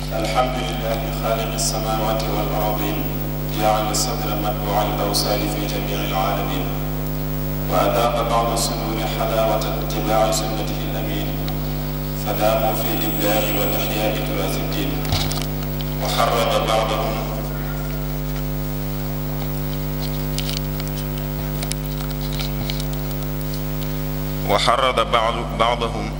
الحمد لله خالق السماوات والأرضين جعل الصدر متبوع الأوصال في جميع العالمين وأذاق بعض الصدور حلاوة اتباع سنته الأمين فداموا في الإبداع والإحياء تراث الدين وحرض بعضهم وحرض بعض بعضهم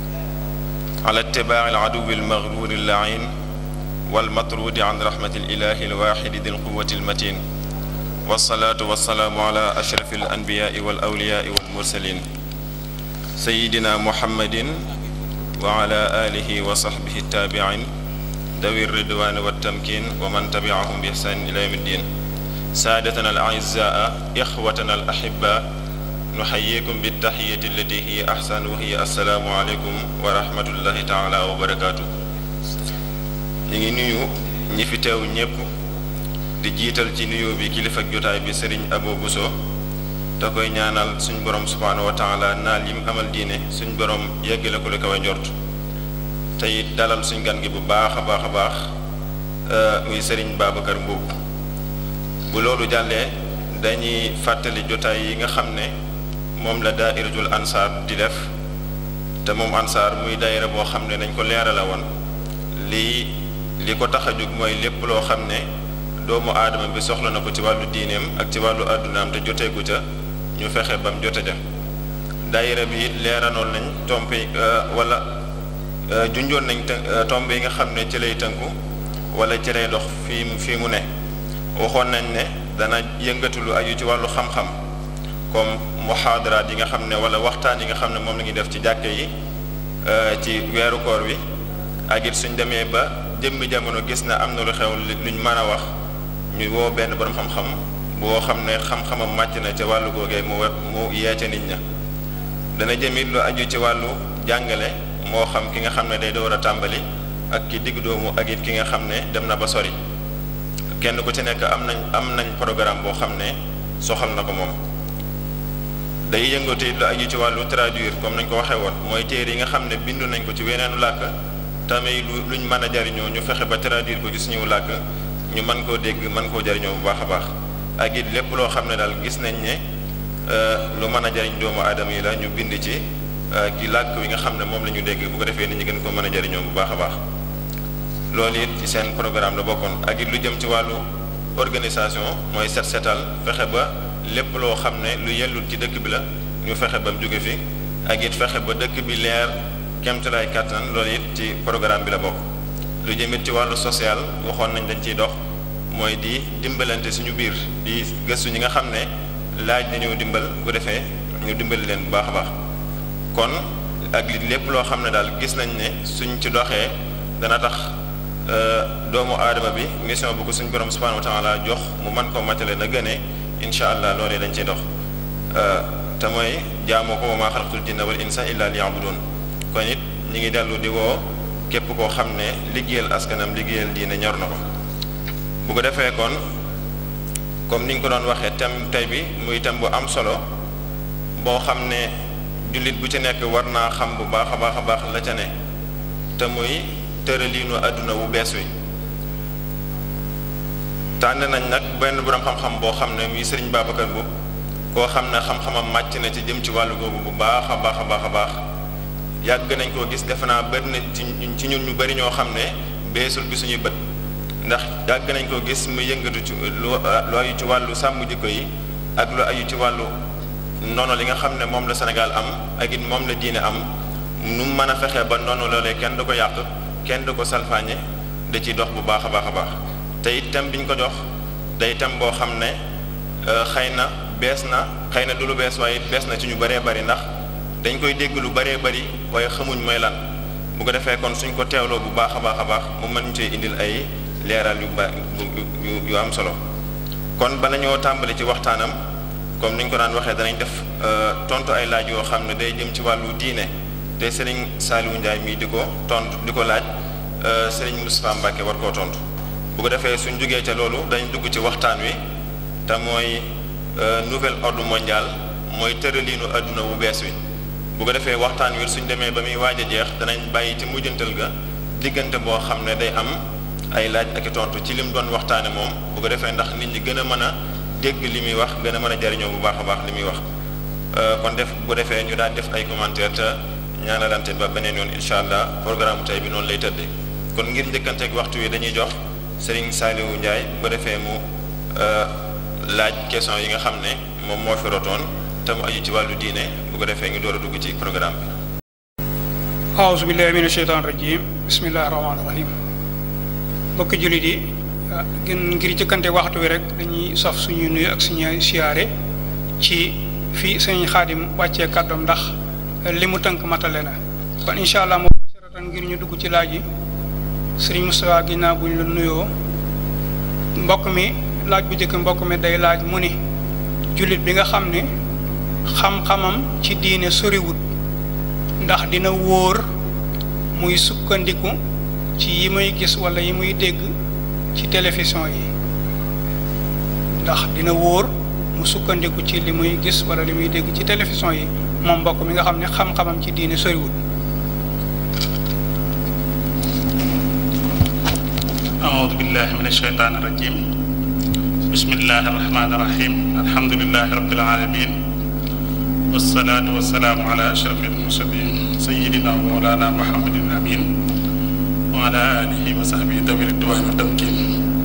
على اتباع العدو المغرور اللعين والمطرود عن رحمة الإله الواحد ذي القوة المتين والصلاة والسلام على أشرف الأنبياء والأولياء والمرسلين سيدنا محمد وعلى آله وصحبه التابعين ذوي الرضوان والتمكين ومن تبعهم بإحسان إلى يوم الدين سادتنا الأعزاء إخوتنا الأحباء nuxayikum bi taxiyati allati hiya ahsan wa hiya assalaamu aleykum wa rahmatullahi taala wa barakaatu ñu ngi nuyu ñi fi teew ñépp di jiital ci nuyoo bi kilifa ak jotaay bi sëriñ Abo Buso te koy ñaanal suñ borom subhaanahu wa taala naal yim amal diine suñ borom yeggale ko lu kawe njort te it dalal suñ gan gi bu baax a baax a baax muy sëriñ Babacar Mbuub bu loolu jàllee dañuy fàttali jotaay yi nga xam ne moom la daairatul ansaar di def te moom ansaar muy daayira boo xam ne dañ ko leerala woon lii li ko tax a jóg mooy lépp loo xam ne doomu aadama bi soxla na ko ci wàllu diineem ak ci wàllu àddunaam te joteegu ca ñu fexe bam jote ja daayira bi leeranoon nañ tompe wala junjoon nañ tombe yi nga xam ne ci lay tënku wala ci lay dox fii fii mu ne waxoon nañ ne dana yëngatu lu aju ci wàllu xam-xam comme muhaadaraat yi nga xam ne wala waxtaan yi nga xam ne moom la ñuy def ci jàkke yi ci weeru koor wi ak it suñ demee ba jëmmi jamono gis na am na lu xew luñ mën a wax ñu woo benn borom xam-xam boo xam ne xam-xamam màcc na ca wàllu googee mu mu yee ca nit ña dana jëmit lu aju ci wàllu jàngale moo xam ki nga xam ne day door a tàmbali ak ki digg doomu ak it ki nga xam ne dem na ba sori kenn ku ci nekk am nañ am nañ programme boo xam ne soxal na ko moom day yëngatu lu aju ci wàllu traduire comme nañ ko waxee woon mooy téere yi nga xam ne bindu nañ ko ci weneenu làkk tamit lu luñ mën a jariñoo ñu fexe ba traduire ko ci suñu làkk ñu mën koo dégg mën koo jariñoo bu baax a baax ak it lépp loo xam ne daal gis nañ ne lu mën a jariñ doomu aadama yi la ñu bind ci ki làkk wi nga xam ne moom la ñu dégg bu ko defee nit ñi gën ko mën a jariñoo bu baax a baax loolu it ci seen programme la bokkoon ak it lu jëm ci wàllu organisation mooy set setal fexe ba lépp loo xam ne lu yellul ci dëkk bi la ñu fexe ba mu jóge fi ak it fexe ba dëkk bi leer kemtalaay kàttan loolu it ci programme bi la bokk lu jëmit ci wàllu social waxoon nañ dañ ciy dox mooy di dimbalante suñu biir di gëstu ñi nga xam ne laaj nañoo dimbal bu defee ñu dimbali leen bu baax a baax kon ak li lépp loo xam ne daal gis nañ ne suñ ci doxee dana tax doomu aadama bi mission bu ko suñ borom subhanahu wa taala jox mu mën koo matale na gënee incha allah loolee dañ ciy dox te mooy jaamoo ko wa maa xalaqtul jinna wal insa illa liya'budun kon it ñi ngi dellu di woo képp koo xam ne liggéeyal askanam liggéeyal diine ñor na ko bu ko defee kon comme ni ñu ko doon waxee thème tey bi muy thème bu am solo boo xam ne jullit bu ci nekk war naa xam bu baax a baax a baax la ca ne te muy tëraliinu àdduna bu bees wi tànn nañ nag benn borom xam-xam boo xam ne muy Serigne Babacar Mboup koo xam ne xam-xamam màcc na ci jëm ci wàllu googu bu baax a baax a baax a baax yàgg nañ koo gis defe naa bëri na ci ci ñun ñu bëri ñoo xam ne beesul bi suñuy bët ndax yàgg nañ koo gis mu yëngatu ci lu lu aju ci wàllu sàmm jikko yi ak lu aju ci wàllu nono li nga xam ne moom la Sénégal am ak it moom la diine am nu mën a fexee ba noonu loolee kenn du ko yàq kenn du ko salfaañe da ciy dox bu baax a baax a baax te it thème bi ñu ko jox day thème boo xam ne xëy na bees na xëy na du lu bees waaye bees na ci ñu bëree bëri ndax dañ koy dégg lu bëree bëri waaye xamuñ mooy lan bu ko defee kon suñ ko teewloo bu baax a baax a baax mu mën cee indil ay leeral yu ba yu yu am solo kon bala ñoo tàmbali ci waxtaanam comme ni ñu ko daan waxee danañ def tontu ay laaj yoo xam ne day jëm ci wàllu diine te Serigne Saliou Ndiaye mii di ko tontu di ko laaj Serigne Moustapha Mbacke war koo tontu. bu ko defee suñ jógee ca loolu dañ dugg ci waxtaan wi te mooy nouvel ordre mondial mooy tëraliinu adduna bu bees wi bu ko defee waxtaan wi suñ demee ba muy waaj a jeex danañ bàyyi ci mujjantal ga diggante boo xam ne day am ay laaj ak i tontu ci lim doon waxtaane moom bu ko defee ndax nit ñi gën a mën a dégg li muy wax gën a mën a jariñoo bu baax a baax li muy wax kon def bu defee ñu daal def ay commentaire te ñaanalante ba beneen yoon incha allah programme tey bi noonu lay tëddee kon ngir njëkkanteeg waxtu wi dañuy jox Serigne Saliou Ndiaye bu defee mu laaj question yi nga xam ne moom moo fi rotoon te mu aju ci wàllu diine bu ko defee ñu door a dugg ci programme bi. aouzu billahi mina sheytaan rajim bismillahi rahmaani rahim mbokki jullit yi gën ngir jëkkante waxtu wi rek dañuy saf suñuy nuyu ak suñuy siyaare ci fii sëñ xaadim wàccee kàddoom ndax li mu tënk matale na kon incha allah mubasharatan ngir ñu dugg ci laaj yi sëriñ Moustapha ginnaaw bu ñu la nuyoo mbokk mi laaj bu njëkk mbokk mi day laaj mu ni jullit bi nga xam ne xam-xamam ci diine soriwut ndax dina wóor muy sukkandiku ci yi muy gis wala yi muy dégg ci télévision yi ndax dina wóor mu sukkandiku ci li muy gis wala li muy dégg ci télévision yi moom mbokk mi nga xam ne xam-xamam ci diine soriwut أعوذ بالله من الشيطان الرجيم بسم الله الرحمن الرحيم الحمد لله رب العالمين والصلاة والسلام على أشرف المرسلين سيدنا ومولانا محمد الأمين وعلى آله وصحبه ذوي الرضوان والتمكين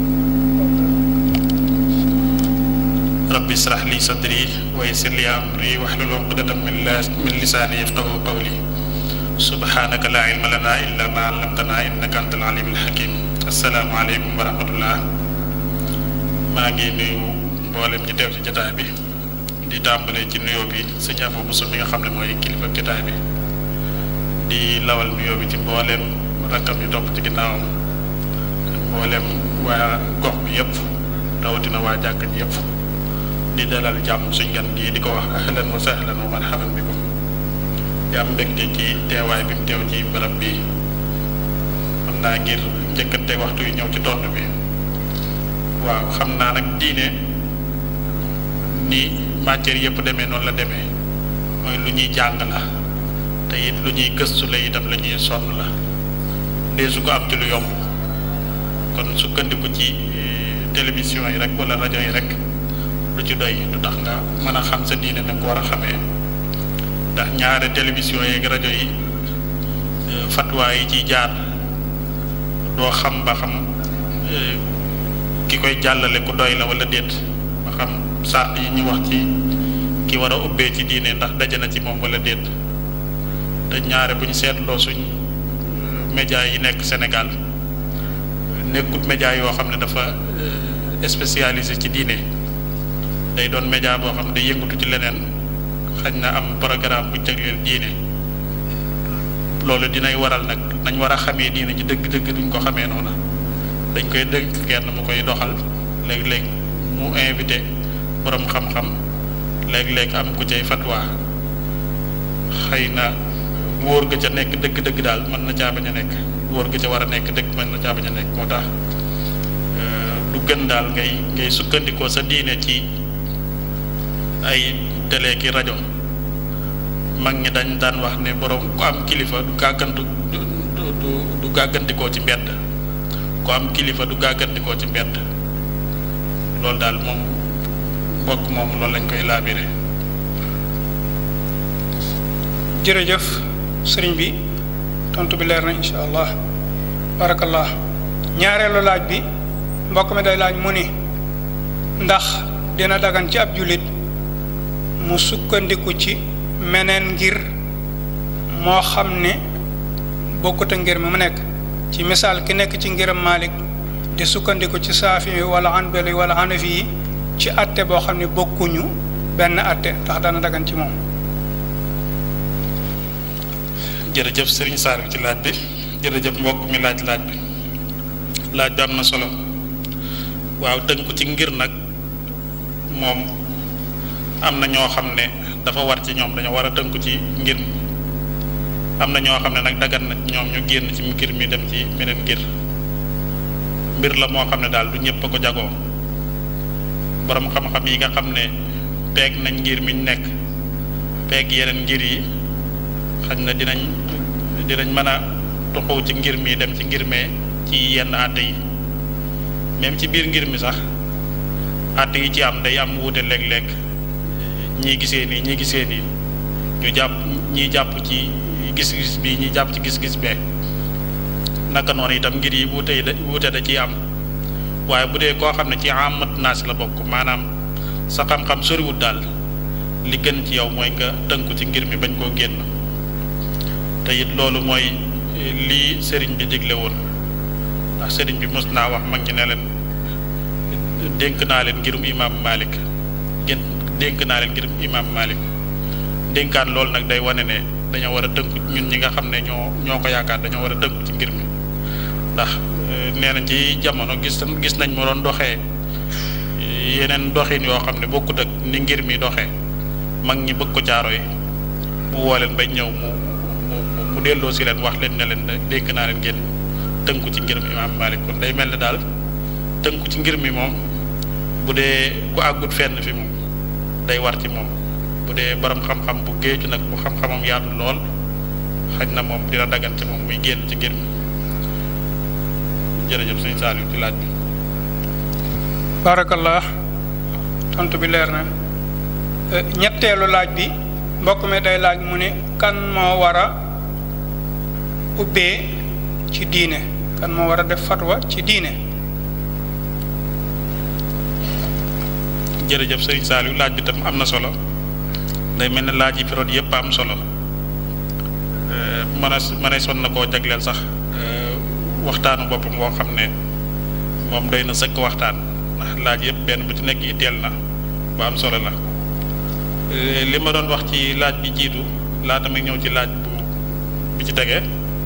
رب اشرح لي صدري ويسر لي أمري واحلل عقدة من من لساني يفقهوا قولي سبحانك لا علم لنا إلا ما علمتنا إنك أنت العليم الحكيم السلام عليكم ورحمة الله maa ngi nuyu mboolem ñi teew ci jotaay bi di tàmbalee ci nuyoo bi sëñ Afo Bousso mi nga xam ne mooy kilifa jotaay bi di lawal nuyoo bi ci mboolem rakkam yu topp ci ginnaawam ak mboolem waa gox bi yëpp rawatina waa jàkk ji yëpp di dalal jàmm suñ gan gii di ko wax ahlan wa sahlan wa marhaban bikum di am mbégte ci teewaay bi mu teew ci barab bi xam naa ngir njëkkante waxtu yi ñëw ci tontu bi waaw xam naa nag diine ni matière yëpp demee noonu la demee mooy lu ñuy jàng la te it lu ñuy gëstu la itam la ñuy sonn la dee su ko am ci lu yomb kon sukkandiku ci télévision yi rek wala rajo yi rek lu ci doy du tax nga mën a xam sa diine na nga ko war a xamee ndax ñaare télévision yeeg rajo yi fatwa yi ciy jaar doo xam ba xam ki koy jàllale ku doy la wala déet ba xam sart yi ñu wax ci ki war a ubbee ci diine ndax daje na ci moom wala déet te ñaare bu ñu seetloo suñ média yi nekk Sénégal nekkut média yoo xam ne dafa spécialisé ci diine day doon média boo xam ne day yëngatu ci leneen xañ na am programme bu jagleel diine loolu dinay waral nag nañ war a xamee diine ci dëgg-dëgg duñ ko xamee noona dañ koy dënk kenn mu koy doxal léeg-léeg mu invité borom xam-xam léeg-léeg am ku cay fatwa xëy na wóor ga ca nekk dëgg-dëgg daal mën na caa bañ a nekk wóor ga ca war a nekk dëgg mën na caa bañ a nekk moo tax du gën daal ngay ngay sukkandikoo sa diine ci ay télé ki rajo mag ñi dañ daan wax ne borom ku am kilifa du gàggantu du du du gàggantikoo ci mbedd ku am kilifa du gàggantikoo ci mbedd loolu daal moom mbokk moom loolu lañ koy laabire jërëjëf sëriñ bi tontu bi leer na incha allah barakallah ñaareelu laaj bi mbokk mi day laaj mu ni ndax dina dagan ci ab jullit mu sukkandiku ci meneen ngir moo xam ne bokkut a ngir mi mu nekk ci misaal ki nekk ci ngiram Malik di sukkandiku ci saafi yi wala anbali wala hanafi yi ci atte boo xam ne bokkuñu benn atte ndax dana dagan ci moom jërëjëf sëriñ Saar ci laaj bi jërëjëf mbokk mi laaj laaj bi laaj bi am na solo waaw tënku ci ngir nag moom am na ñoo xam ne dafa war ci ñoom dañoo war a tënku ci ngir am na ñoo xam ne nag dagan na ñoom ñu génn ci ngir mi dem ci meneen ngir mbir la moo xam ne daal du ñëpp a ko jagoo borom xam-xam yi nga xam ne peeg nañ ngir mi ñu nekk peeg yeneen ngir yi xañ na dinañ dinañ mën a tuxu ci ngir mi dem ci ngir mee ci yenn àtte yi même ci biir ngir mi sax àtte yi ci am day am wuute léeg-léeg ñii gisee nii ñii gisee nii ñu jàpp ñii jàpp ci gis-gis bi ñii jàpp ci gis-gis bee naka noonu itam ngir yi wuute yi da wuute da ciy am waaye bu dee koo xam ne ci amat naas la bokk maanaam sa xam-xam soriwut daal li gën ci yow mooy nga tënku ci ngir mi bañ koo génn te it loolu mooy lii sëriñ bi digle woon ndax sëriñ bi mos naa wax mag ñi ne leen dénk naa leen ngirum imaam Malik gën dénk naa leen ngirum imaam Malik dénkaan loolu nag day wane ne dañoo war a tënku ñun ñi nga xam ne ñoo ñoo ko yaakaar dañoo war a tënku ci ngir mi ndax nee nañ ci jamono gis gis nañ mu doon doxee yeneen doxin yoo xam ne bokkut ak ni ngir mi doxee mag ñi bëgg ko caaro yi mu woo leen bañ ñëw mu mu mu delloo si leen wax leen ne leen dénk naa leen ngeen tënku ci ngir mi imaam Malik kon day mel ne daal tënku ci ngir mi moom bu dee ku àggut fenn fi moom day war ci moom bu dee borom xam-xam bu géeju nag bu xam-xamam yaatu lool xaj na moom dina dagan ci moom muy génn ci ngir mi jërëjëf sëñ Saliou ci laaj bi. barakallah tontu bi leer na ñetteelu laaj bi mbokk mi day laaj mu ne kan moo war a ubbee ci diine kan moo war a def fatwa ci diine jërëjëf sëriñ Saliou laaj bi tam am na solo day mel ne laaj yi fi root yëpp am solo mën a mën a son na koo jagleel sax waxtaanu boppam boo xam ne moom doy na sëkk waxtaan ndax laaj yëpp benn bu ci nekk itteel na bu am solo la li ma doon wax ci laaj bi jiitu laata may ñëw ci laaj bu bi ci tegee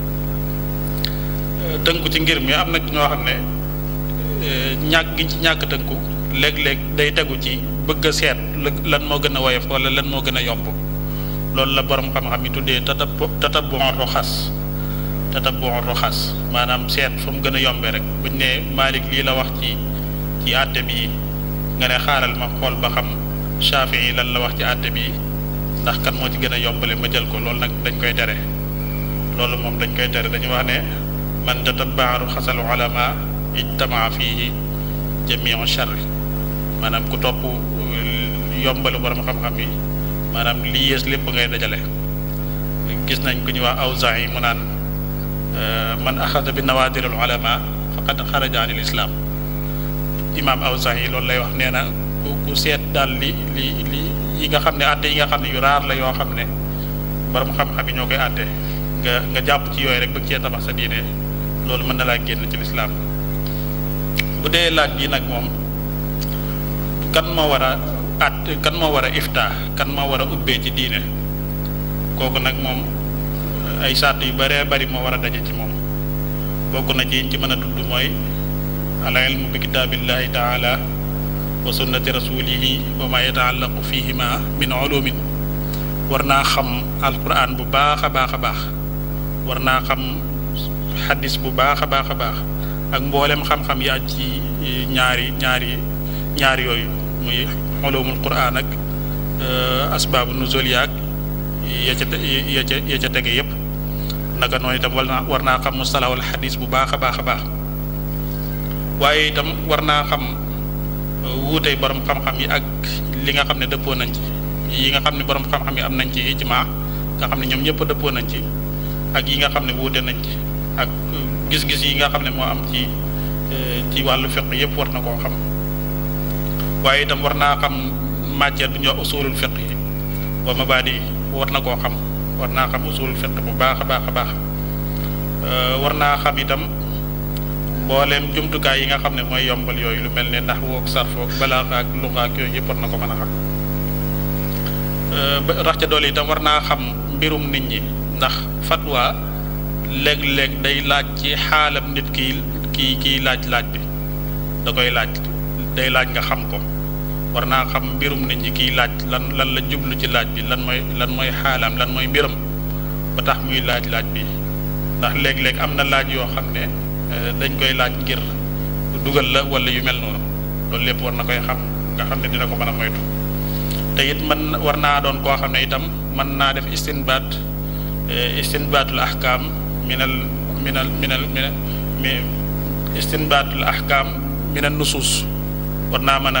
tënku ci ngir mi am na ñoo xam ne ñàkk gi ci ñàkk tënku léeg-léeg day tegu ci bëgg a seet lan moo gën a woyof wala lan moo gën a yomb loolu la borom xam-xam yi tuddee tatab tatabbu roxas tatabbu roxas maanaam seet fa mu gën a yombee rek buñ ne Malik lii la wax ci ci àtte bi nga ne xaaral ma xool ba xam Shafi yi lan la wax ci àtte bi ndax kan moo ci gën a yombale ma jël ko loolu nag dañ koy tere loolu moom dañ koy tere dañu wax ne man tatabba roxasal ulama ijtamaa fihi jamiu charri maanaam ku topp yombalu borom xam-xam yi maanaam lii yées lépp ngay dajale gis nañ ku ñuy wax Awzaa'i yi mu naan man axada bi nawaadiril ulama faqad xaraja anil islam imaam Awzaa'i yi loolu lay wax nee na ku ku seet daal li li li yi nga xam ne àtte yi nga xam ne yu raar la yoo xam ne borom xam-xam yi ñoo koy àtte nga nga jàpp ci yooyu rek bëgg cee tabax sa diine loolu mën na laa génn ci lislaam bu dee laaj bi nag moom kan moo war a at kan moo war a ifta kan moo war a ubbee ci diine kooku nag moom ay sàtt yu bëree bëri moo war a daje ci moom bokk na ci ci mën a tudd mooy al ilmu bi kitaabillahi taala wa sunnati rasulihi wa ma yataallaqu fihima min ulumin war naa xam alquran bu baax a baax a baax war naa xam xadis bu baax a baax a baax ak mboolem xam-xam yi aj ci ñaari ñaari ñaari yooyu muy ulumul quran ak asbaabu nuzul yaag ya ca ya ca ya ca tege yëpp naka noonu itam war naa war naa xam mustalahul xadis bu baax a baax a baax waaye itam war naa xam wuutey borom xam-xam yi ak li nga xam ne dëppoo nañ ci yi nga xam ne borom xam-xam yi am nañ ci ijma nga xam ne ñoom ñëpp dëppoo nañ ci ak yi nga xam ne wuute nañ ci ak gis-gis yi nga xam ne moo am ci ci wàllu fiq yëpp war na koo xam waaye itam war naa xam matière bu ñuy wax usulul fiq yi wa mabadi war na koo xam war naa xam usulul fiq bu baax a baax a baax war naa xam itam mbooleem jumtukaay yi nga xam ne mooy yombal yooyu lu mel ne ndax woog sarfoog balaaxa ak luxa ak yooyu yëpp war na ko mën a xam rax ca doole itam war naa xam mbirum nit ñi ndax fatwa léeg-léeg day laaj ci xaalam nit ki kii kiy laaj laaj bi da koy laaj day laaj nga xam ko war naa xam mbirum nit ñi kiy laaj lan lan la jublu ci laaj bi lan mooy lan mooy xaalam lan mooy mbiram ba tax muy laaj laaj bi ndax léeg-léeg am na laaj yoo xam ne dañ koy laaj ngir dugal la wala yu mel noonu loolu lépp war na koy xam nga xam ne dina ko mën a moytu te it man war naa doon koo xam ne itam mën naa def istinbaat istinbaatul ahkaam minal minal minal min mi istinbaatul ahkaam minal nusuus war naa mën a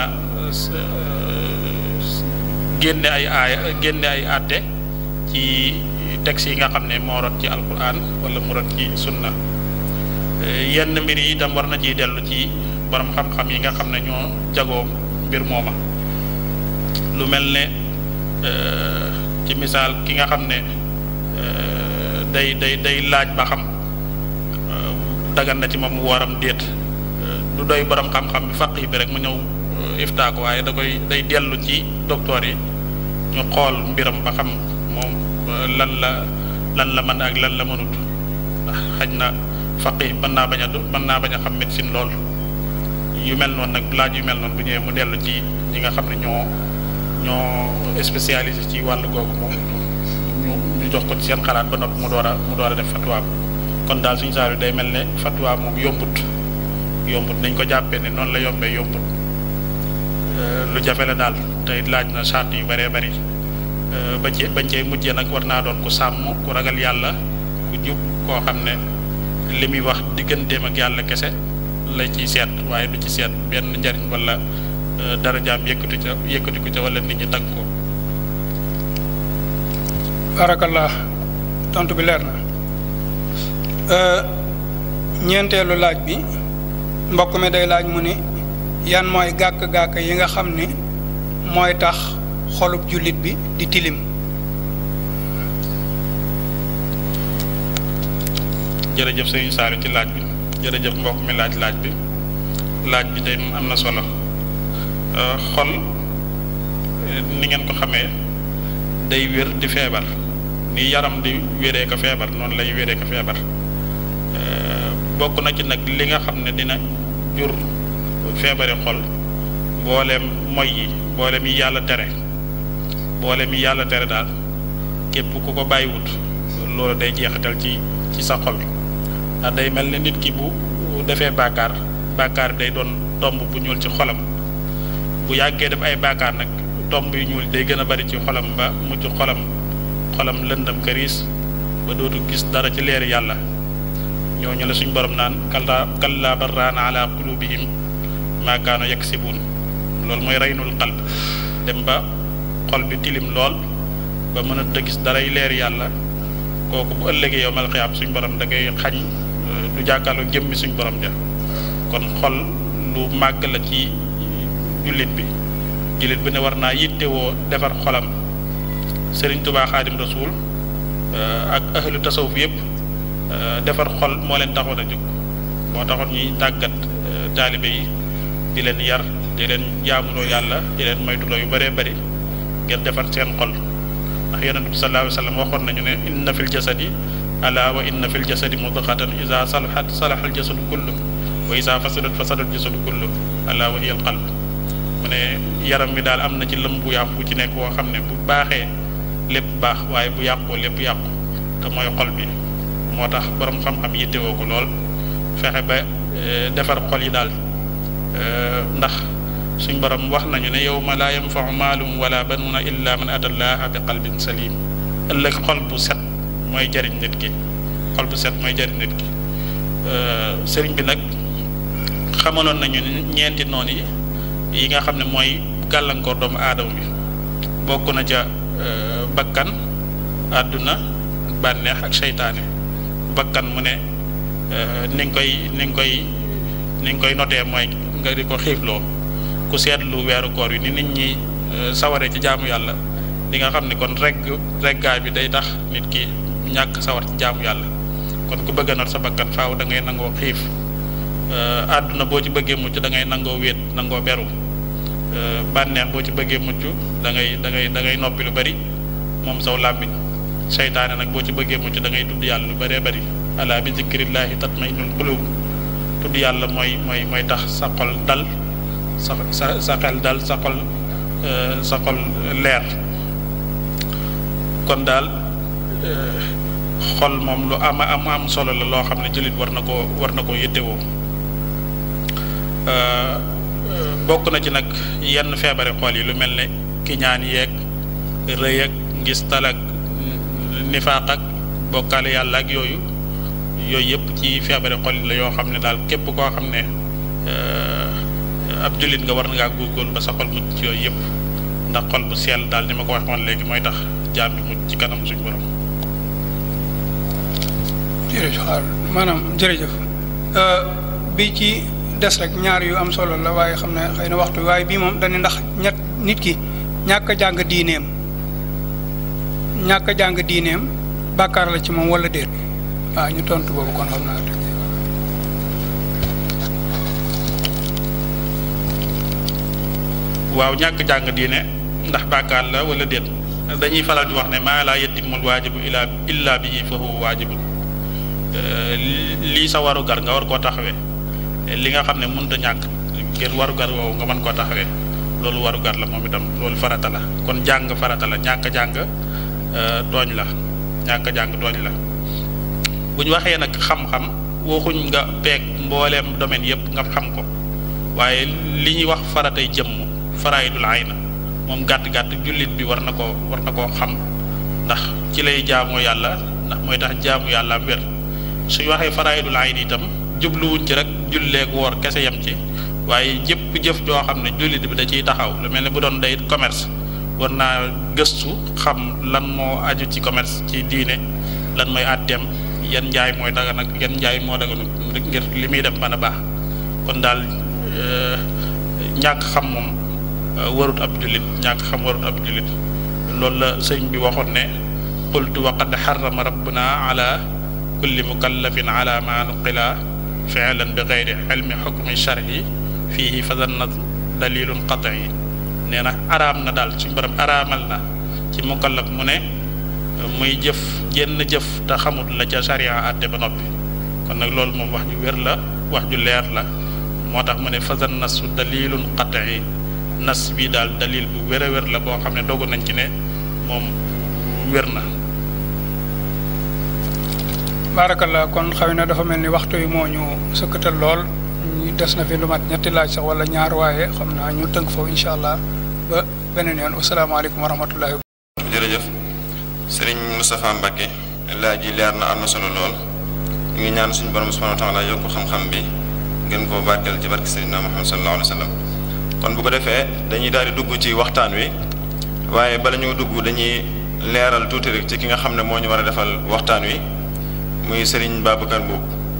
génne ay aaya génne ay àtte ci texte yi nga xam ne moo rot ci alquran wala mu rot ci sunna yenn mbir yi itam war na ciy dellu ci borom xam-xam yi nga xam ne ñoo jagoo mbir mooma lu mel ne ci misaal ki nga xam ne day day day laaj ba xam dagan na ci moom waram déet du doy borom xam-xam bi faq yi bi rek mu ñëw iftaa ko waaye da koy day dellu ci docteur yi ñu xool mbiram ba xam moom lan la lan la mën ak lan la mënut ndax xaj na faqih mën naa bañ a mën naa bañ a xam médecine lool yu mel noonu nag laaj yu mel noonu bu ñëwee mu dellu ci ñi nga xam ne ñoo ñoo spécialisé ci wàllu googu moom ñu ñu jox ko ci seen xalaat ba noppi mu door a mu door a def fatwa kon daal suñu saa day mel ne fatwa moom yombut yombut nañ ko jàppee ne noonu la yombee yombut lu jafe la daal tey laaj na charte yu bëree bëri ba ci bañ cee mujjee nag war naa doon ku sàmm ku ragal yàlla ku jub koo xam ne li muy wax digganteem ak yàlla kese la ciy seet waaye du ci seet benn njariñ wala darajaam yëkkatu ca yëkkati ko ca wala nit ñi tagg ko barakallah tontu bi leer na ñeenteelu laaj bi mbokk mi day laaj mu ni yan mooy gàkk-gàkk yi nga xam ne mooy tax xolub jullit bi di tilim jërëjëf sëñ Saalu ci laaj bi jërëjëf mbokk mi laaj laaj bi laaj bi tey am na solo xol ni ngeen ko xamee day wér di feebar ni yaram di wéree ko feebar noonu lay wéree ko feebar bokk na ci nag li nga xam ne dina jur feebari xol mbooleem moy yi mbooleem yi yàlla tere mbooleem yi yàlla tere daal képp ku ko bàyyiwut loolu day jeexital ci ci sa xol ndax day mel ne nit ki bu defee bàkkaar bàkkaar day doon tomb bu ñuul ci xolam bu yàggee def ay bàkkaar nag tomb yu ñuul day gën a bari ci xolam ba mujj xolam xolam lëndam këriis ba dootu gis dara ci leeri yàlla ñooñu la suñ borom naan kalla kalla barraana ala qulubihim maa kaanu yaksibuun loolu mooy reynul qalb dem ba xol bi tilim lool ba mënut a gis daray leeri yàlla kooku bu ëllëgee yow mal xiyaam suñ borom da ngay xañ du jàkkaarloo jëmmi suñ borom ja kon xol lu màgg la ci jullit bi jullit bi ne war naa yittewoo defar xolam Sëriñ Tubaa Xaadim Rasuul ak ahlu tasawuf yëpp defar xol moo leen taxoon a jóg moo taxoon ñuy tàggat taalibe yi di leen yar di leen jaamuloo yàlla di leen moytuloo yu bëree bëri ngir defar seen xol ndax yonent bi sallallahu alayhi wa sallam waxoon nañu ne inna fil jasadi ala wa inna fil jasadi mudghatan iza salahat salaha al jasadu kullu wa iza fasadat fasada al jasadu kullu ala wa hiya al qalb mu ne yaram mi daal am na ci lëm bu yàqu ci nekk woo xam ne bu baaxee lépp baax waaye bu yàqoo lépp yàqu te mooy xol bi moo tax borom xam-xam yittewoo ko lool fexe ba defar xol yi daal ndax suñ borom wax nañu ne yawma laa yanfau maalum wala banuuna illa man ata llaha bi qalbin salim ëllëg xol bu set mooy jariñ nit ki xol bu set mooy jariñ nit ki sëriñ bi nag xamaloon nañu ñeenti noonu yi yi nga xam ne mooy gàllankoor doomu aadama bi bokk na ca bakkan àdduna bànneex ak seytaane bakkan mu ne ni nga koy ni nga koy ni nga koy notee mooy nga di ko xiifloo ku seetlu weeru koor yi ni nit ñi sawaree ci jaamu yàlla di nga xam ne kon regg reggaay bi day tax nit ki ñàkk sawar ci jaamu yàlla kon ku bëgg a not sa bakkan faaw da ngay nangoo xiif àdduna boo ci bëggee mucc da ngay nangoo wéet nangoo beru bànneex boo ci bëggee mucc da ngay da ngay da ngay noppi lu bari moom saw làmmiñ seytaane nag boo ci bëggee mucc da ngay tudd yàlla lu bëree bëri ala bi zikrillahi tatma'innul qulub tudd yàlla mooy mooy mooy tax sa xol dal sa sa sa xel dal sa xol sa xol leer kon daal xol moom lu ama am am solo la loo xam ne jullit war na koo war na koo yittewoo bokk na ci nag yenn feebari xol yi lu mel ne kiñaan yeeg rëy ak ngistal ak nifaaq ak bokkaale yàlla ak yooyu yooyu yëpp ci feebari xol la yoo xam ne daal képp koo xam ne ab jullit nga war ngaa góorgóorlu ba sa xol mucc ci yooyu yëpp ndax xol bu sell daal ni ma ko waxoon léegi mooy tax jaam bi mucc ci kanam suñu borom. jërëjëf maanaam jërëjëf bi ci des rek ñaar yu am solo la waaye xam ne xëy na waxtu waaye bii moom dañu ndax ñett nit ki ñàkk a jàng diineem ñàkk a jàng diineem bàkkaar la ci moom wala déet waaw ñu tontu boobu kon xam naa rek waaw ñàkk jàng diine ndax bàkkaar la wala déet dañuy faral di wax ne maa laa yatimul waajibu illa illa bihi fa huwa waajibun lii sa waru gar nga war koo taxawee li nga xam ne mënut a ñàkk ngir waru gar woowu nga mën koo taxawee loolu waru gar la moom itam loolu farata la kon jàng farata la ñàkk jàng tooñ la ñàkk jàng tooñ la bu ñu waxee nag xam-xam waxuñ nga peeg mbooleem domaine yëpp nga xam ko waaye li ñuy wax faratay jëmm faraidul ayna moom gàtt-gàtt jullit bi war na koo war na koo xam ndax ci lay jaamoo yàlla ndax mooy tax jaamu yàlla am wér suñ waxee faraidul ayni itam jubluwuñ ci rek julleeg woor kese yem ci waaye jëpp jëf joo xam ne jullit bi da ciy taxaw lu mel ne bu doon day commerce war naa gëstu xam lan moo aju ci commerce ci diine lan mooy àtteem yan njaay mooy daga nag yan njaay moo daga ngir li muy def mën a baax kon daal ñàkk xam moom warut ab jullit ñàkk xam warut ab jullit loolu la sëñ bi waxoon ne qultu wa qad xarama rabbuna ala kulli mukallafin ala ma nuqila fi'lan bi gayri ilmi xukmi shar'i fiihi fa zanna dalilun qat'i nee na araam na daal suñu borom araamal na ci mukallaf mu ne muy jëf jenn jëf te xamut la ca sharia àtte ba noppi kon nag loolu moom wax ju wér la wax ju leer la moo tax mu ne fasan nasu dalilun qat'i nas bi daal dalil bu wér a wér la boo xam ne dogu nañ ci ne moom wér na baarakallaa kon xaw na dafa mel ni waxtu yi moo ñu sëkkatal lool ñu des na fi lu mat ñetti laaj sax wala ñaar waaye xam naa ñu tënk foofu incha allah ba beneen yoon wasalaamaaleykum wa rahmatullahi jërëjëf sëriñ Moustapha Mbacke laaj yi leer na am na solo lool ñu ngi ñaan suñu borom subhanahu wa taala yokk xam-xam bi gën koo barkeel ci barke sëriñ Muhammad sallallahu alayhi wa sallam kon bu ko defee dañuy daal di dugg ci waxtaan wi waaye bala ñoo dugg dañuy leeral tuuti rek ci ki nga xam ne moo ñu war a defal waxtaan wi muy sëriñ Babacar Mbuub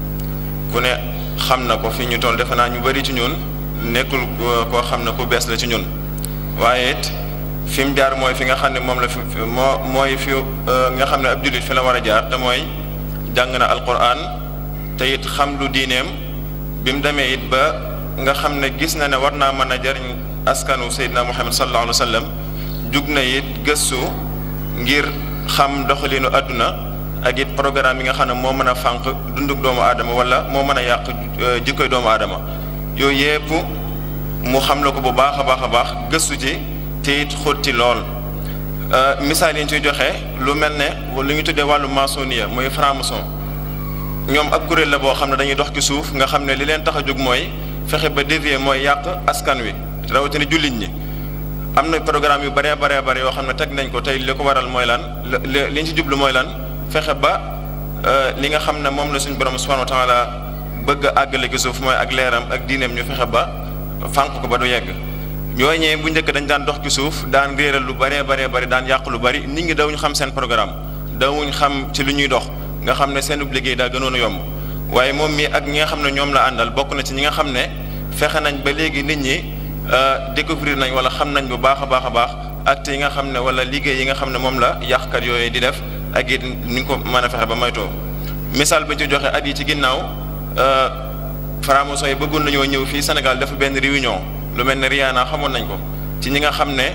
ku ne xam na ko fi ñu toll defe naa ñu bari ci ñun nekkul koo xam ne ku bees la ci ñun waaye it fi mu jaar mooy fi nga xam ne moom la fi moo mooy fi nga xam ne ab jullit fi la war a jaar te mooy jàng na alquran te it xam lu diineem bi mu demee it ba nga xam ne gis na ne war naa mën a jariñ askanu Seydina Muhammad sallallahu alayhi wa sallam jug na it gëstu ngir xam doxalinu àdduna ak it programme yi nga xam ne moo mën a fànq dunduk doomu aadama wala moo mën a yàq jikkoy doomu aadama yooyu yépp mu xam la ko bu baax a baax a baax gëstu ci te it xóot ci lool misaal yi ñu ciy joxe lu mel ne lu ñu tuddee wàllu maçonnier muy franc-maçon ñoom ak kuréel la boo xam ne dañuy dox ci suuf nga xam ne li leen tax a jóg mooy fexe ba dévier mooy yàq askan wi rawatina jullit ñi am na programme yu baree baree bare yoo xam ne teg nañ ko tey li ko waral mooy lan li ñu ci jublu mooy lan fexe ba li nga xam ne moom la suñu borom subhanahu wa taala bëgg a àggale ci suuf mooy ak leeram ak diineem ñu fexe ba fànq ko ba du yegg ñooñee bu njëkk dañ daan dox ci suuf daan réeral lu bëree baree bëri daan yàq lu bëri nit ñi dawuñ xam seen programme dawuñ xam ci lu ñuy dox nga xam ne seen liggéey daa gënoon a yomb waaye moom mii ak ñi nga xam ne ñoom la àndal bokk na ci ñi nga xam ne fexe nañ ba léegi nit ñi découvrir nañ wala xam nañ bu baax a baax a baax acte yi nga xam ne wala liggéey yi nga xam ne moom la yàqkat yooyu di def ak it ni nga ko mën a fexe ba maytoo misaal bi ñu ci joxe at yi ci ginnaaw franc-maçon yi bëggoon nañoo ñëw fii Sénégal dafa benn réunion lu mel ne Rihanna xamoon nañ ko ci ñi nga xam ne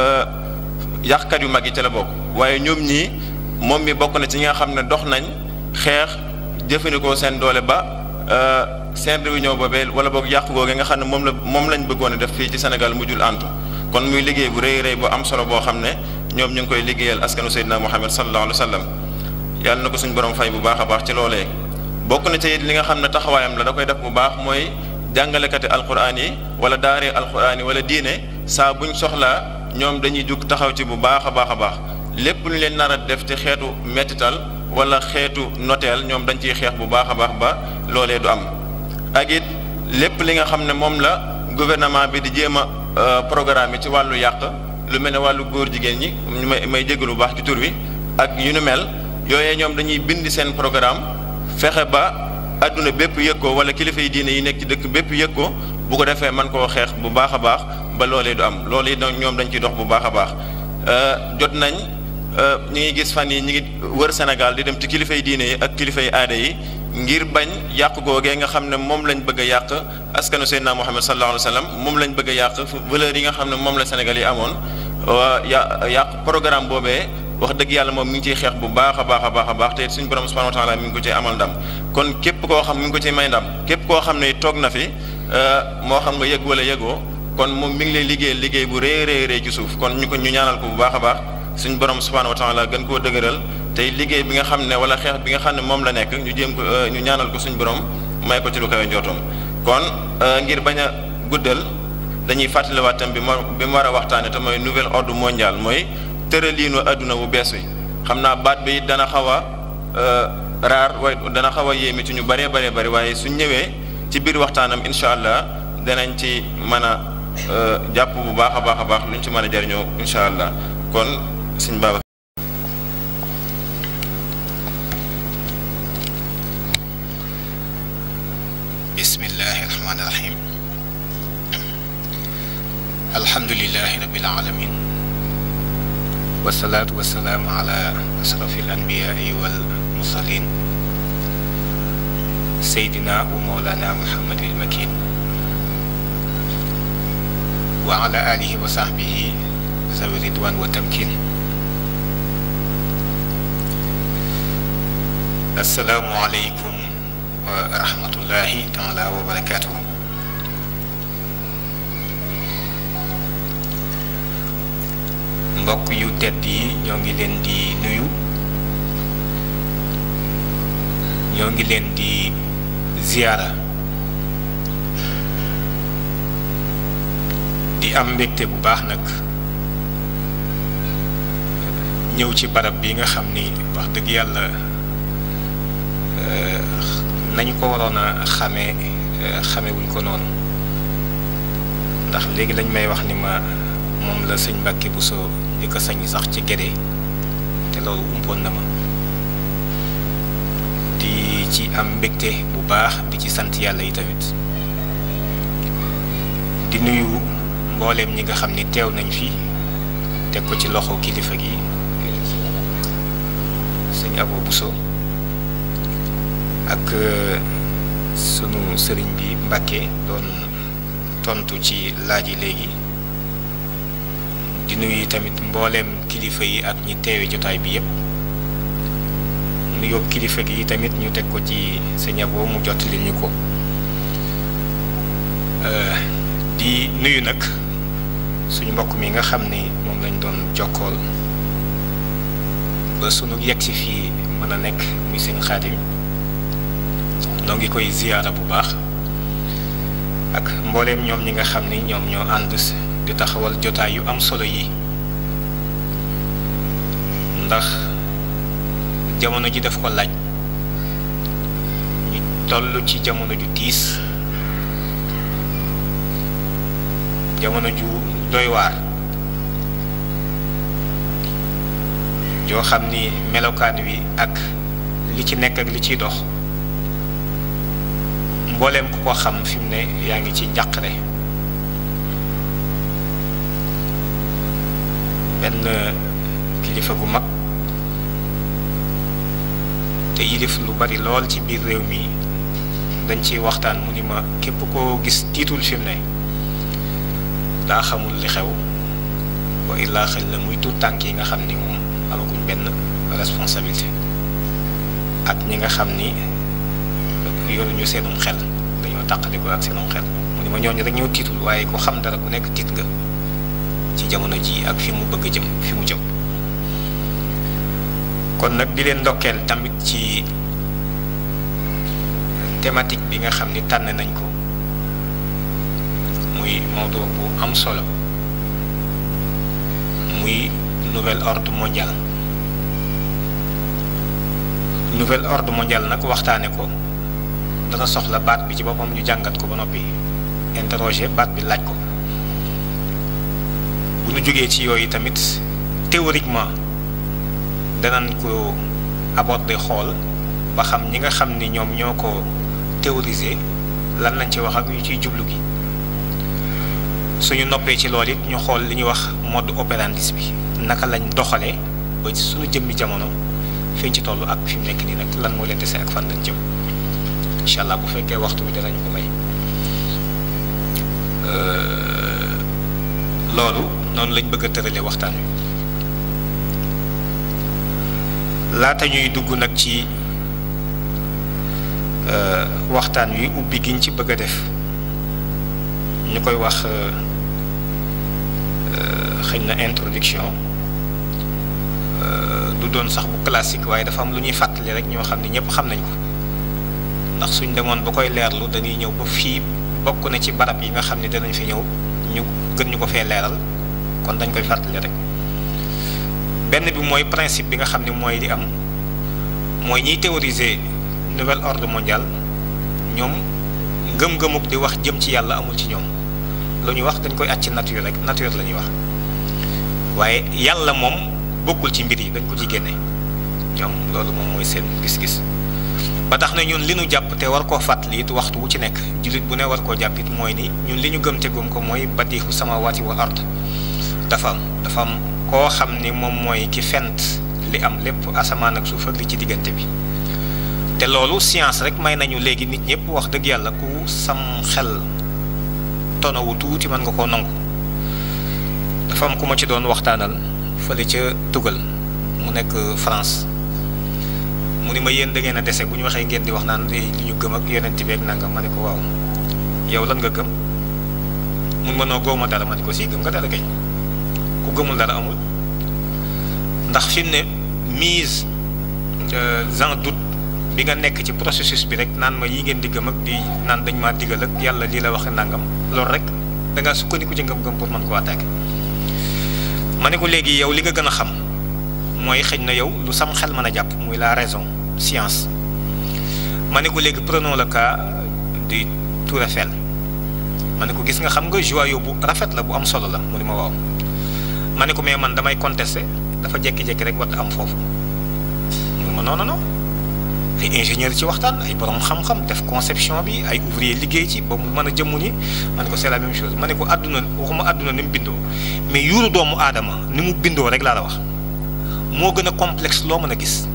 yàqkat yu mag yi ca la bokk waaye ñoom ñii moom mi bokk na ci ñi nga xam ne dox nañ xeex jëfandikoo seen doole ba seen réunion boobee wala boog yàqu googu nga xam ne moom la moom lañ bëggoon a def fii ci Sénégal mujjul antu kon muy liggéey bu rëy rëy bu am solo boo xam ne ñoom ñu ngi koy liggéeyal askanu Seydina Muhammad sallallahu alayhi wa sallam yàlla na ko suñu borom fay bu baax a baax ci loolee bokk na ci it li nga xam ne taxawaayam la da koy def bu baax mooy jàngalekati alquran yi wala daaree alquran yi wala diine saa buñ soxlaa ñoom dañuy jug taxaw ci bu baax a baax a baax lépp lu leen nar a def ci xeetu mettital wala xeetu noteel ñoom dañ ciy xeex bu baax a baax ba loolee du am ak it lépp li nga xam ne moom la gouvernement bi di jéem a programme ci wàllu yàq lu mel ne wàllu góor jigéen ñi may may jégalu bu baax ci tur wi ak yu nu mel yooyee ñoom dañuy bind seen programme fexe ba adduna bépp yëg ko wala kilifa yi diine yi nekk ci dëkk bépp yëg ko bu ko defee man koo xeex bu baax a baax ba loolee du am loolu yi ñoom dañ ciy dox bu baax a baax jot nañ ñi ngi gis fan yi ñi ngi wër Sénégal di dem ci kilifa yi diine yi ak kilifa yi aada yi ngir bañ yàq googee nga xam ne moom lañ bëgg a yàq askanu Seydina Muhammad sallallahu alayhi wa sallam moom lañ bëgg a yàq valeur yi nga xam ne moom la Sénégal yi amoon ya yàq programme boobee wax dëgg yàlla moom mi ngi ciy xeex bu baax a baax a baax a baax te suñu borom subhanahu wa taala mi ngi ko ciy amal ndam kon képp koo xam mi ngi ko ciy may ndam képp koo xam ne toog na fi moo xam nga yëg wala yëgoo kon moom mi ngi lay liggéey liggéey bu rëy rëy rëy ci suuf kon ñu ko ñu ñaanal ko bu baax a baax suñu borom subhanahu wa taala gën koo dëgëral tey liggéey bi nga xam ne wala xeex bi nga xam ne moom la nekk ñu jéem ko ñu ñaanal ko suñu borom may ko ci lu kawe njootoom kon ngir bañ a guddal dañuy fàttaliwaat tam bi ma bi mu war a waxtaane te mooy nouvel ordre mondial mooy tëraliinu adduna bu bees wi xam naa baat bi dana xaw a raar waaye dana xaw a yéeme ci ñu bëree bëree bëri waaye suñ ñëwee ci biir waxtaanam incha allah danañ ci mën a jàpp bu baax a baax a baax luñ ci mën a jariñoo incha allah kon suñ baaba bismillahi rahmaani rahim alhamdulilahi rabil alamin wasalaatu wasalaamu ala asrafi al anbiyaai wal mursalin seydina wa mawlana muhammadil makin wa ala alihi wa sahbihi zawi ridwan wa tamkin assalaamu aleykum wa rahmatullahi taala wa barakatuhu mbokk yu tedd yi ñoo ngi leen di nuyu ñoo ngi leen di ziyaara di am mbégte bu baax nag ñëw ci barab bi nga xam ni wax dëgg yàlla nañu ko waroon a xamee xamewuñ ko noonu ndax léegi lañ may wax ni ma moom la sëñ Mbàkke Buso di ko sañ sax ci Gédé te loolu umpoon na ma di ci am mbégte bu baax di ci sant yàlla yi tamit di nuyu mbooleem ñi nga xam ni teew nañ fi teg ko ci loxo kilifa gi sëñ Abo Buso ak sunu sëriñ bi Mbàkke doon tontu ci laaj yi léegi di nuyu tamit mbooleem kilifa yi ak ñi teewe jotaay bi yépp nu yóbbu kilifa gi tamit ñu teg ko ci sëñ Abo mu jottali ñu ko di nuyu nag suñu mbokk mi nga xam ni moom lañ doon jokkool ba sunu yegg si fii mën a nekk muy sëñ Xaadim noo ngi koy ziyaara bu baax ak mbooleem ñoom ñi nga xam ni ñoom ñoo ànd di taxawal jotaay yu am solo yi ndax jamono ji daf ko laaj ñu toll ci jamono ju tiis jamono ju doy waar joo xam ni melokaan wi ak li ci nekk ak li ciy dox mbooleem ku ko xam fi mu ne yaa ngi ci njàqare benn kilifa gu mag te yilif lu bari lool ci biir réew mi dañ ciy waxtaan mu ni ma képp koo gis tiitul fi mu ne daa xamul li xew wa illaa xel la muy tuut tànk yi nga xam ni moom amaguñ benn responsabilité ak ñi nga xam ni yoruñu seenum xel dañoo tàqaliko ak seenum xel mu ni ma ñooñu rek ñoo tiitul waaye ku xam dara ku nekk tiit nga ci jamono ji ak fi mu bëgg jëm fi mu jëm kon nag di leen ndokkeel tamit ci thématique bi nga xam ni tànn nañ ko muy mawdu bu am solo muy nouvel ordre mondial nouvel ordre mondial nag waxtaane ko dana soxla baat bi ci boppam ñu jàngat ko ba noppi interroger baat bi laaj ko bu ñu jógee ci yooyu tamit théoriquement danañ ko aborder xool ba xam ñi nga xam ni ñoom ñoo ko théoriser lan lañ ci wax ak yu ciy jublu gi suñu noppee ci loolu it ñu xool li ñuy wax mode opérandi bi naka lañ doxalee ba suñu jëmmi jamono fi ñu ci toll ak fi mu nekk nii nag lan moo leen dese ak fan lañ jëm incha allah bu fekkee waxtu bi danañ ko may loolu noonu lañ bëgg a tëralee waxtaan wi laata ñuy dugg nag ci waxtaan wi ubbi giñ ci bëgg a def ñu koy wax xëy na introduction du doon sax bu classique waaye dafa am lu ñuy fàttali rek ñoo xam ne ñëpp xam nañ ko ndax suñ demoon ba koy leerlu dañuy ñëw ba fii bokk na ci barab yi nga xam ne danañ fi ñëw ñu gën ñu ko fee leeral kon dañ koy fàttali rek benn bi mooy principe bi nga xam ne mooy di am mooy ñiy théoriser nouvel ordre mondial ñoom ngëm-ngëmuk di wax jëm ci yàlla amul ci ñoom lu ñuy wax dañ koy acc nature rek nature la ñuy wax waaye yàlla moom bokkul ci mbir yi dañ ko ci génne ñoom loolu moom mooy seen gis-gis ba tax na ñun li ñu jàpp te war koo fàttali it waxtu wu ci nekk jullit bu ne war koo jàpp it mooy ni ñun li ñu gëm te gëm ko mooy badiixu samaawaati wal ard dafa am dafa am koo xam ni moom mooy ki fent li am lépp asamaan ak suuf ak li ci diggante bi te loolu science rek may nañu léegi nit ñëpp wax dëgg yàlla ku sam xel tonawu tuuti mën nga koo nangu dafa am ku ma ci doon waxtaanal fële ca tugal mu nekk France mu ni ma yéen da ngeen a dese bu ñu waxee ngeen di wax naan li ñu gëm ak yonent bi ak nangam ma ne ko waaw yow lan nga gëm mun ma noo góoma dara ma ne ko si gëm nga dara kay ku gëmul dara amul ndax fi mu ne mise en doute bi nga nekk ci processus bi rek naan ma yi ngeen di gëm ak di naan dañ maa digal ak yàlla lii la wax nangam loolu rek da ngaa sukkandiku ci ngëm-ngëm pour mën koo attaquer ma ne ko léegi yow li nga gën a xam mooy xëj na yow lu sam xel mën a jàpp muy la raison science ma ne ko léegi prenons le cas du Tour Eiffel ma ne ko gis nga xam nga joyau bu rafet la bu am solo la mu ni ma waaw ma ne ko mais man damay contester dafa jékki-jékki rek war am foofu mu ni ma non non non ay ingénieur ci waxtaan ay borom xam-xam def conception bi ay ouvrier liggéey ci ba mu mën a jëmmu ni ma ne ko c'est la même chose ma ne ko àdduna waxuma àdduna ni mu bindoo mais yuuru doomu aadama ni mu bindoo rek laa la wax moo gën a complexe loo mën a gis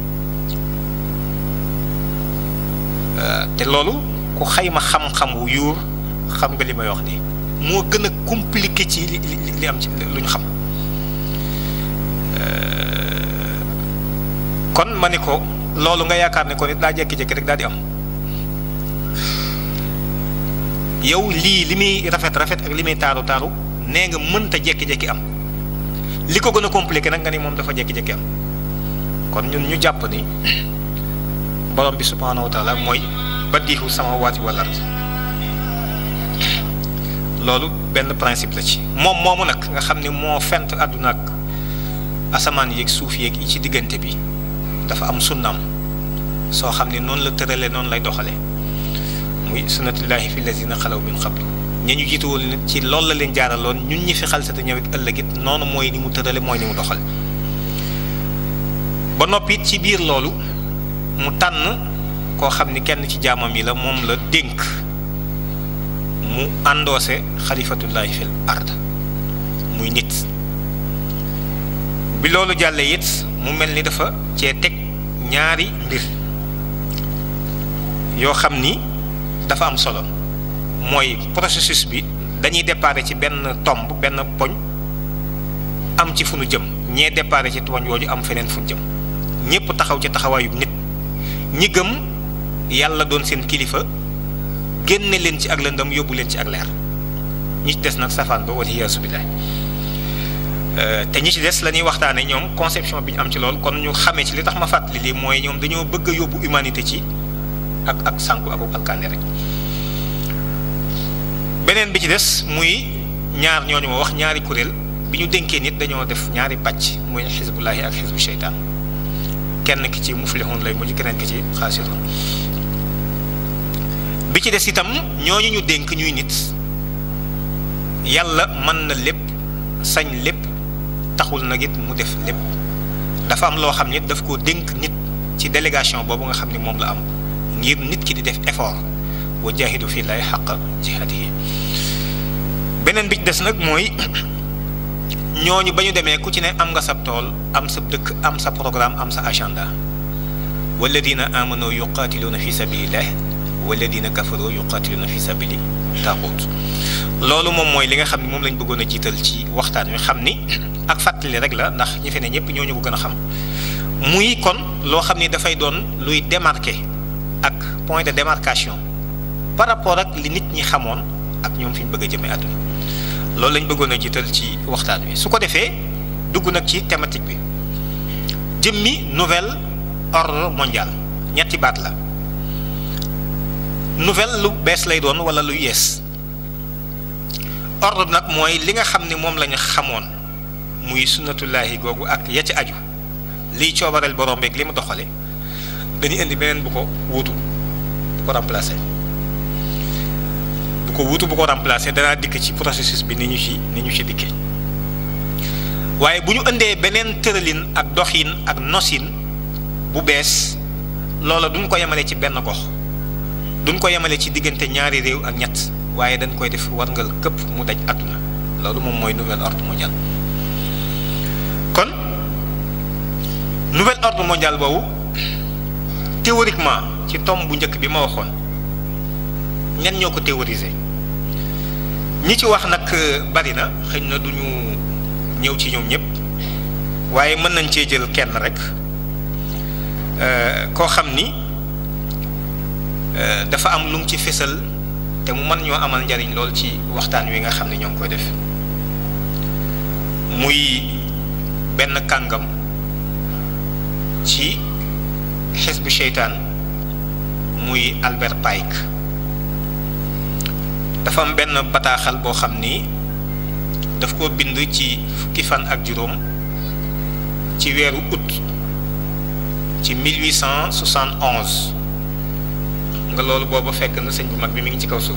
te loolu ku xayma xam-xam wu yuur xam nga li may wax nii moo gën a compliqué ci li li li am ci lu ñu xam kon ma ni ko loolu nga yaakaar ne ko nit daa jékki-jékki rek daal di am yow lii li muy rafet rafet ak li muy taaru taaru nee nga mënta jékki-jékki am li ko gën a compliqué nag nga ni moom dafa jékki-jékki am kon ñun ñu jàpp ni borom bi subhaanahu wa taala mooy badiixu samaawaati wal ard loolu benn principe la ci moom moomu nag nga xam ni moo fent àdduna ak asamaan yeeg suuf yeeg yi ci diggante bi dafa am sunnaam soo xam ni noonu la tërale noonu lay doxale muy sunnatullahi fi lazina xalaw min qablu ña ñu jiitu woon nit ci loolu la leen jaaraloon ñun ñi fi xalsate ñëwit ëllëg it noonu mooy ni mu tërale mooy ni mu doxal ba noppi it ci biir loolu mu tànn koo xam ni kenn ci jaamam yi la moom la dénk mu àndoose xalifatullahi fil ard muy nit bi loolu jàllee it mu mel ni dafa cee teg ñaari mbir yoo xam ni dafa am solo mooy processus bi dañuy déparé ci benn tomb benn poñ am ci fu nu jëm ñee déparé ci poñ wooju am feneen fu nu jëm ñépp taxaw ci taxawaayu nit ñi gëm yàlla doon seen kilifa génne leen ci ak lëndëm yóbbu leen ci ak leer ñi ci des nag safaan ba wala yaasu billaah te ñi ci des la ñuy waxtaane ñoom conception bi ñu am ci loolu kon ñu xamee ci li tax ma fàttali lii mooy ñoom dañoo bëgg a yóbbu humanité ci ak ak sànku ak alkaane rek beneen bi ci des muy ñaar ñooñu ma wax ñaari kuréel bi ñu dénkee nit dañoo def ñaari pàcc muy xisbullahi ak xisbu seytaan kenn ki ci muflihun lay mujj keneen ki ci xaasirun bi ci des itam ñooñu ñu dénk ñuy nit yàlla mën na lépp sañ lépp taxul nag it mu def lépp dafa am loo xam ne daf koo dénk nit ci délégation boobu nga xam ne moom la am ngir nit ki di def effort wa jaahidu fii lay xaq jihaadihi beneen bi ci des nag mooy ñooñu ba ñu demee ku ci ne am nga sab tool am sa dëkk am sa programme am sa agenda walladina amanu yuqaatiluuna fi sabilillah walladina kafaru yuqaatiluuna fi sabili taaxut loolu moom mooy li nga xam ne moom lañ bëggoon a jiital ci waxtaan wi xam ni ak fàttali rek la ndax ñi fi ne ñëpp ñooñu ko gën a xam muy kon loo xam ni dafay doon luy démarquer ak point de démarcation par rapport ak li nit ñi xamoon ak ñoom fi ñu bëgg a jëmee àdduna loolu lañ bëggoon a jiital ci waxtaan wi su ko defee dugg nag ci thématique bi jëmmi nouvel ordre mondial ñetti baat la nouvelle lu bees lay doon wala lu yees ordre nag mooy li nga xam ni moom lañu xamoon muy sunnatullaahi googu ak ya ci aju liy coobareel borom beeg li mu doxale dañuy indi beneen bu ko wuutu bu ko remplacer bu ko wuutu bu ko remplacer danaa dikk ci processus bi ni ñu ci ni ñu ci dikkee waaye bu ñu indee beneen tëralin ak doxin ak nosin bu bees loola duñ ko yemale ci benn gox duñ ko yemale ci diggante ñaari réew ak ñett waaye dañ koy def warngal këpp mu daj àdduna loolu moom mooy nouvel ordre mondial kon nouvel ordre mondial boobu théoriquement ci tomb bu njëkk bi ma waxoon ñan ñoo ko théoriser ñi ci wax nag bari na xëy na du ñu ñëw ci ñoom ñëpp waaye mën nañ cee jël kenn rek koo xam ni dafa am lu mu ci fésal te mu mën ñoo amal njariñ lool ci waxtaan wi nga xam ne ñoo ngi koy def muy benn kàngam ci xisbu seytaan muy Albert Pike dafa am benn bataaxal boo xam ni daf ko bind ci fukki fan ak juróom ci weeru août ci 1871 nga loolu boobu fekk na sëñ bu mag bi mi ngi ci kaw suuf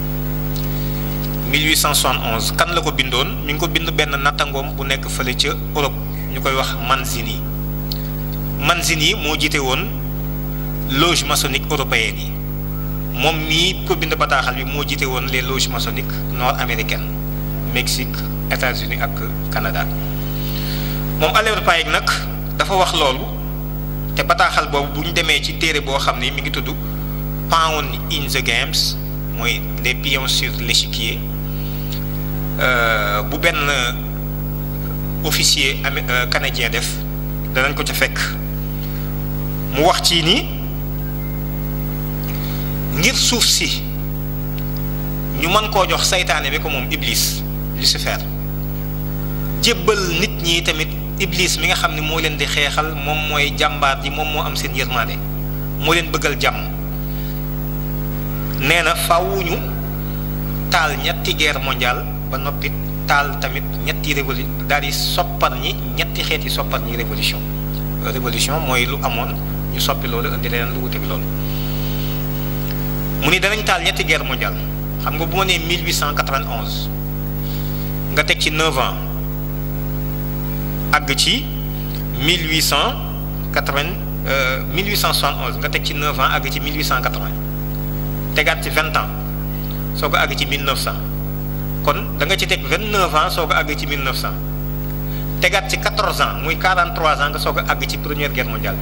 1871 kan la ko bindoon mi ngi ko bind benn nattangoom bu nekk fële ca Europe ñu koy wax Manzini Manzini moo jiite woon loge maçonnique européenne yi moom mii ko bind bataaxal bi moo jiite woon les loges maçonniques nord américaines Mexique États-Unis ak Canada moom Albert Pike nag dafa wax loolu te bataaxal boobu bu ñu demee ci téere boo xam ni mi ngi tudd Pawn in the Games mooy les pions sur l'échiquier bu benn officier amé canadien def danañ ko ca fekk mu wax ci ni ngir suuf si ñu mën koo jox saytaane bi ko moom Iblis Lucifer jébbal nit ñi tamit Iblis mi nga xam ne moo leen di xeexal moom mooy jàmbaar ji moom moo am seen yërmaande moo leen bëggal jàmm nee na fawuñu taal ñetti guerre mondiale ba noppi taal tamit ñetti révolu daal di soppar ñi ñetti xeeti soppar ñi révolution révolution mooy lu amoon ñu soppi loolu indi leneen lu wuteeg loolu mu ni danañ taal ñetti guerre mondiale xam nga bu ma nee 1891 nga teg ci 9 ans àgg ci 1880 1871 nga teg ci 9 ans àgg ci 1880 tegaat ci 20 ans soo ko àgg ci 1900 kon da nga ci teg 29 ans soo ko àgg ci 1900 tegaat ci 14 ans muy 43 ans nga soo ko àgg ci première guerre mondiale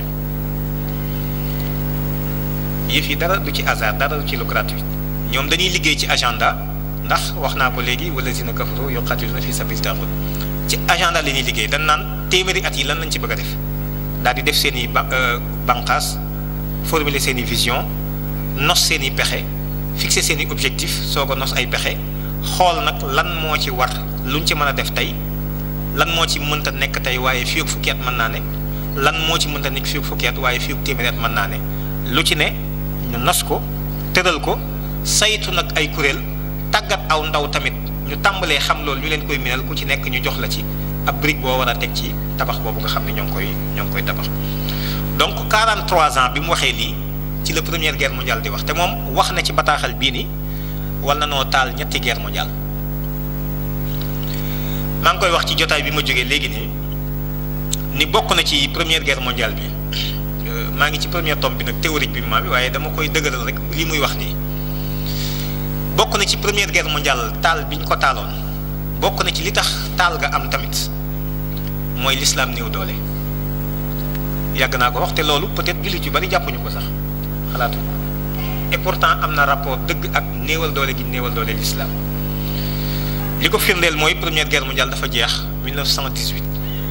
bi yëf yi dara du ci hasard dara du ci lu gratuit ñoom dañuy liggéey ci agenda ndax wax naa ko léegi wala zina kafaru yuqatiluna fi sabili taaxut ci agenda la ñuy liggéey dañ naan téeméeri at yi lan lañ ci bëgg a def daal di def seen i ba banqaas formuler seen i vision nos seen i pexe fixer seen i objectif soo ko nos ay pexe xool nag lan moo ci war luñ ci mën a def tey lan moo ci mënta nekk tey waaye fii ak fukki at mën naa ne lan moo ci mënta nekk fii ak fukki at waaye fii ak téeméeri at mën naa ne lu ci ne ñu nos ko tëral ko saytu nag ay kuréel tàggat aw ndaw tamit ñu tàmbalee xam loolu ñu leen koy minal ku ci nekk ñu jox la ci ab brique boo war a teg ci tabax boobu nga xam ne ñoo ngi koy ñoo ngi koy tabax donc 43 ans bi mu waxee lii ci la première guerre mondiale di wax te moom wax na ci bataaxal bii ni war na noo taal ñetti guerre mondiale maa ngi koy wax ci jotaay bi ma jógee léegi nii ni bokk na ci première guerre mondiale bi maa ngi ci premier tome bi nag théorique bi maa bi waaye dama koy dëgëral rek li muy wax nii bokk na ci première guerre mondiale taal bi ñu ko taaloon bokk na ci li tax taal nga am tamit mooy l'islam néew doole yàgg naa ko wax te loolu peut-être jullit yu bari jàppuñu ko sax xalaatu ko et pourtant am na rapport dëgg ak néewal doole gi néewal doole l'islam li ko firndeel mooy première guerre mondiale dafa jeex 1918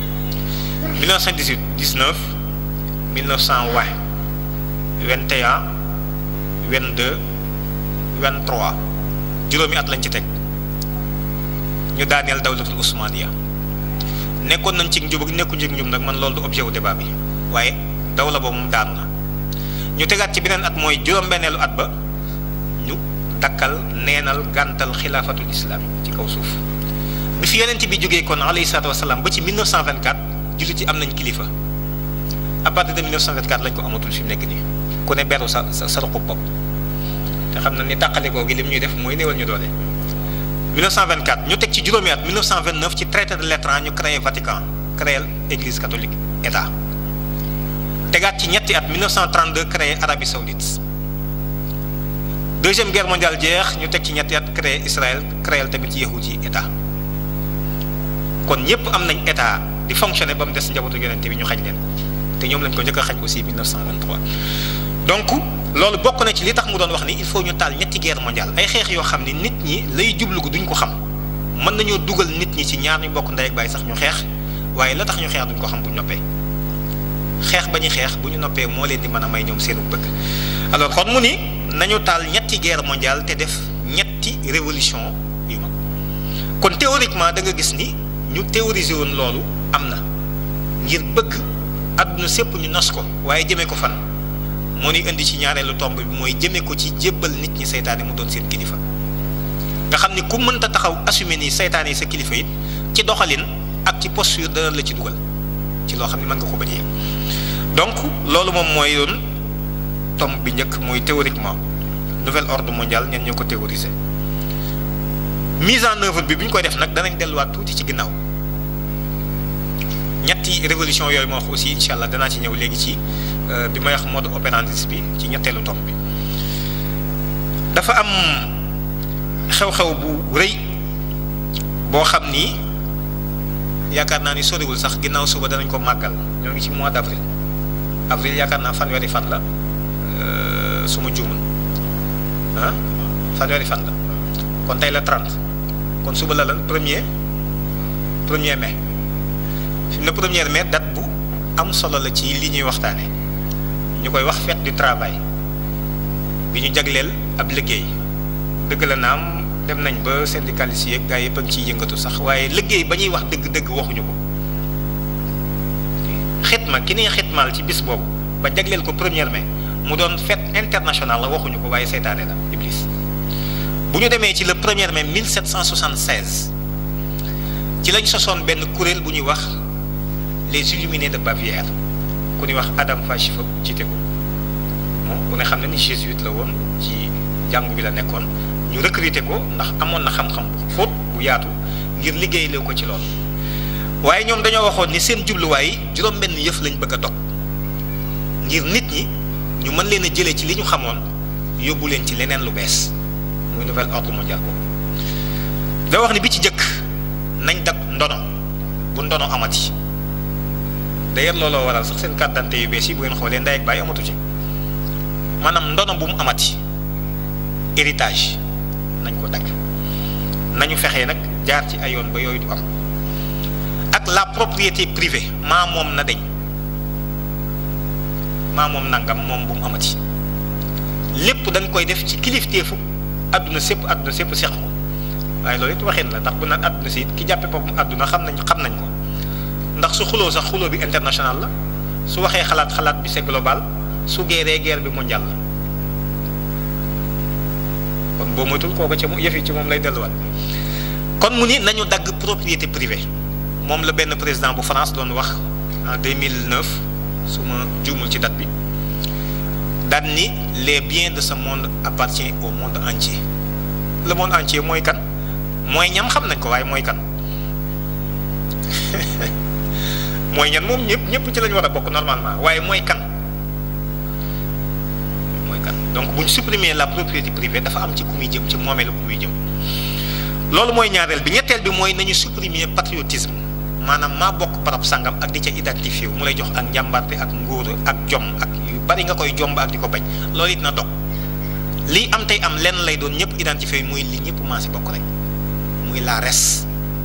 1918 19 1920 21 22 23 juróomi at lañ ci teg ñu daaneel dawlatul usmaniya nekkoon nañ ci njub ak nekku njëg njub nag man loolu du objet wu débat bi waaye dawla boobu moom daanu na ñu tegaat ci beneen at mooy juróom-benneelu at ba ñu dakkal neenal gàntal xilaafatul islam ci kaw suuf bi fi yonent bi jógee kon alayhi salaatu wasalaam ba ci 1924 jullit yi am nañ kilifa à partir de 1924 lañ ko amatul fi mu nekk nii ku ne beru sa sa sa ruqub bopp te xam na ni tàqalikoo gi lim ñuy def mooy néewal ñu doole 1924 ñu teg ci juróomi at 1929 ci traité de Latran ñu créé Vatican créé église catholique état tegaat ci ñetti at 1932 créé Arabie Saoudite deuxième guerre mondiale jeex ñu teg ci ñetti at créé Israël créé tamit ci yahud yi état kon ñëpp am nañ état di fonctionner ba mu des njabootu yonent bi ñu xañ leen te ñoom lañ ko njëkk a xañ aussi 1923 donc loolu bokk na ci li tax mu doon wax ni il faut ñu taal ñetti guerre mondiale ay xeex yoo xam ni nit ñi lay jublu ko duñ ko xam mën nañoo dugal nit ñi ci ñaar ñu bokk ndey ak baay sax ñu xeex waaye la tax ñu xeex duñ ko xam bu ñu noppee xeex ba ñu xeex bu ñu noppee moo leen di mën a may ñoom seenu bëgg alors kon mu ni nañu taal ñetti guerre mondiale te def ñetti révolution yu mag kon théoriquement da nga gis ni ñu théoriser woon loolu am na ngir bëgg àdduna sépp ñu nos ko waaye jëmee ko fan moo ni indi ci ñaareelu tomb bi mooy jëmee ko ci jébbal nit ñi seytaane mu doon seen kilifa nga xam ni ku mënta taxaw assumer ni seytaane yi sa kilifa it ci doxalin ak ci posture dana la ci dugal ci loo xam ne mën nga ko bañ a donc loolu moom mooy yoon tomb bi njëkk mooy théoriquement nouvel ordre mondial ñen ñoo ko théoriser mise en œuvre bi bu ñu koy def nag danañ delluwaat tuuti ci ginnaaw ñetti révolution yooyu moo wax aussi incha allah danaa ci ñëw léegi ci bi may wax mode opérandi bi ci ñetteelu tomb bi dafa am xew-xew bu rëy boo xam ni yaakaar naa ni soriwul sax ginnaaw suba danañ ko màggal ñoo ngi ci mois d' avril avril yaakaar naa fanweeri fan la su ma juumul ah fanweeri fan la kon tey la 30 kon suba la lan premier premier mai fi mu ne premier mai date bu am solo la ci li ñuy waxtaane ñu koy wax fête du travail bi ñu jagleel ab liggéey dëgg la naam dem nañ ba syndicalistes yi gaa yëpp a ngi ciy yëngatu sax waaye liggéey ba ñuy wax dëgg-dëgg waxuñu ko xitma ki ñuy xitmaal ci bis boobu ba jagleel ko premier mai mu doon fête internationale la waxuñu ko waaye seytaane la iblis bu ñu demee ci le premier mai 1776 ci lañ sosoon benn kuréel bu ñuy wax les illuminés de Bavière ku ñuy wax Adam Fashifow jiite ko moom ku ne xam ne ni jésuite la woon ci jàngu bi la nekkoon ñu recruter ko ndax amoon na xam-xam bu xóot bu yaatu ngir liggéeyloo ko ci loolu waaye ñoom dañoo waxoon ni seen jubluwaay juróom-benn yëf lañ bëgg a dog ngir nit ñi ñu mën leen a jëlee ci li ñu xamoon yóbbu leen ci leneen lu bees muy nouvel ordre mondial boobu da wax ni bi ci jëkk nañ dag ndono bu ndono amati d'ailleurs looloo waral sax seen carte d'identité yu bees yi bu ngeen xoolee ndey ak baay amatu ci maanaam ndono bu mu amati héritage nañ ko dagg nañu fexee nag jaar ci ay yoon ba yooyu du am ak la propriété privée maa moom na deñ maa moom nangam moom bu mu amati lépp dañ koy def ci kilifteefu àdduna sépp àdduna sépp seq ko waaye loolu it waxin la ndax bu naan àdduna si it ki jàppe boppam àdduna xam nañ xam nañ ko ndax su xuloo sax xuloo bi international la su waxee xalaat xalaat bi c'est global su geeree guerre bi mondial la kon boo moytul kooku ca mu yëfi ci moom lay delluwaat kon mu ni nañu dagg propriété privée moom la benn président bu France doon wax en 2009 su ma juumul ci date bi daan ni les biens de ce monde appartient au monde entier le monde entier mooy kan mooy ñam xam nañ ko waaye mooy kan mooy ñan moom ñëpp ñëpp ci lañ war a bokk normalement waaye mooy kan mooy kan donc bu ñu supprimer la propriété privée dafa am ci ku muy jëm ci moomeelu ku muy jëm loolu mooy ñaareel bi ñetteel bi mooy nañu supprimer patriotisme maanaam maa bokk barab sangam ak di ca identifié wu mu lay jox ak njàmbarte ak ngóor ak jom ak yu bari nga koy jomb ak di ko bañ loolu it na dog lii am tey am lenn lay doon ñëpp identifié muy li ñëpp maa si bokk rek muy la res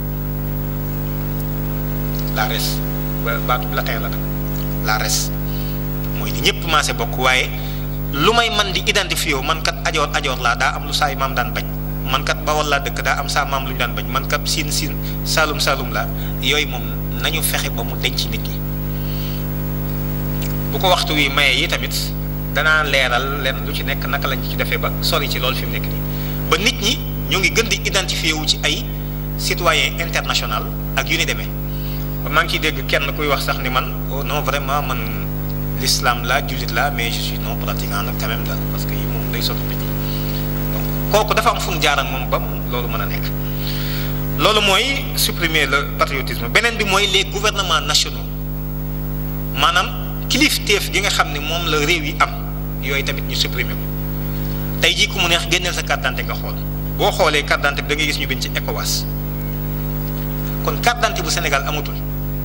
la res ba baatu latin la nag la res mooy li ñëpp maa si bokk waaye lu may man di identifié wu man kat ajoor ajoor laa daa am lu saay maam daan bañ man kat bawol laa dëkk daa am saa maam lu ñu daan bañ man kat siin siin saalum saalum laa yooyu moom nañu fexe ba mu denc nit ñi bu ko waxtu wi maye yi tamit danaa leeral leen lu ci nekk naka lañ ci defee ba sori ci loolu fi mu nekk nii ba nit ñi ñoo ngi gën di identifié wu ci ay citoyen international ak yu ni demee maa ngi ciy dégg kenn kuy wax sax ni man oh non vraiment man l'islam la jullit la mais je suis non pratiquant nag quand même daal parce que yi moom day sotti nit ñi donc kooku dafa am fu mu jaar ak moom ba loolu mën a nekk loolu mooy supprimer le patriotisme beneen bi mooy les gouvernements nationaux maanaam kilifteef gi nga xam ne moom la réew yi am yooyu tamit ñu supprimer ko tey jii ku mu neex génneel sa carte d'identité nga xool boo xoolee carte d'identité bi da ngay gis ñu bind ci ECOWAS kon carte d'identité bu Sénégal amatul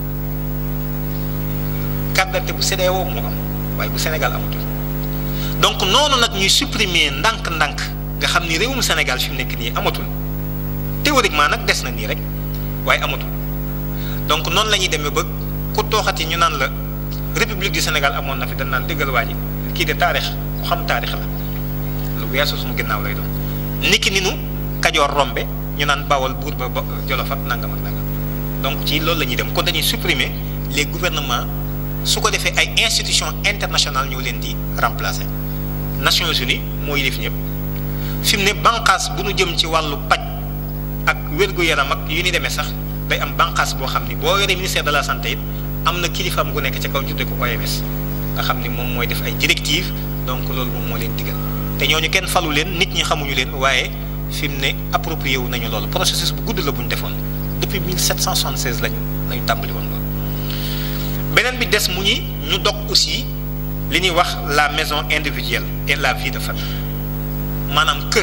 carte d'identité bu CEDEAO moo am waaye bu Sénégal amatul donc noonu nag ñuy supprimer ndànk-ndànk nga xam ni réewum Sénégal fi mu nekk nii amatul théoriquement nag des na nii rek waaye amatul donc noonu la ñuy demee ba ku tooxati ñu naan la république du Sénégal amoon na fi dañ naan déggal waa ji kii de taarix ku xam taarix la lu weesu suñu ginnaaw lay doon niki ni nu kajoor rombe ñu naan bawal buur ba ba jolof ak nangam ak nangam donc ci loolu la ñuy dem kon dañuy supprimer les gouvernements su ko defee ay institutions internationales ñoo leen di remplacer Nations Unies moo yilif ñëpp fi mu ne bànqaas bu nu jëm ci wàllu paj ak wér-gu-yaram ak yu ni demee sax day am bànqaas boo xam ni boo yoree ministère de la santé it am na kilifaam gu nekk ci kaw ñu tuddee ko OMS nga xam ni moom mooy def ay directives donc loolu moom moo leen digal te ñooñu kenn falu leen nit ñi xamuñu leen waaye fi mu ne approprié wu nañu loolu processus bu gudd la bu ñu defoon depuis 1776 lañu lañu tàmbali woon loolu. beneen bi des mu ñi ñu dog aussi li ñuy wax la maison individuelle et la vie de famille maanaam kër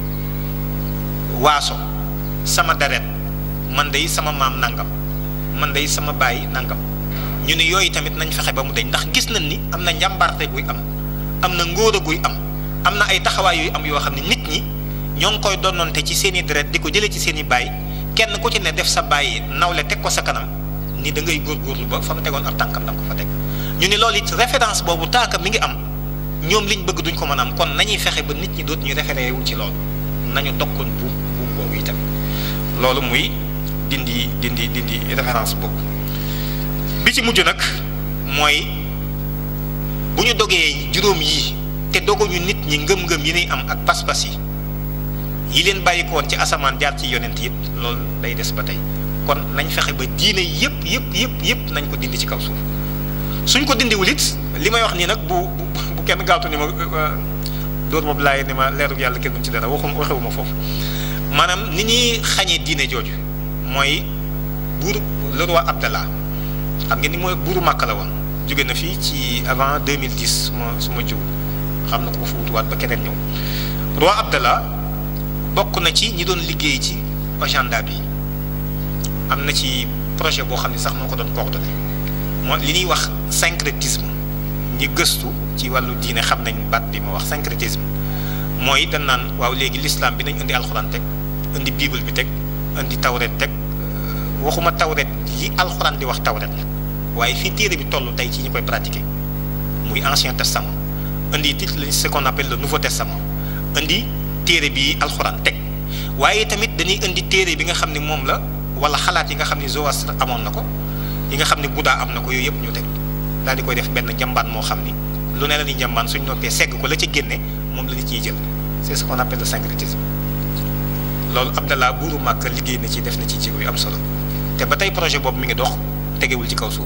waaso sama deret man day sama maam nangam man day sama baay nangam ñu ne yooyu tamit nañ fexe ba mu deñ ndax gis nañ ni am na njàmbarte guy am am na ngóor guy am am na ay taxawaay yooyu am yoo xam ne nit ñi ñoo ngi koy donnoonte ci seen i deret di ko jëlee ci seen i baay kenn ku ci ne def sa baay nawle teg ko sa kanam ni da ngay góorgóorlu ba fa mu tegoon ab tànkam da nga ko fa teg ñu ne loolu it référence boobu tànk mi ngi am ñoom liñ bëgg duñ ko mën a am kon nañuy fexe ba nit ñi dootuñu référé wu ci loolu nañu dokkoon buum buum boobu itam loolu muy dindi dindi dindi référence boobu bi ci mujj nag mooy bu ñu dogee juróom yi te doguñu nit ñi ngëm-ngëm yi ñuy am ak pas-pas yi yi leen bàyyi ko woon ci asamaan jaar ci yonent it loolu day des ba tey kon nañ fexe ba diine yëpp yëpp yëpp yëpp nañ ko dindi ci kaw suuf suñ ko dindiwul it li may wax nii nag bu bu bu kenn gaawtu ni ma dóor boobu laay ni ma leeru yàlla kenn duñ ci dara waxum waxewuma foofu maanaam ni ñuy xañee diine jooju mooy buur le roi Abdallah xam ngeen ni mooy buuru Màkka la woon jóge na fii ci avant 2010 su ma su ma jiw xam na ko fa wutuwaat ba keneen ñëw roi Abdallah bokk na ci ñi doon liggéey ci agenda bi am na ci projet boo xam ne sax moo ko doon coordonné moo li ñuy wax syncrétisme ñi gëstu ci wàllu diine xam nañ baat bi ma wax syncrétisme mooy dañ naan waaw léegi l'islam bi nañ indi alxuraan teg indi bible bi teg indi tawret teg waxuma tawret li alxuraan di wax tawret la waaye fii téere bi toll tey ci ñi koy pratiquer muy ancien testament indi it ce qu'on appelle le nouveau testament indi téere bi alxuraan teg waaye tamit dañuy indi téere bi nga xam ne moom la wala xalaat yi nga xam ne Zoroastre amoon na ko yi nga xam ne Bouddha am na ko yooyu yëpp ñu teg daal di koy def benn njambaan moo xam ni lu ne la ni njambaan suñ noppee segg ko la ca génne moom la ñu ciy jël c'est ce qu'on appelle le syncrétisme loolu Abdallah buuru Màkka liggéey na ci def na ci jéego yu am solo te ba tey projet boobu mi ngi dox tegewul ci kaw suuf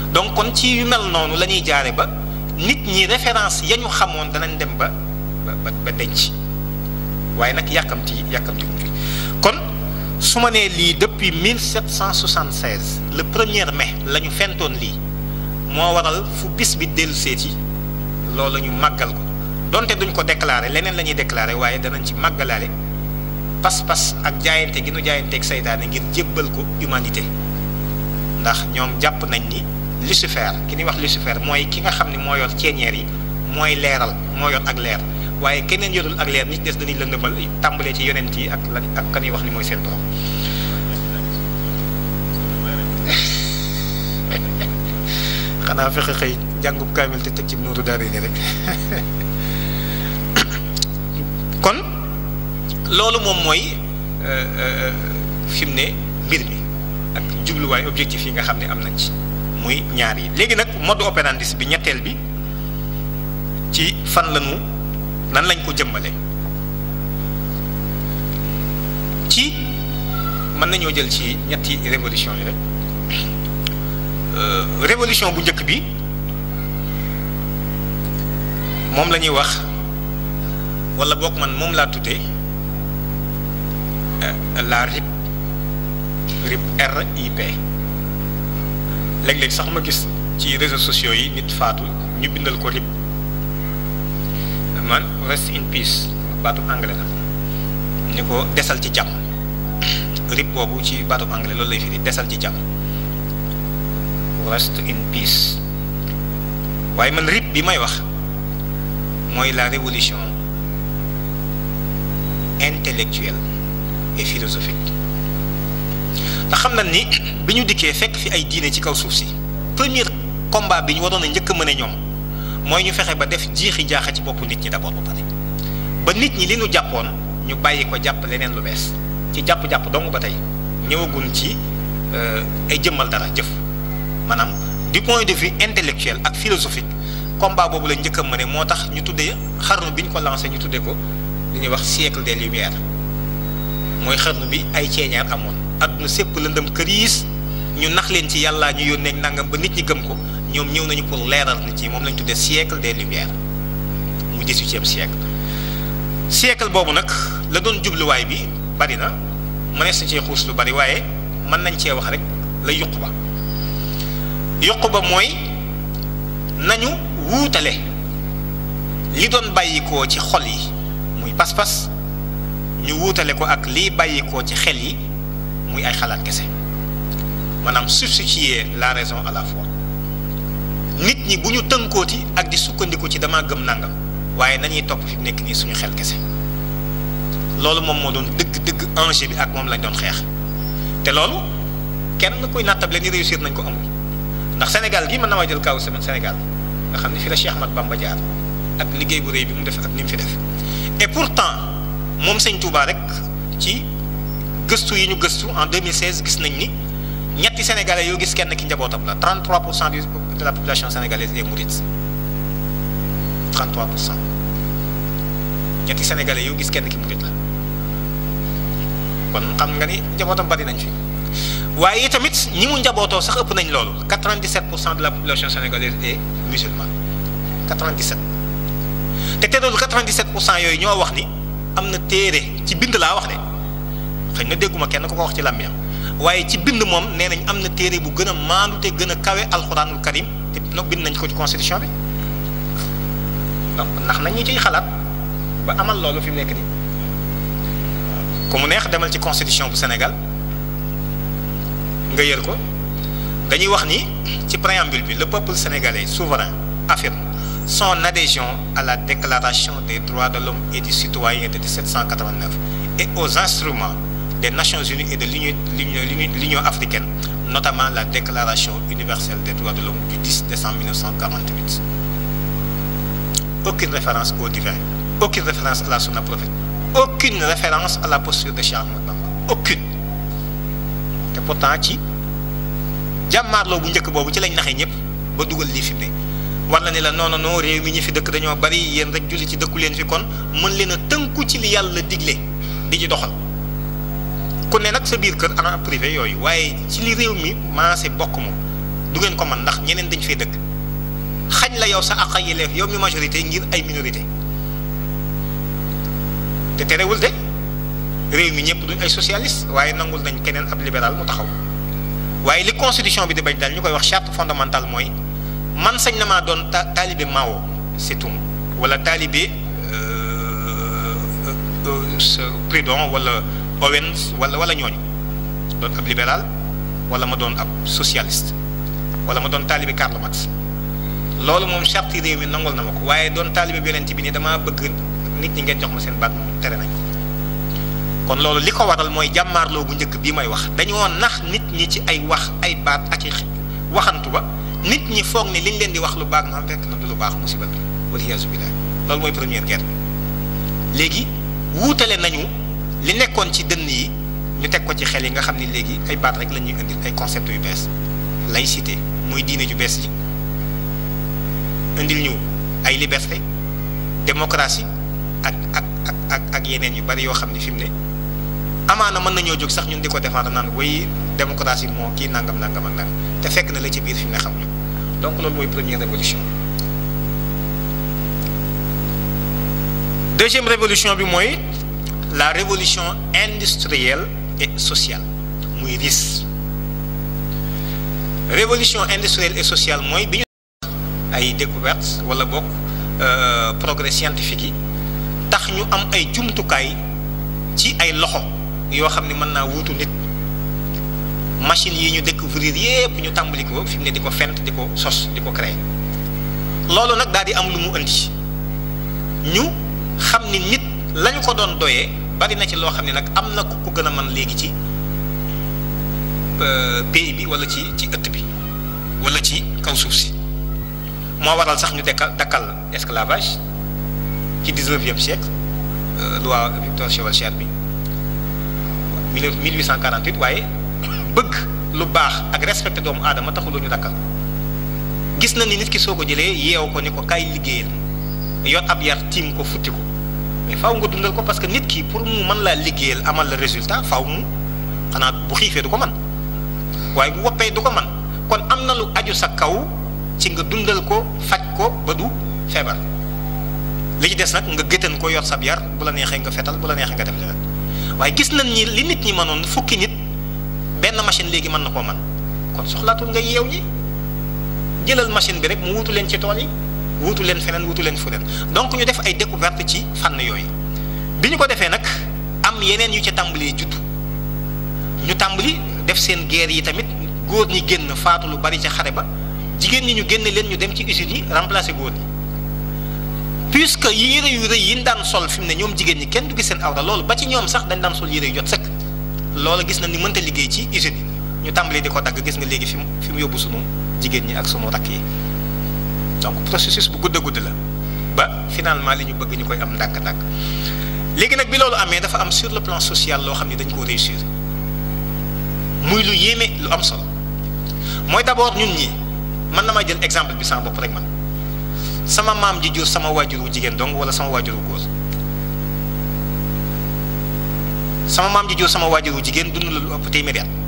donc kon ci yu mel noonu la ñuy jaare ba nit ñi référence ya ñu xamoon danañ dem ba ba ba denc waaye nag yàkkamti yàkkamti wuñ fi kon su ma nee lii depuis 1776 le premier mai la ñu fentoon lii moo waral fu bis bi dellu seeti loolu la ñu màggal ko donte duñ ko déclaré leneen la ñuy déclaré waaye danañ ci màggalaale pas-pas ak jaayante gi nu jaayanteeg saytaane ngir jébbal ko humanité ndax ñoom jàpp nañ ni Lucifer ki ñuy wax Lucifer mooy ki nga xam ne moo yor ceeñeer yi mooy leeral moo yor ak leer waaye keneen yorul ak leer nit des dañuy lëndëmal tàmbalee ci yonent yi ak lan ak kan ñuy wax ni mooy seen borom xanaa fexe xëy jàngub kaamil te teg ci nuuru daara ni rek kon loolu moom mooy fi mu ne mbir mi ak jubluwaay objectif yi nga xam ne am nañ ci muy ñaar yi léegi nag mode opérandi bi ñetteel bi ci fan lañu nan lañ ko jëmmale ci mën nañoo jël ci ñetti révolution yi rek révolution bu njëkk bi moom la ñuy wax wala boog man moom laa tuddee la RIP RIP RIP léeg-léeg sax ma gis ci réseaux sociaux yi nit faatu ñu bindal ko RIP man rest in peace baatu anglais la ni ko desal ci jàmm RIP boobu ci baatu anglais loolu lay firi desal ci jàmm rest in peace waaye man RIP bi may wax mooy la révolution intellectuelle et philosophique ndax xam na ni bi ñu dikkee fekk fi ay diine ci kaw suuf si premier combat bi ñu waroon a njëkk a mën a ñoom mooy ñu fexe ba def jiixi jaaxa ci boppu nit ñi d'abord ba pare ba nit ñi li ñu jàppoon ñu bàyyi ko jàpp leneen lu bees ci jàpp-jàpp dong ba tey ñëwagun ci ay jëmmal dara jëf maanaam du point de vue intellectuel ak philosophique combat boobu la njëkk a mëne moo tax ñu tuddee xarnu bi ñu ko lancé ñu tuddee ko li ñuy wax siècle des lumières mooy xarnu bi ay ceeñaar amoon adduna sépp lëndëm këriis ñu nax leen ci yàllaa ñu yónnee nangam ba nit ñi gëm ko ñoom ñëw nañu pour leeral nit ñi moom lañ tuddee siècle des lumières mu dix-huitième siècle siècle boobu nag la doon jubluwaay bi bari na mënees na cee xuus lu bari waaye mën nañ cee wax rek la yuq ba yuq ba mooy nañu wuutale li doon bàyyikoo ci xol yi muy pas-pas ñu wuutale ko ak liy bàyyikoo ci xel yi muy ay xalaat kese maanaam substituer la raison à la foi nit ñi bu ñu tënkooti ak di sukkandiku ci dama gëm nangam waaye nañuy topp fi nekk nii suñu xel kese loolu moom moo doon dëgg-dëgg enjeu bi ak moom lañ doon xeex te loolu kenn kuy nattable ni réussir nañ ko amul ndax Sénégal gii mën na maa jël kaw semaine Sénégal nga xam ne fi la Cheikh Ahmad Bamba jaar ak liggéey bu rëy bi mu def ak ni mu fi def et pourtant moom sëñ Touba rek ci gëstu yi ñu gëstu en 2016 gis nañ ni ñetti sénégalais yoo gis kenn ki njabootam la 33 pour cent de la population sénégalaise est mouride 33 pour cent ñetti sénégalais yoo gis kenn ki murit la kon xam nga ni njabootam bari nañ fi waaye tamit ñi mu njabootoo sax ëpp nañ loolu 97 pour cent de la population sénégalaise est musulmane 97 te te loolu 97 pour cent yooyu ñoo wax ni am na téere ci bind laa wax de xëy na dégguma kenn ku ko wax ci làmmiñam waaye ci bind moom nee nañ am na téere bu gën a maandu te gën a kawe alxuraanul karim te no bind nañ ko ci constitution bi donc ndax nañ ñu ciy xalaat ba amal loolu fi mu nekk nii ku mu neex demal ci constitution bu Sénégal nga yër ko dañuy wax ni ci préambule bi le peuple sénégalais souverain affirme son adhésion à la déclaration des droits de l'homme et du citoyen de 1789 et aux instruments des Nations Unies et de l'Union l'Union africaine notamment la déclaration universelle des droits de l'homme du 10 décembre 1948 aucune référence au divin aucune référence à la sunna prophète aucune référence à la posture de Cheikh Ahmadou Bamba aucune te pourtant ci jàmmaarloo bu njëkk boobu ci lañ naxee ñëpp ba dugal lii fi mu ne war na ne la non non réew mi ñi fi dëkk dañoo bari yéen rek julli ci dëkku leen fi kon mën leen a tënku ci li yàlla digle di ci doxal ku ne nag sa biir kër en privé yooyu waaye ci li réew mi maase bokk moom du ngeen ko man ndax ñeneen dañ fee dëkk xañ la yow sa àq ak yelleef yow mi majorité ngir ay minorité te terewul de réew mi ñëpp duñ ay socialiste waaye nangul nañ keneen ab libéral mu taxaw waaye li constitution bi di bañ daal ñu koy wax charte fondamentale mooy man sañ na maa doon ta taalibe Mao c'est tout wala taalibe Proudhon wala Owens wala wala ñooñu doon ab libéral wala ma doon ab socialiste wala ma doon taalibe Karl Marx loolu moom charte réew mi nangul na ma ko waaye doon taalibe bi yonent bi ni damaa bëgg nit ñi ngeen jox ma seen baat moom tere nañ ko kon loolu li ko waral mooy jàmmaarloo bu njëkk bii may wax dañoo nax nit ñi ci ay wax ay baat ak i waxantu ba nit ñi foog ne liñ leen di wax lu baax na fekk na du lu baax musibal bi waliyaasu billaah loolu mooy première guerre léegi wuutale nañu li nekkoon ci dënn yi ñu teg ko ci xel yi nga xam ne léegi ay baat rek la ñuy indil ay concept yu bees laïcité muy diine ju bees ji indil ñu ay liberté démocratie ak ak ak ak ak yeneen yu bari yoo xam ne fi mu ne amaana mën nañoo jóg sax ñun di ko défendre naan way démocratie moo kii nangam nangam ak nangam te fekk na la ci biir fi mu ne xamuñu donc loolu mooy première révolution deuxième révolution bi mooy la révolution industrielle et sociale muy RIS révolution industrielle et sociale mooy bi ñu ay découvertes wala bokk progrès scientifique yi tax ñu am ay jumtukaay ci ay loxo yoo xam ne mën naa wuutu nit machine yi ñu découvrir yépp ñu tàmbali ko fi mu ne di ko fent di ko sos di ko créer loolu nag daal di am lu mu indi ñu xam ni nit lañu ko doon doyee bari na ci loo xam ne nag am na ku ko gën a mën léegi ci pays bi wala ci ci ëtt bi wala ci kaw suuf si moo waral sax ñu dekkal dakkal esclavage ci dix-neuvième siècle loi Victor Schœlcher bi 1848 waaye bëgg lu baax ak respecté doomu aadama taxuloo ñu dakkal gis na ni nit ki soo ko jëlee yeew ko ni ko kaay liggéeyal yor ab yar tiim ko futti ko mais faaw nga dundal ko parce que nit ki pour mu mën laa liggéeyal amal la résultat faaw mu xanaa bu xiifee du ko man waaye bu woppee du ko man kon am na lu aju sa kaw ci nga dundal ko faj ko ba du feebar li ci des nag nga gëtën ko yor sab yar bu la neexee nga fetal bu la neexee nga def leneen waaye gis nañ ni li nit ñi mënoon fukki nit benn machine léegi mën na koo man kon soxlaatul nga yeew ñi jëlal machine bi rek mu wutu leen ci tool yi wutu leen feneen wutu leen fu leen donc ñu def ay découverte ci fànn yooyu bi ñu ko defee nag am yeneen yu ca tàmbalee juddu ñu tàmbali def seen guerre yi tamit góor ñi génn faatu lu bari ca xare ba jigéen ñi ñu génne leen ñu dem ci usines yi remplacer góor ñi puisque yére yu rëy yi ñu daan sol fi mu ne ñoom jigéen ñi kenn du gis seen awra loolu ba ci ñoom sax dañ daan sol yére yu jot sëkk loolu gis na ni mënta liggéey ci usines yi ñu tàmbali di ko dagg gis nga léegi fi mu fi mu yóbbu sunu jigéen ñi ak sunu rakk yi donc processus bu gudd a gudd la ba finalement li ñu bëgg ñu koy am ndànk-ndànk léegi nag bi loolu amee dafa am sur le plan social loo xam ne dañ koo réussir muy lu yéeme lu am solo mooy d'abord ñun ñi man na ma jël exemple bi sama bopp rek man sama maam ji jur sama waajuru jigéen dong wala sama waajuru góor sama maam ji jur sama waajuru jigéen dund la lu ëpp téeméeri at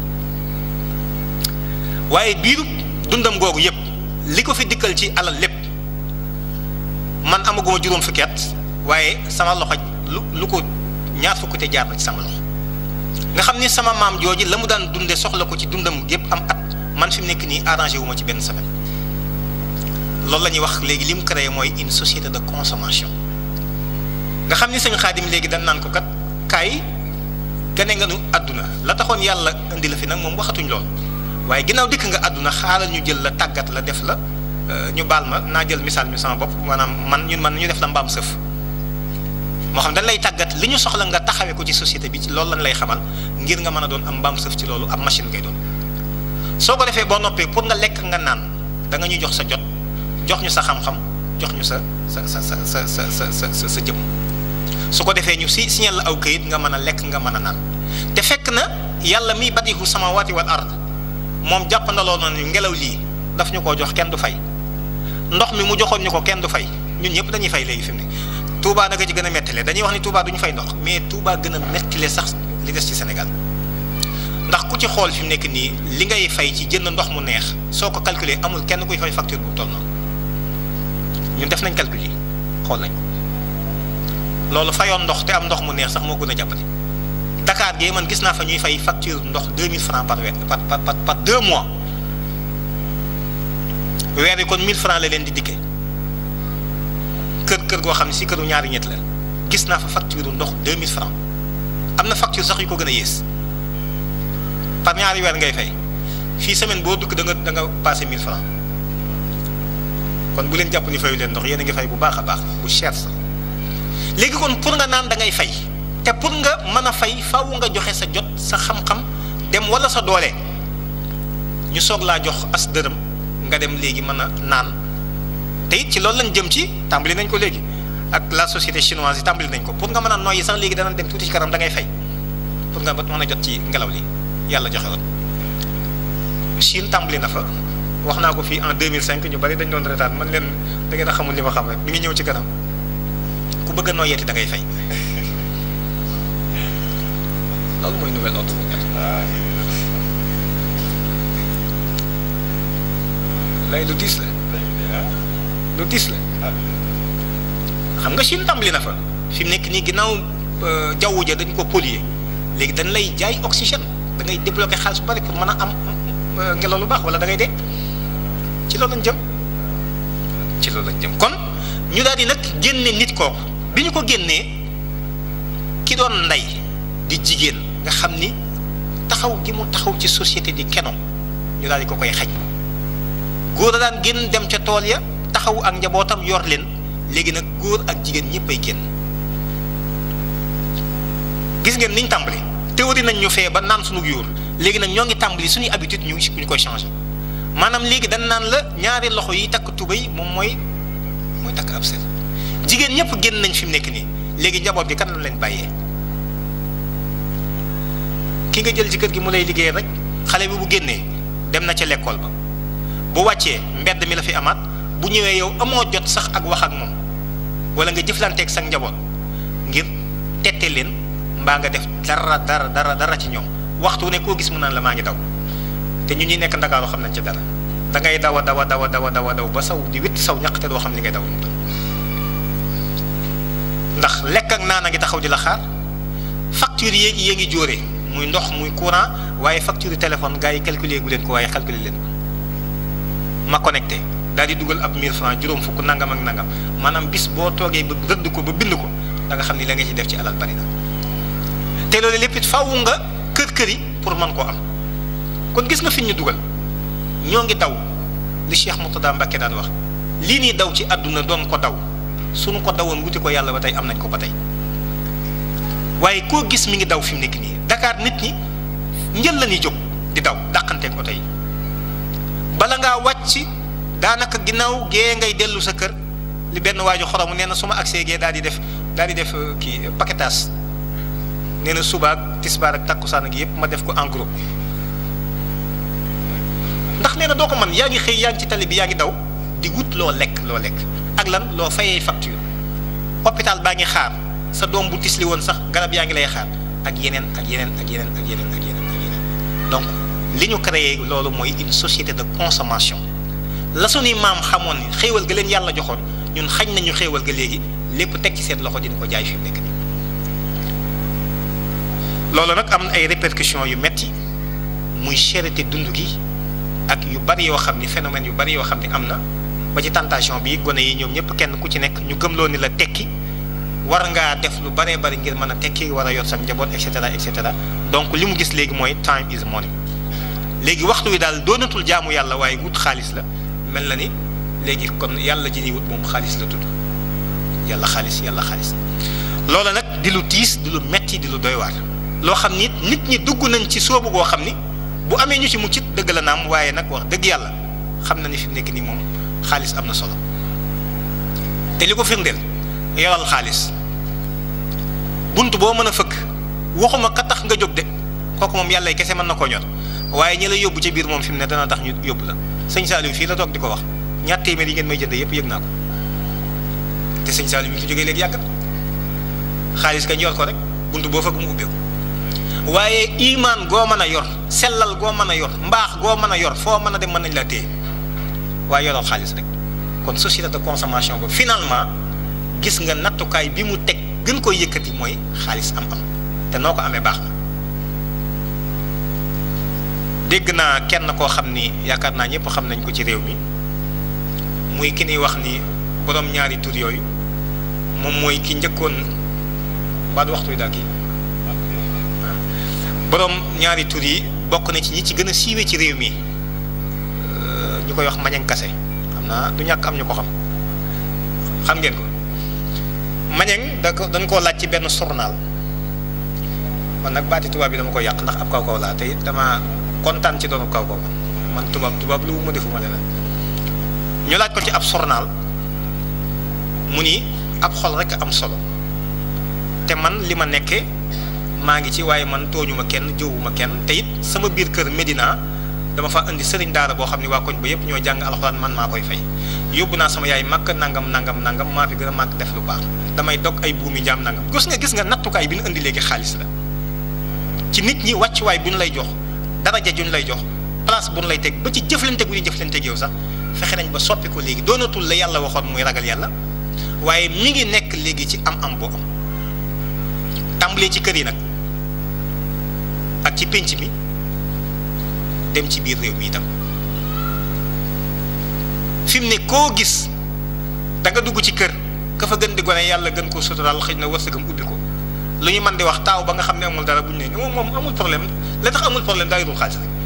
waaye biiru dundam googu yépp li ko fi dikkal ci alal lépp man amaguma juróom fukki at waaye sama loxo lu lu ko ñaar fukki te jaar na ci sama loxo nga xam ni sama maam jooji la mu daan dunde soxla ko ci dundam yépp am at man fi mu nekk nii arrangé wu ma ci benn semaine loolu la ñuy wax léegi li mu créé mooy une société de consommation nga xam ni sëñ xaadim léegi dañ naan ko kat kaay gane nga nu àdduna la taxoon yàlla indi la fi nag moom waxatuñ lool waaye ginnaaw dikk nga àdduna xaaral ñu jël la tàggat la def la ñu baal ma naa jël misaal mi sama bopp maanaam man ñun man ñu def la mbaam sëf moo xam dañ lay tàggat li ñu soxla nga taxawee ko ci société bi ci loolu lañ lay xamal ngir nga mën a doon am mbaam sëf ci loolu am machine ngay doon soo ko defee boo noppee pour nga lekk nga naan da nga ñu jox sa jot jox ñu sa xam-xam jox ñu sa sa sa sa sa sa sa sa sa jëm su ko defee ñu si signal la aw këyit nga mën a lekk nga mën a naan te fekk na yàlla miy badihu samawati wal ard moom jàpp na loolu noonu ngelaw lii daf ñu koo jox kenn du fay ndox mi mu joxoon ñu ko kenn du fay ñun ñëpp dañuy fay léegi fi mu ne Touba naka ci gën a mettile dañuy wax ni Touba duñu fay ndox mais Touba gën a mettile sax li des ci Sénégal ndax ku ci xool fi mu nekk nii li ngay fay ci jënd ndox mu neex soo ko calculer amul kenn kuy fay facture bu toll noonu ñun def nañ calcul yi xool nañ ko loolu fayoon ndox te am ndox mu neex sax moo gën a jàppale Dakar gee man gis naa fa ñuy fay facture ndox 2000 francs par weer par par par par deux mois weer yi kon 1000 francs la leen di dikkee kër kër goo xam ne si këru ñaari ñett la gis naa fa facture ndox 2000 francs am na facture sax yu ko gën a yées par ñaari weer ngay fay fii semaine boo dugg da nga da nga passé 1000 francs kon bu leen jàpp ni fayu leen ndox yéen a ngi fay bu baax a baax bu cher sax léegi kon pour nga naan da ngay fay te pour nga mën a fay faaw nga joxe sa jot sa xam-xam dem wala sa doole ñu soog laa jox as dërëm nga dem léegi mën a naan te it ci loolu lañ jëm ci tàmbali nañ ko léegi ak la société chinoise yi tàmbali nañ ko pour nga mën a noyyi sax léegi dana dem tuuti ci kanam da ngay fay pour nga mën a jot ci ngelaw li yàlla joxe woon Chine tàmbali na fa wax naa ko fii en 2005 ñu bari dañ doon retaan man leen da ngeen a xamul li ma xam rek mi ngi ñëw ci kanam ku bëgg a noyyeeti da ngay fay loolu mooy nouvel ordre mondial lay lu diis la lu diis la xam nga Chine tàmbali na fa fi mu nekk nii ginnaaw jaww ja dañ ko polluer léegi dañ lay jaay oxygène da ngay débloqué xaalis bu bari pour mën a am ngelaw lu baax wala da ngay dee ci loolu lañ jëm ci loolu lañ jëm kon ñu daal di nag génne nit kooku bi ñu ko génnee ki doon ndey di jigéen nga xam ni taxaw gi mu taxaw ci société di keno ñu daal di ko koy xaj góor a daan génn dem ca tool ya taxaw ak njabootam yor leen léegi nag góor ak jigéen ñëpp ay génn gis ngeen niñ tàmbali théorie nañ ñu fee ba naan suñu yóor léegi nag ñoo ngi tàmbali suñuy habitude ñu ngi ñu koy changé maanaam léegi dañ naan la ñaari loxo yi takk tubéy moom mooy mooy takk ab sër jigéen ñëpp génn nañ fi mu nekk nii léegi njaboot gi kan lañ leen bàyyee ki nga jël ci kër gi mu lay liggéey rek xale bi bu génnee dem na ca l'école ba bu wàccee mbedd mi la fi amaat bu ñëwee yow amoo jot sax ak wax ak moom wala nga jëflanteeg sa njaboot ngir tette leen mbaa nga def dara dara dara dara ci ñoom waxtu ne koo gis mu naan la maa ngi daw te ñu ñuy nekk ndakaaru xam nañ ci dara da ngay daw a daw a daw a daw a daw a daw ba saw di witti saw ñaq te doo xam ni ngay daw lu mu doon ndax lekk ak naan a ngi taxaw di la xaar facture yéeg yée ngi jóore muy ndox muy courant waaye facture téléphone gars yi calculer gu leen ko waaye calculer leen ko ma connecté daal di dugal ab 1000 francs juróom fukk nangam ak nangam maanaam bis boo toogee ba rëdd ko ba bind ko da nga xam ni la nga ci def ci alal bari na te loolu lépp it faaw nga kër kër yi pour mën koo am kon gis nga fi ñu dugal ñoo ngi daw li Cheikh Murtada Mbacke daan wax lii nii daw ci àdduna doon ko daw suñu ko dawoon wuti ko yàlla ba tey am nañ ko ba tey waaye koo gis mi ngi daw fi mu nekk nii Dakar nit ñi njël la ñuy jóg di daw dàqanteeg oto yi bala ngaa wàcc daanaka ginnaaw gee ngay dellu sa kër li benn waaju xoromu nee na su ma agsee gee daal di def daal di def kii paquetage nee na suba ak tisbaar ak takkusaan ak yëpp ma def ko en groupe ndax nee na doo ko man yaa ngi xëy yaa ngi ci tali bi yaa ngi daw di wut loo lekk loo lekk ak lan loo fayee facture hôpital baa ngi xaar sa doom bu tisli woon sax garab yaa ngi lay xaar ak yeneen ak yeneen ak yeneen ak yeneen ak yeneen ak yeneen donc li ñu créé loolu mooy une société de consommation la suñuy maam xamoon ni xéewal ga leen yàlla joxoon ñun xañ nañu xéewal ga léegi lépp teg ci seen loxo dina ko jaay fi mu nekk nii loolu nag am na ay répercussions yu metti muy cherté dund gi ak yu bari yoo xam ni phénomène yu bari yoo xam ni am na ba ci tentation bi gone yi ñoom ñëpp kenn ku ci nekk ñu gëmloo ni la tekki war ngaa def lu baree bari ngir mën a tekki war a yor sa njaboot et cetera et cetera donc li mu gis léegi mooy time is money léegi waxtu wi daal doonatul jaamu yàlla waaye wut xaalis la mel na ni léegi kon yàlla ji ni wut moom xaalis la tudd yàlla xaalis yàlla xaalis loola nag di lu tiis di lu metti di lu doy waar loo xam ni nit ñi dugg nañ ci soobu goo xam ni bu amee ñu ci muccit dëgg la naam waaye nag wax dëgg yàlla xam na ni fi mu nekk nii moom xaalis am na solo te li ko firndeel yoral xaalis bunt boo mën a fëkk waxuma ka tax nga jóg de kooku moom yàlla kese mën na koo ñor waaye ñi la yóbbu ci biir moom fi mu ne dana tax ñu yóbbu la sëñ Saliou fii la toog di ko wax ñaar téeméer yi ngeen may jënd yëpp yëg naa ko te sëñ Saliou mi ngi fi jógee léegi yàgg xaalis kañ yor ko rek bunt boo fëkk mu ubbeeku waaye imaan goo mën a yor sellal goo mën a yor mbaax goo mën a yor foo mën a dem mën nañ la téye waaye yoroo xaalis rek kon société de consommation ba finalement gis nga nattukaay bi mu teg gën koy yëkkati mooy xaalis am-am te noo ko amee baax na dégg naa kenn koo xam ni yaakaar naa ñëpp xam nañ ko ci réew mi muy ki ñuy wax ni borom ñaari tur yooyu moom mooy ki njëkkoon ba du waxtu wi daal kii borom ñaari tur yi bokk na ci ñi ci gën a siiwee ci réew mi ñu koy wax Mañang Kase xam naa du ñàkk am ñu ko xam xam ngeen ko Mañang da ko dañ koo laaj ci benn journal man nag baati tubaab bi dama ko yàq ndax ab kaw kaw laa te it dama kontaan ci doonu kaw kaw man tubaab tubaab lu ma defuma leneen ñu laaj ko ci ab journal mu ni ab xol rek am solo te man li ma nekkee maa ngi ci waaye man tooñuma kenn jëwuma kenn te it sama biir kër Medina dama fa indi sëriñ daara boo xam ne waa koñ ba yëpp ñoo jàng alxuraan man maa koy fay yóbbu naa sama yaay màkk nangam nangam nangam maa fi gën a màkk def lu baax damay dog ay buumi jaam nangam gis nga gis nga nattukaay bi ñu indi léegi xaalis la ci nit ñi wàccuwaay bu ñu lay jox daraja ju ñu lay jox place bu ñu lay teg ba ci jëflante gu ñu jëflante yow sax fexe nañ ba soppi ko léegi doonatul la yàlla waxoon muy ragal yàlla waaye mi ngi nekk léegi ci am-am boo am tàmbalee ci kër yi nag ak ci pénc mi dem ci biir réew mi itam fi mu ne koo gis da nga dugg ci kër ka fa gën di gone yàlla gën koo suturaal xëy na wërsëgam ubbi ko lu ñu mën di wax taaw ba nga xam ne amul dara bu ñu ne moom moom amul problème la tax amul problème daa yorul xaalis rek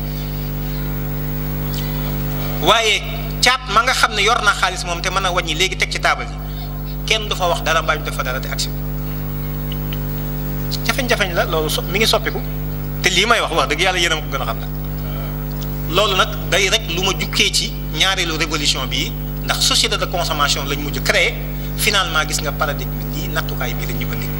waaye caat ma nga xam ne yor naa xaalis moom te mën a wàññi léegi teg ci taabal yi kenn du fa wax dara mbaa ñu def fa dara te agsi jafeñ-jafeñ la loolu so mi ngi soppiku te lii may wax wax dëgg yàlla yéen a ma ko gën a xam nag loolu nag day rek lu ma jukkee ci ñaareelu révolution bii ndax société de consommation lañ mujj créé finalement gis nga paradigme bi lii nattukaay bii lañ ñu indi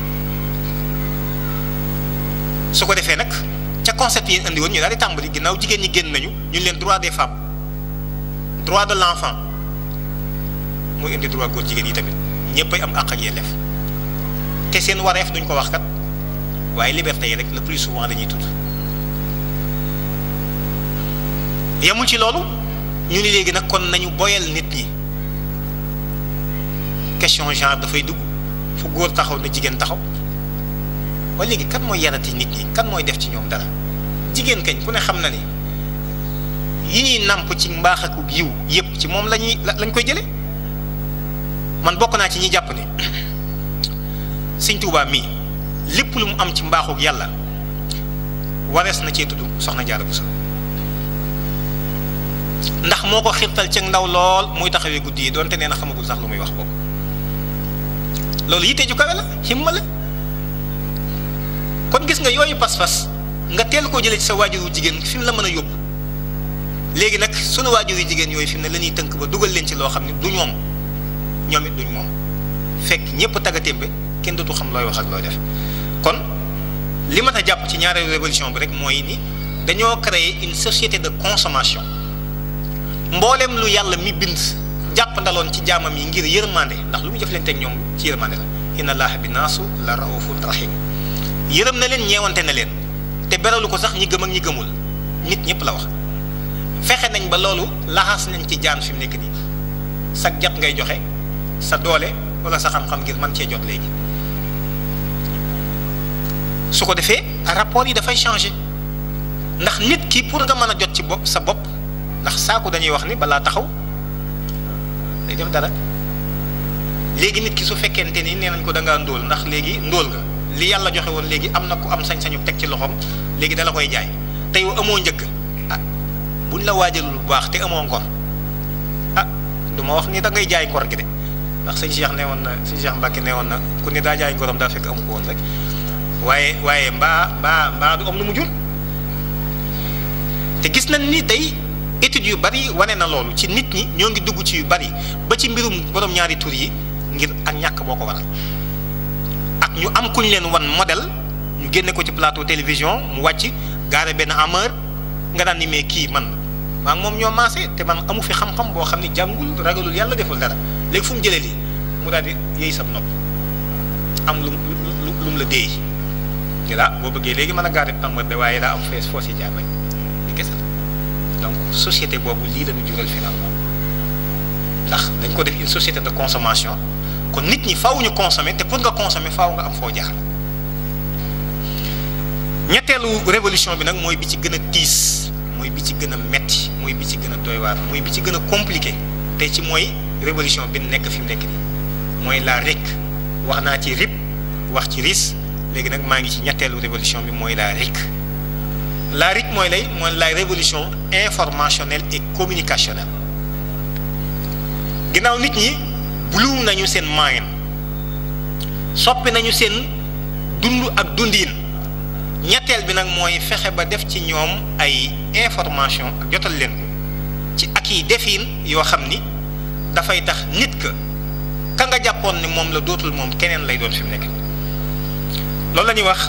su ko defee nag ca concept yi indi woon ñu daal di tàmbali ginnaaw jigéen ñi génn nañu ñu leen droit des femmes droit de l'enfant muy indi droit góor jigéen yi tamit ñëppay am àq ak yelleef te seen wareef duñ ko wax kat waaye liberté yi rek le plus souvent dañuy tudd yemul ci loolu ñu ni léegi nag kon nañu boyal nit ñi question genre dafay dugg fu góor taxaw na jigéen taxaw ba léegi kan mooy yarati nit ñi kan mooy def ci ñoom dara jigéen kañ ku ne xam na ni yi ñuy nàmp ci mbaax ak yiw yépp ci moom lañuy lañ koy jële man bokk naa ci ñi jàpp ni Sëñ Tuubaa mii lépp lu mu am ci mbaaxuk yàlla warees na cee tudd soxna Jaara Buso ndax moo ko xirtal ci ndaw lool muy taxawee guddi yi doonte nee na xamagul sax lu muy wax boobu loolu yitte ju kawe la himma la kon gis nga yooyu pas-pas nga teel koo jëlee ci sa waajuru jigéen fi mu la mën a yóbbu léegi nag sunu waajur yu jigéen yooyu fi mu ne la ñuy tënk ba dugal leen ci loo xam ne du ñoom ñoom it duñ moom fekk ñëpp taggatémbe kenn dootu xam looy wax ak looy def kon li mat a jàpp ci ñaareelu révolution bi rek mooy ni dañoo créer une société de consommation mboolem lu yàlla mi bind jàpp ndaloon ci jaamam yi ngir yërmande ndax lu mu jëflante ak ñoom ci yërmande la inna allaha bi naasu la raufun rahim yërëm na leen ñeewante na leen te beralu ko sax ñi gëm ak ñi gëmul nit ñëpp la wax fexe nañ ba loolu laxas nañ ci jaan fi mu nekk nii sa jot ngay joxe sa doole wala sa xam-xam ngir mën cee jot léegi su ko defee rapport yi dafay changer ndax nit ki pour nga mën a jot ci bopp sa bopp ndax saaku dañuy wax ni balaa taxaw day def dara léegi nit ki su fekkente ni nee nañ ko da ngaa ndóol ndax léegi ndóol nga li yàlla joxe woon léegi am na ku am sañ-sañu teg ci loxoom léegi dala koy jaay te yow amoo njëkk ah buñ la waajalul bu baax te amoo ngor ah du ma wax ni da ngay jaay ngor gi de ndax sëñ Cheikh nee woon na sëñ Cheikh Mbacke nee woon na ku ni daa jaay ngorom daa fekk amu ko woon rek waaye waaye mbaa mbaa mbaa du am lu mu jur te gis nañ ni tey études yu bari wane na loolu ci nit ñi ñoo ngi dugg ci yu bari ba ci mbirum borom ñaari tur yi ngir ak ñàkk boo ko waral ak ñu am kuñ leen wan modèle ñu génne ko ci plateau télévision mu wàcc gaare benn ameur nga daan ni mais kii man maa moom ñoo maase te man amu fi xam-xam boo xam ni jàngul ragalul yàlla deful dara léegi fu mu jëlee lii mu daal di yéey sab nopp am lu lu lu mu la déey te la boo bëggee léegi mën a gaare pambar de waaye daa am fees foo si jaar rek di kese donc société boobu lii la ñu jural finalement ndax dañ ko def une société de consommation kon nit ñi faaw ñu consommer te pour nga consommer faaw nga am foo jaar ñetteelu révolution bi nag mooy bi ci gën a tiis mooy bi ci gën a metti mooy bi ci gën a doy waar mooy bi ci gën a compliqué te ci mooy révolution bi nekk fi mu nekk nii mooy la RIC wax naa ci RIP wax ci RIS léegi nag maa ngi ci ñetteelu révolution bi mooy la RIC la RIC mooy lay mooy la révolution informationnelle et communicationnelle ginnaaw nit ñi buluum nañu seen moyen soppi nañu seen dund ak dundiin ñetteel bi nag mooy fexe ba def ci ñoom ay information ak jotal leen ko ci ak yi defin yoo xam ni dafay tax nit ka ka nga jàppoon ni moom la dootul moom keneen lay doon fi mu nekk loolu la ñuy wax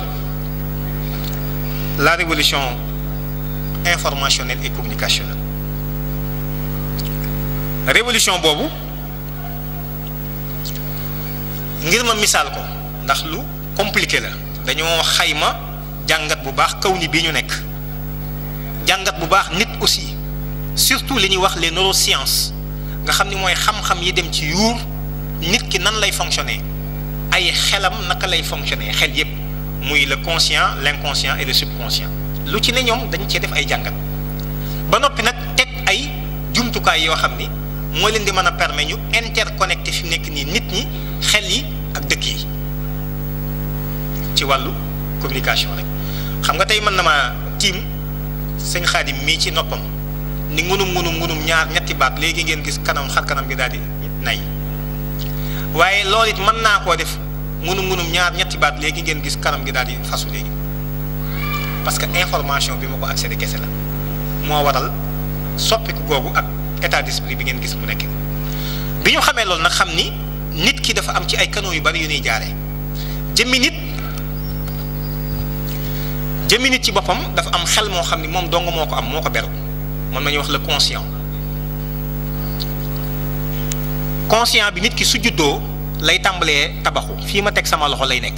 la révolution informationnelle et communicationnelle révolution boobu ngir ma misaal ko ndax lu compliqué la dañoo xayma jàngat bu baax kaw ni bii ñu nekk jàngat bu baax nit aussi surtout li ñuy wax les neurosciences nga xam ni mooy xam-xam yi dem ci yuur nit ki nan lay fonctionner ay xelam naka lay fonctionner xel yépp muy le conscient l'inconscient et le subconscient lu ci ne ñoom dañ cee def ay jàngat ba noppi nag teg ay jumtukaay yoo xam ni moo leen di mën a permettre ñu interconnecté fi nekk nii nit ñi xel yi ak dëkk yi ci wàllu communication rek xam nga tey mën na maa tiim sëñ Xaadim mii ci noppam ni ngunum ngunum ngunum ñaar ñetti baat léegi ngeen gis kanam xar kanam gi daal di nay waaye loolu it mën naa koo def ngunum ngunum ñaar ñetti baat léegi ngeen gis kanam gi daal di fasu léegi parce que information bi ma ko accédé kese la moo waral soppiku googu ak état d'esprit bi ngeen gis mu nekk bi ñu xamee loolu nag xam ni nit ki dafa am ci ay canaux yu bari yu ñuy jaaree jëmmi nit jëmmi nit ci boppam dafa am xel moo xam ni moom dong moo ko am moo ko beru mën nañu wax le conscient conscient bi nit ki su juddoo lay tàmbalee tabaxu fii ma teg sama loxo lay nekk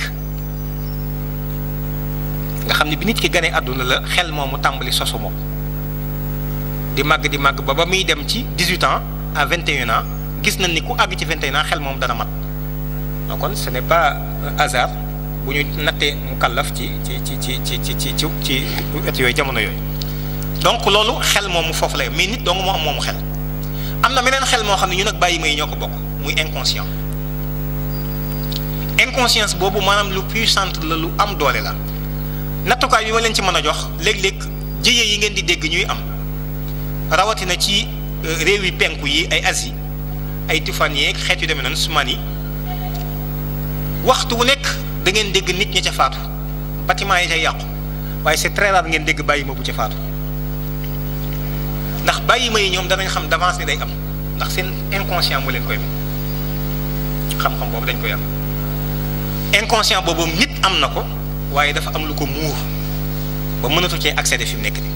nga xam ni bi nit ki ganee àdduna la xel moomu tàmbali sosu moom di màgg di màgg ba ba muy dem ci 18 ans à 21 ans gis nañ ni ku àgg ci 21 ans xel moom dana mat donc kon ce n'est pas un hasard bu ñu nattee mu kàllaf ci ci ci ci ci ci ci ci ci et yooyu jamono yooyu donc loolu xel moomu foofu lay mais nit dong moo am moomu xel am na meneen xel moo xam ne ñu nag bàyyi may ñoo ko bokk muy inconscient inconscience boobu maanaam lu puissante la lu am doole la nattukaay bi ma leen ci mën a jox léeg-léeg jëye yi ngeen di dégg ñuy am rawatina ci réew yi penku yi ay Asie ay tufaan yeeg xeet yu demee noonu sumaan yi waxtu wu nekk da ngeen dégg nit ñi ca faatu bâtiment yi ca yàqu waaye c'est très rare ngeen dégg bàyyi ma bu ca faatu ndax bàyyi ma yi ñoom danañ xam d'avance ni day am ndax seen inconscient moo leen koy may xam-xam boobu dañ koy am inconscient boobu nit am na ko waaye dafa am lu ko muur ba mënatu cee accéder fi mu nekk nii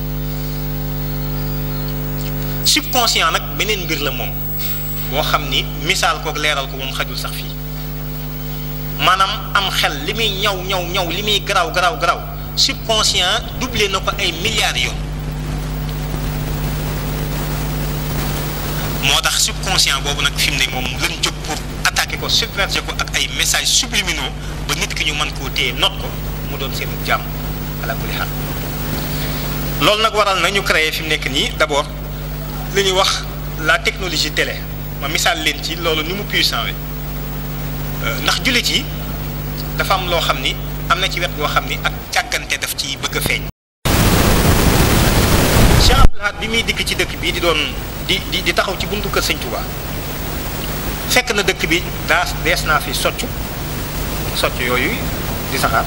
subconscient nag beneen mbir la moom boo xam ni misaal kook leeral ko moom xajul sax fii maanaam am xel li muy ñaw ñaw ñaw li muy garaaw garaaw garaaw subconscient doublé na ko ay milliards yoon moo tax subconscient boobu nag fi mu ne moom lañ jóg pour attaquer ko submerger ko ak ay messages subliminaux ba nit ki ñu mën koo téye noot ko mu doon seen jàmm ala kulli xaal loolu nag waral na ñu créer fi mu nekk nii d'abord li ñuy wax la technologie télé ma misaal leen ci loolu ni mu puissant we ndax jullit yi dafa am loo xam ni am na ci wet goo xam ni ak càggante daf ci bëgg a feeñ. Cheikh Abdoul Ahad bi muy dikk ci dëkk bii di doon di di di taxaw ci buntu kër Sëñ Touba fekk na dëkk bi daa dees naa fi soccu soccu yooyu di saxaar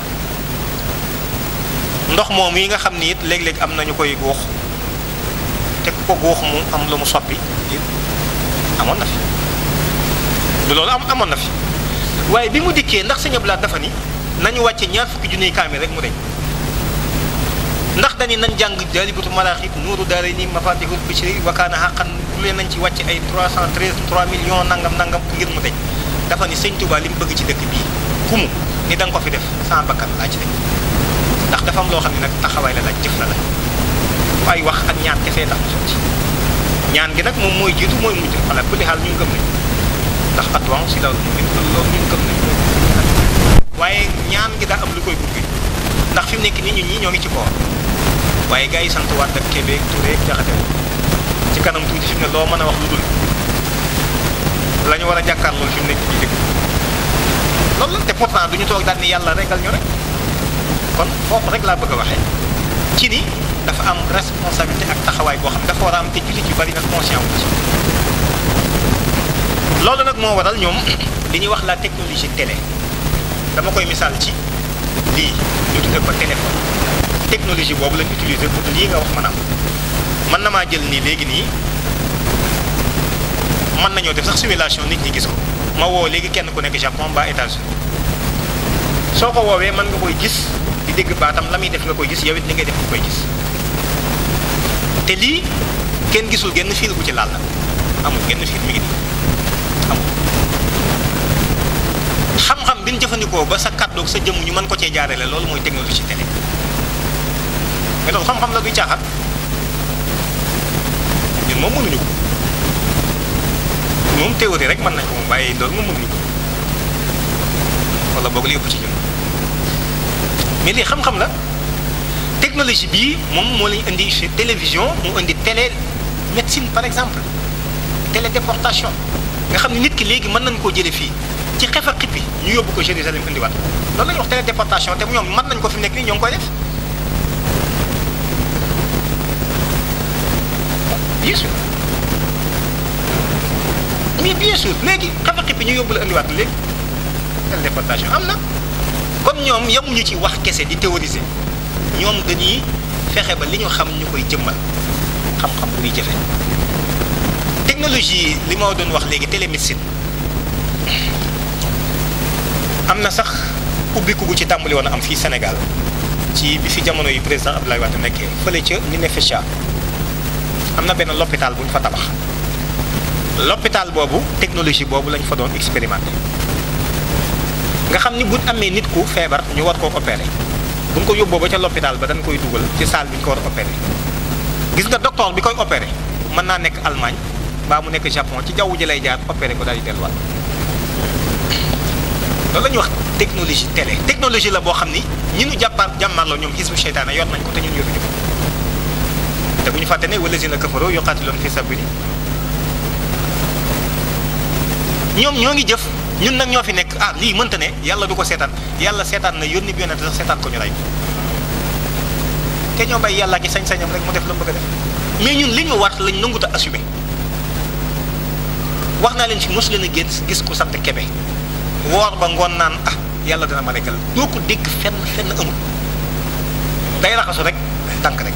ndox moom yi nga xam ni it léeg-léeg am na ñu koy góox te ku ko góox mu am lu mu soppi amoon na fi du loolu am amoon na fi waaye bi mu dikkee ndax Sëñ Abdoul Ahad dafa ni nañu wàcce ñaar fukki junniy kaamil rek mu deñ ndax dañu nañ jàng jaalibatu maraaxib nuuru daara ni mafatihul bichri wakaana xaqan lu leen nañ ci wàcce ay 313 3 millions nangam nangam ngir mu deñ dafa ni sëñ Touba li mu bëgg ci dëkk bii kumu ni da nga ko fi def sama bakkan laa ci def ndax dafa am loo xam ne nag taxawaay la laaj jëf la laaj waaye wax ak ñaan kefee tax mu sotti ñaan gi nag moom mooy jiitu mooy mujj ala kulli xaal ñun gëm nañ ndax adduwaan si loolu moom loolu ñun gëm nañ waaye ñaan gi daa am lu koy gunge ndax fi mu nekk nii ñun ñii ñoo ngi ci koor waaye gars yi sant waat ak Kébé ak Touré ak Jaxate ci kanam tuuti fi mu ne loo mën a wax lu dul la ñu war a jàkkaar loolu fi mu nekk ñu dégg loolu la te pourtant du ñu toog daal ni yàlla regal ñu rek kon foofu rek laa bëgg a waxee ci ni dafa am responsabilité ak taxawaay boo xam dafa war a am te jullit yu bari nag conscient wu ci loolu nag moo waral ñoom li ñuy wax la technologie télé dama koy misaal ci lii ñu tudde ko téléphone technologie boobu lañ utiliser pour lii nga wax maanaam mën na maa jël nii léegi nii mën nañoo def sax simulation nit ñi gis ko ma woo léegi kenn ku nekk Japon ba États-Unis soo ko woowee mën nga koy gis di dégg baatam la muy def nga koy gis yow it li ngay def nga koy gis te lii kenn gisul genn fiil bu ci laal la amul genn fiil mi ngi nii amul xam-xam bi ñu jëfandikoo ba sa kàddoog sa jëmm ñu mën ko cee jaarale loolu mooy technologie télé mais loolu xam-xam la duy caaxaan ñun moom mënuñu ko moom théorie rek mën nañ ko moom waaye loolu moom mënuñu ko wala boog li ëpp ci ñun mais lii xam-xam la technologie bii moom moo lañu indi ci télévision mu indi télé médecine par exemple télédéportation nga xam ne nit ki léegi mën nañ koo jële fii ci xef a xippi ñu yóbbu ko Jérusalem indiwaat loolu la ñuy wax télédéportation te ñoom mën nañ ko fi mu nekk nii ñoo ngi koy def bien sûr mais bien sûr léegi xef a xippi ñu yóbbu la indiwaat léegi télédéportation am na kon ñoom yemuñu ci wax kese di théoriser ñoom dañuy fexe ba li ñu xam ñu koy jëmmal xam-xam bu ñuy jëfe technologie li ma doon wax léegi télémédecine am na sax ubbiku gu ci tàmbali woon a am fii Sénégal ci bi fi jamono yi président Abdoulaye Wade nekkee fële ca Ninifécha am na benn l'hôpital bu ñu fa tabax l'hôpital boobu technologie boobu lañ fa doon expérimenté nga xam ni buñ amee nit ku feebar ñu war koo opérer buñ ko yóbboo ba ca l'hôpital ba dañ koy dugal ci salle bi ñu ko war a opérer gis nga docteur bi koy opérer mën naa nekk Allemagne mbaa mu nekk Japon ci jaww ji lay jaar opérer ko daal di delluwaat loolu la ñuy wax technologie télé technologie la boo xam ni ñi nu jàppaar jàmmarloo ñoom xisbu seytaane yor nañ ko te ñun yoruñu ko te bu ñu fàtte ne wallazina kafaroo yuqaatiluuna fi sabili ñoom ñoo ngi jëf ñun nag ñoo fi nekk ah lii mënta ne yàlla du ko seetaan yàlla seetaan na yónni bi yonent sax seetaan ko ñu rey te ñoo bàyyi yàlla ki sañ-sañam rek mu def la mu bëgg a def mais ñun li ñu war lañ nangut a assumé wax naa leen fi mos leen a gis gis ku sant kebe woor ba ngoon naan ah yàlla dina ma rekkal doo ko dégg fenn fenn amul day raxasu rek tànk rek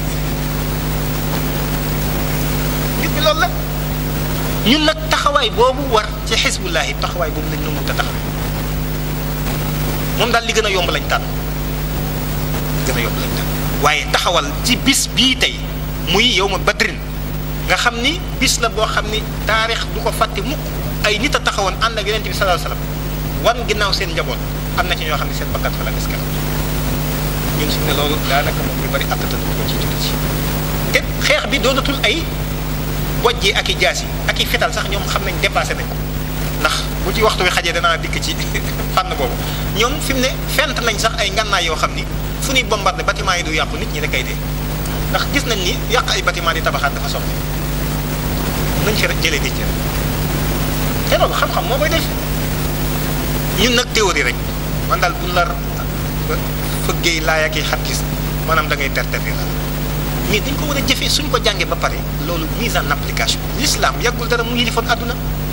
nit bi loolu la ñun nag taxawaay boobu war ci xisbullahi taxawaay boobu lañ nangut a taxawee moom daal li gën a yomb lañ tànn gën a yomb lañ tànn waaye taxawal ci bis bii tey muy yow ma badrin nga xam ni bis la boo xam ni taarix du ko fàtte mukk ay nit a taxawoon ànd ak yonent bi sallallahu alayhi wasallam wan ginnaaw seen njaboot am na ci ñoo xam ne seen bakkan fa la des keroog ñun su ne loolu daanaka moom ñu bari attatal ko ci jullit yi te xeex bi doonatul ay bojjee ak i jaas yi ak i fital sax ñoom xam nañ dépassé nañ ko ndax bu ci waxtu wi xajee danaa dikk ci fànn boobu ñoom fi mu ne fent nañ sax ay ngànnaay yoo xam ni fu ñuy bombardé bâtiment yi du yàqu nit ñi da kay dee ndax gis nañ ni yàq ay bâtiment di tabaxaat dafa soxla nañ fi rek jëlee nit ñi te loolu xam-xam moo koy def ñun nag théorie rek man daal bu la fëggee laay ak i xaddis maanaam da ngay terterri la mais dañ ko war a jëfee suñ ko jàngee ba pare loolu mise en application l'islam yàggul dara mu yilifoon àdduna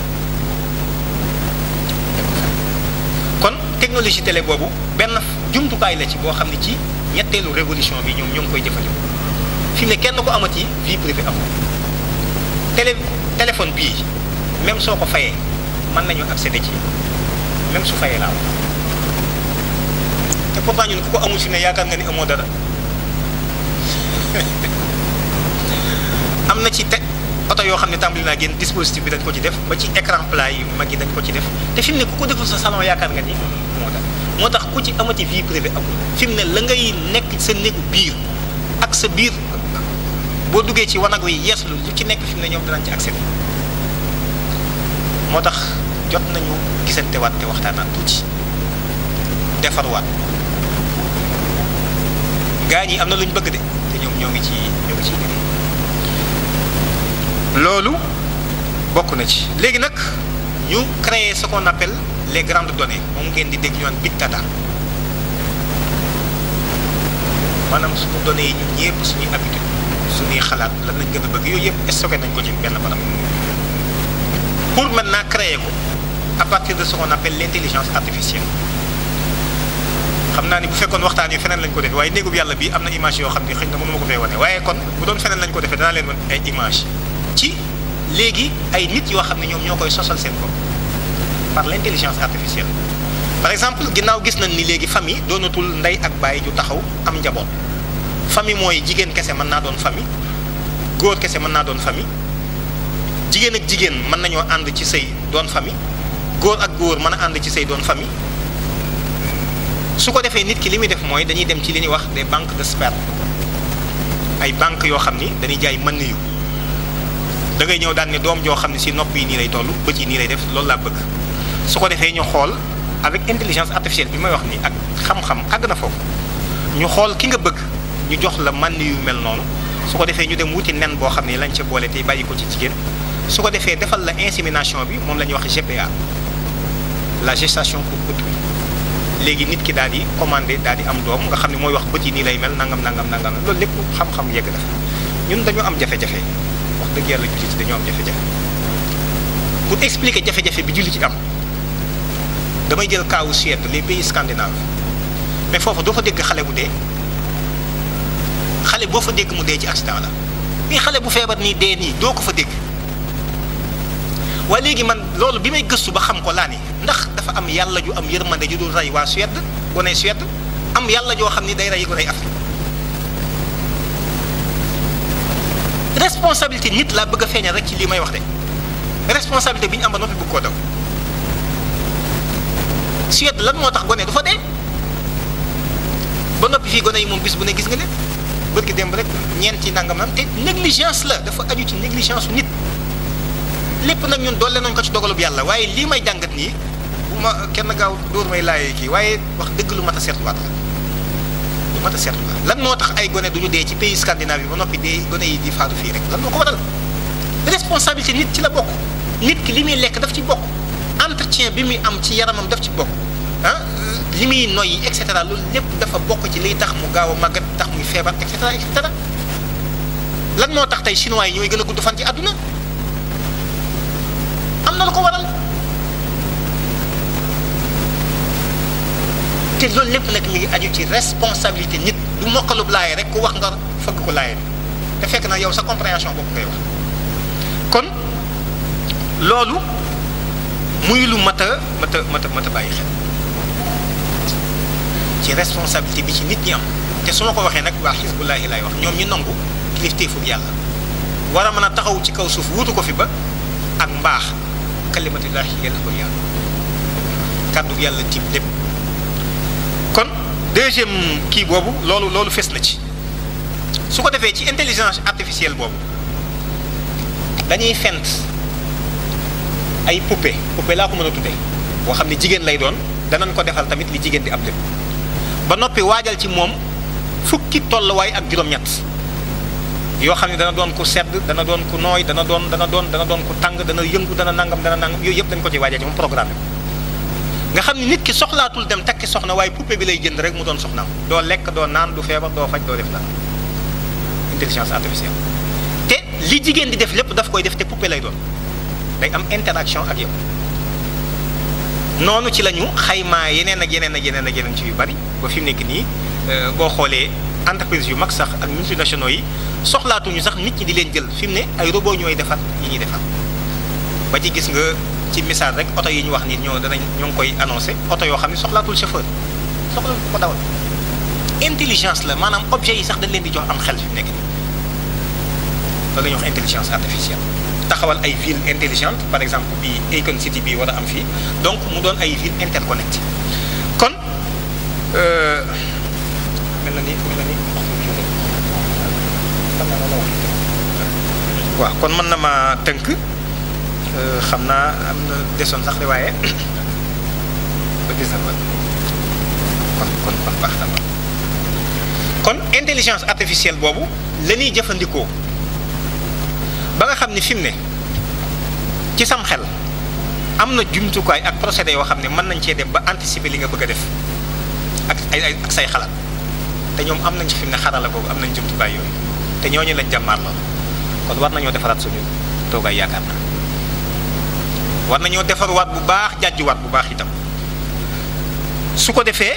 kon technologie télé boobu benn jumtukaay la ci boo xam ne ci ñetteelu révolution bi ñoom ñoo ngi koy jëfandikoo fi mu ne kenn ko amati vie privée amoo télé téléphone bii même soo ko fayee mën nañu accéder ci même su fayee laa te pourtant ñun ku ko amul fi ne yaakaar nga ni amoo dara am na ci te oto yoo xam ne tàmbali naa génn dispositif bi dañ ko ci def ba ci écran plat yu mag yi dañ ko ci def te fi mu ne ku ko deful sa salon yaakaar nga ni moo tax moo tax ku ci amati vie privée amul fi mu ne la ngay nekk sa néegu biir ak sa biir boo duggee ci wanag yi yeeslu lu ci nekk fi mu ne ñoom danañ ci accès moo tax jot nañu gisante waat te waxtaanaat tuuti defarwaat gaa ñi am na lu ñu bëgg de te ñoom ñoo ngi ci ñoo ngi ciy liggéey loolu bokk na ci léegi nag ñu créer ce qu'on appelle les grandes données moom ngeen di dégg ñu naan big data maanaam suñu données yi ñun ñëpp suñuy habitude suñuy xalaat lan lañ gën a bëgg yooyu yëpp stocké nañ ko ci benn barab pour maintenant créer ko à partir de ce qu'on appelle l'intelligence artificielle xam naa ni bu fekkoon waxtaan yi feneen lañ ko defee waaye néegub yàlla bi am na image yoo xam ne xëy na mënu ma ko fee wane waaye kon bu doon feneen lañ ko defee danaa leen wan ay image ci léegi ay nit yoo xam ne ñoom ñoo koy sosal seen bopp par l'intelligence artificielle par exemple ginnaaw gis nañ ni léegi famille doonatul ndey ak baay ju taxaw am njaboot famille mooy jigéen kese mën naa doon famille góor kese mën naa doon famille jigéen ak jigéen mën nañoo ànd ci sëy doon famille góor ak góor mën a ànd ci sëy doon famille su ko defee nit ki li muy def mooy dañuy dem ci li ñuy wax des banques de sperme ay banques yoo xam ni dañuy jaay mën yu da ngay ñëw daan ne doom joo xam ne si nopp yi nii lay toll bët yi nii lay def loolu laa bëgg su ko defee ñu xool avec intelligence artificielle bi may wax nii ak xam-xam àgg na foofu ñu xool ki nga bëgg ñu jox la mën yu mel noonu su ko defee ñu dem wuti nen boo xam ne lañ ca boole tey bàyyi ko ci jigéen su ko defee defal la insémination bi moom la ñuy wax GPA la gestation pour autrui léegi nit ki daal di commandé daal di am doom nga xam ne mooy wax bët yi nii lay mel nangam nangam nangam loolu lépp xam-xam yegg na ñun dañoo am jafe-jafe wax dëgg yàlla julli ci dañoo am jafe-jafe pour expliquer jafe-jafe bi julli ci am damay jël kaawu Suède les pays scandinaves mais foofu doo fa dégg xale bu dee xale boo fa dégg mu dee ci accident la mais xale bu feebar nii dee nii doo ko fa dégg waaye léegi man loolu bi may gëstu ba xam ko laa ni ndax dafa am yàlla ju am yërmande ju dul rey waa Suède gone Suède am yàlla joo xam ni day rey gone Afrique responsabilité nit laa bëgg a feeñal rek ci lii may wax de responsabilité bi ñu am ba noppi bëgg koo daw Suède lan moo tax gone du fa dee ba noppi fii gone yi moom bis bu ne gis nga leen bët gi démb rek ñeenti nangam am te négligence la dafa aju ci négligence nit lépp nag ñun doole nañ ko ci dogalub yàlla waaye lii may jàngat nii bu ma kenn gaaw dóor may laayee kii waaye wax dëgg lu mat a seetluwaat la lu mat a seetluwaat lan moo tax ay gone du ñu dee ci pays scandinave yi ba noppi dee gone yi di faatu fii rek lan moo ko waral responsabilité nit ci la bokk nit ki li muy lekk daf ci bokk entretien bi muy am ci yaramam daf ci bokk ah li muy noyyi et cetera loolu lépp dafa bokk ci liy tax mu gaaw a màggat tax muy feebar et cetera et cetera lan moo tax tey chinois yi ñooy gën a gudd fan ci àdduna am na lu ko waral te loolu lépp nag mi ngi aju ci responsabilité nit du mokkalub laaye rek ku wax nga fëgg ko laaye bi te fekk na yow sa compréhension bopp ngay wax kon loolu muy lu mat a mat a mat a mat a bàyyi xel ci responsabilité bi ci nit ñi am te su ma ko waxee nag waa xisbullaahi laay wax ñoom ñu nangu kilifteefu yàlla war a mën a taxaw ci kaw suuf wuutu ko fi ba ak mbaax kalimatullahi yàlla ko yàlla kàddu yàlla tiim lépp kon deuxième kii boobu loolu loolu fes na ci su ko defee ci intelligence artificielle boobu dañuy fent ay poupée poupée laa ko mën a tuddee boo xam ne jigéen lay doon danañ ko defal tamit li jigéen di am lépp ba noppi waajal ci moom fukki tolluwaay ak juróom-ñett yoo xam ne dana doon ku sedd dana doon ku nooy dana doon dana doon dana doon ku tàng dana yëngu dana nangam dana nangam yooyu yëpp dañ ko ci waajal ci moom programme nga xam ne nit ki soxlaatul dem takki soxna waaye poupée bi lay jënd rek mu doon soxnaam doo lekk doo naan du feebar doo faj doo def dara intelligence artificielle te li jigéen di def lépp daf koy def te poupée lay doon day am interaction ak yow noonu ci la ñu xaymaa yeneen ak yeneen ak yeneen ak yeneen ci yu bari ba fi mu nekk nii boo xoolee entreprise yu mag sax ak multinationaux yi soxlaatuñu sax nit ñi di leen jël fi mu ne ay robot ñooy defar yi ñuy defar ba ci gis nga ci misaal rek oto yi ñu wax ni ñoo danañ ñoo ngi koy annoncé oto yoo xam ne soxlaatul chauffeur soxla ko dawal intelligence la maanaam objet yi sax dañ leen di jox am xel fi mu nekk nii loolu la ñuy wax intelligence artificielle taxawal ay ville intelligente par exemple bi Icon City bi war a am fii donc mu doon ay ville interconnecté mel na ni mel na ni waaw kon mën na ma tënk xam naa am na desoon sax de waaye ba gis na kon kon kon baax na ma kon intelligence artificielle boobu la ñuy jëfandikoo ba nga xam ni fi mu ne ci sam xel am na jumtukaay ak procédé yoo xam ne mën nañ cee dem ba anticiper li nga bëgg a def ak ay ay ak say xalaat te ñoom am nañ ci fi mu ne xarala boobu am nañ jumtukaay yooyu te ñooñu lañ jàmmaar lool kon war nañoo defaraat suñu toogaay yaakaar naa war nañoo defarwaat bu baax jàjjuwaat bu baax itam su ko defee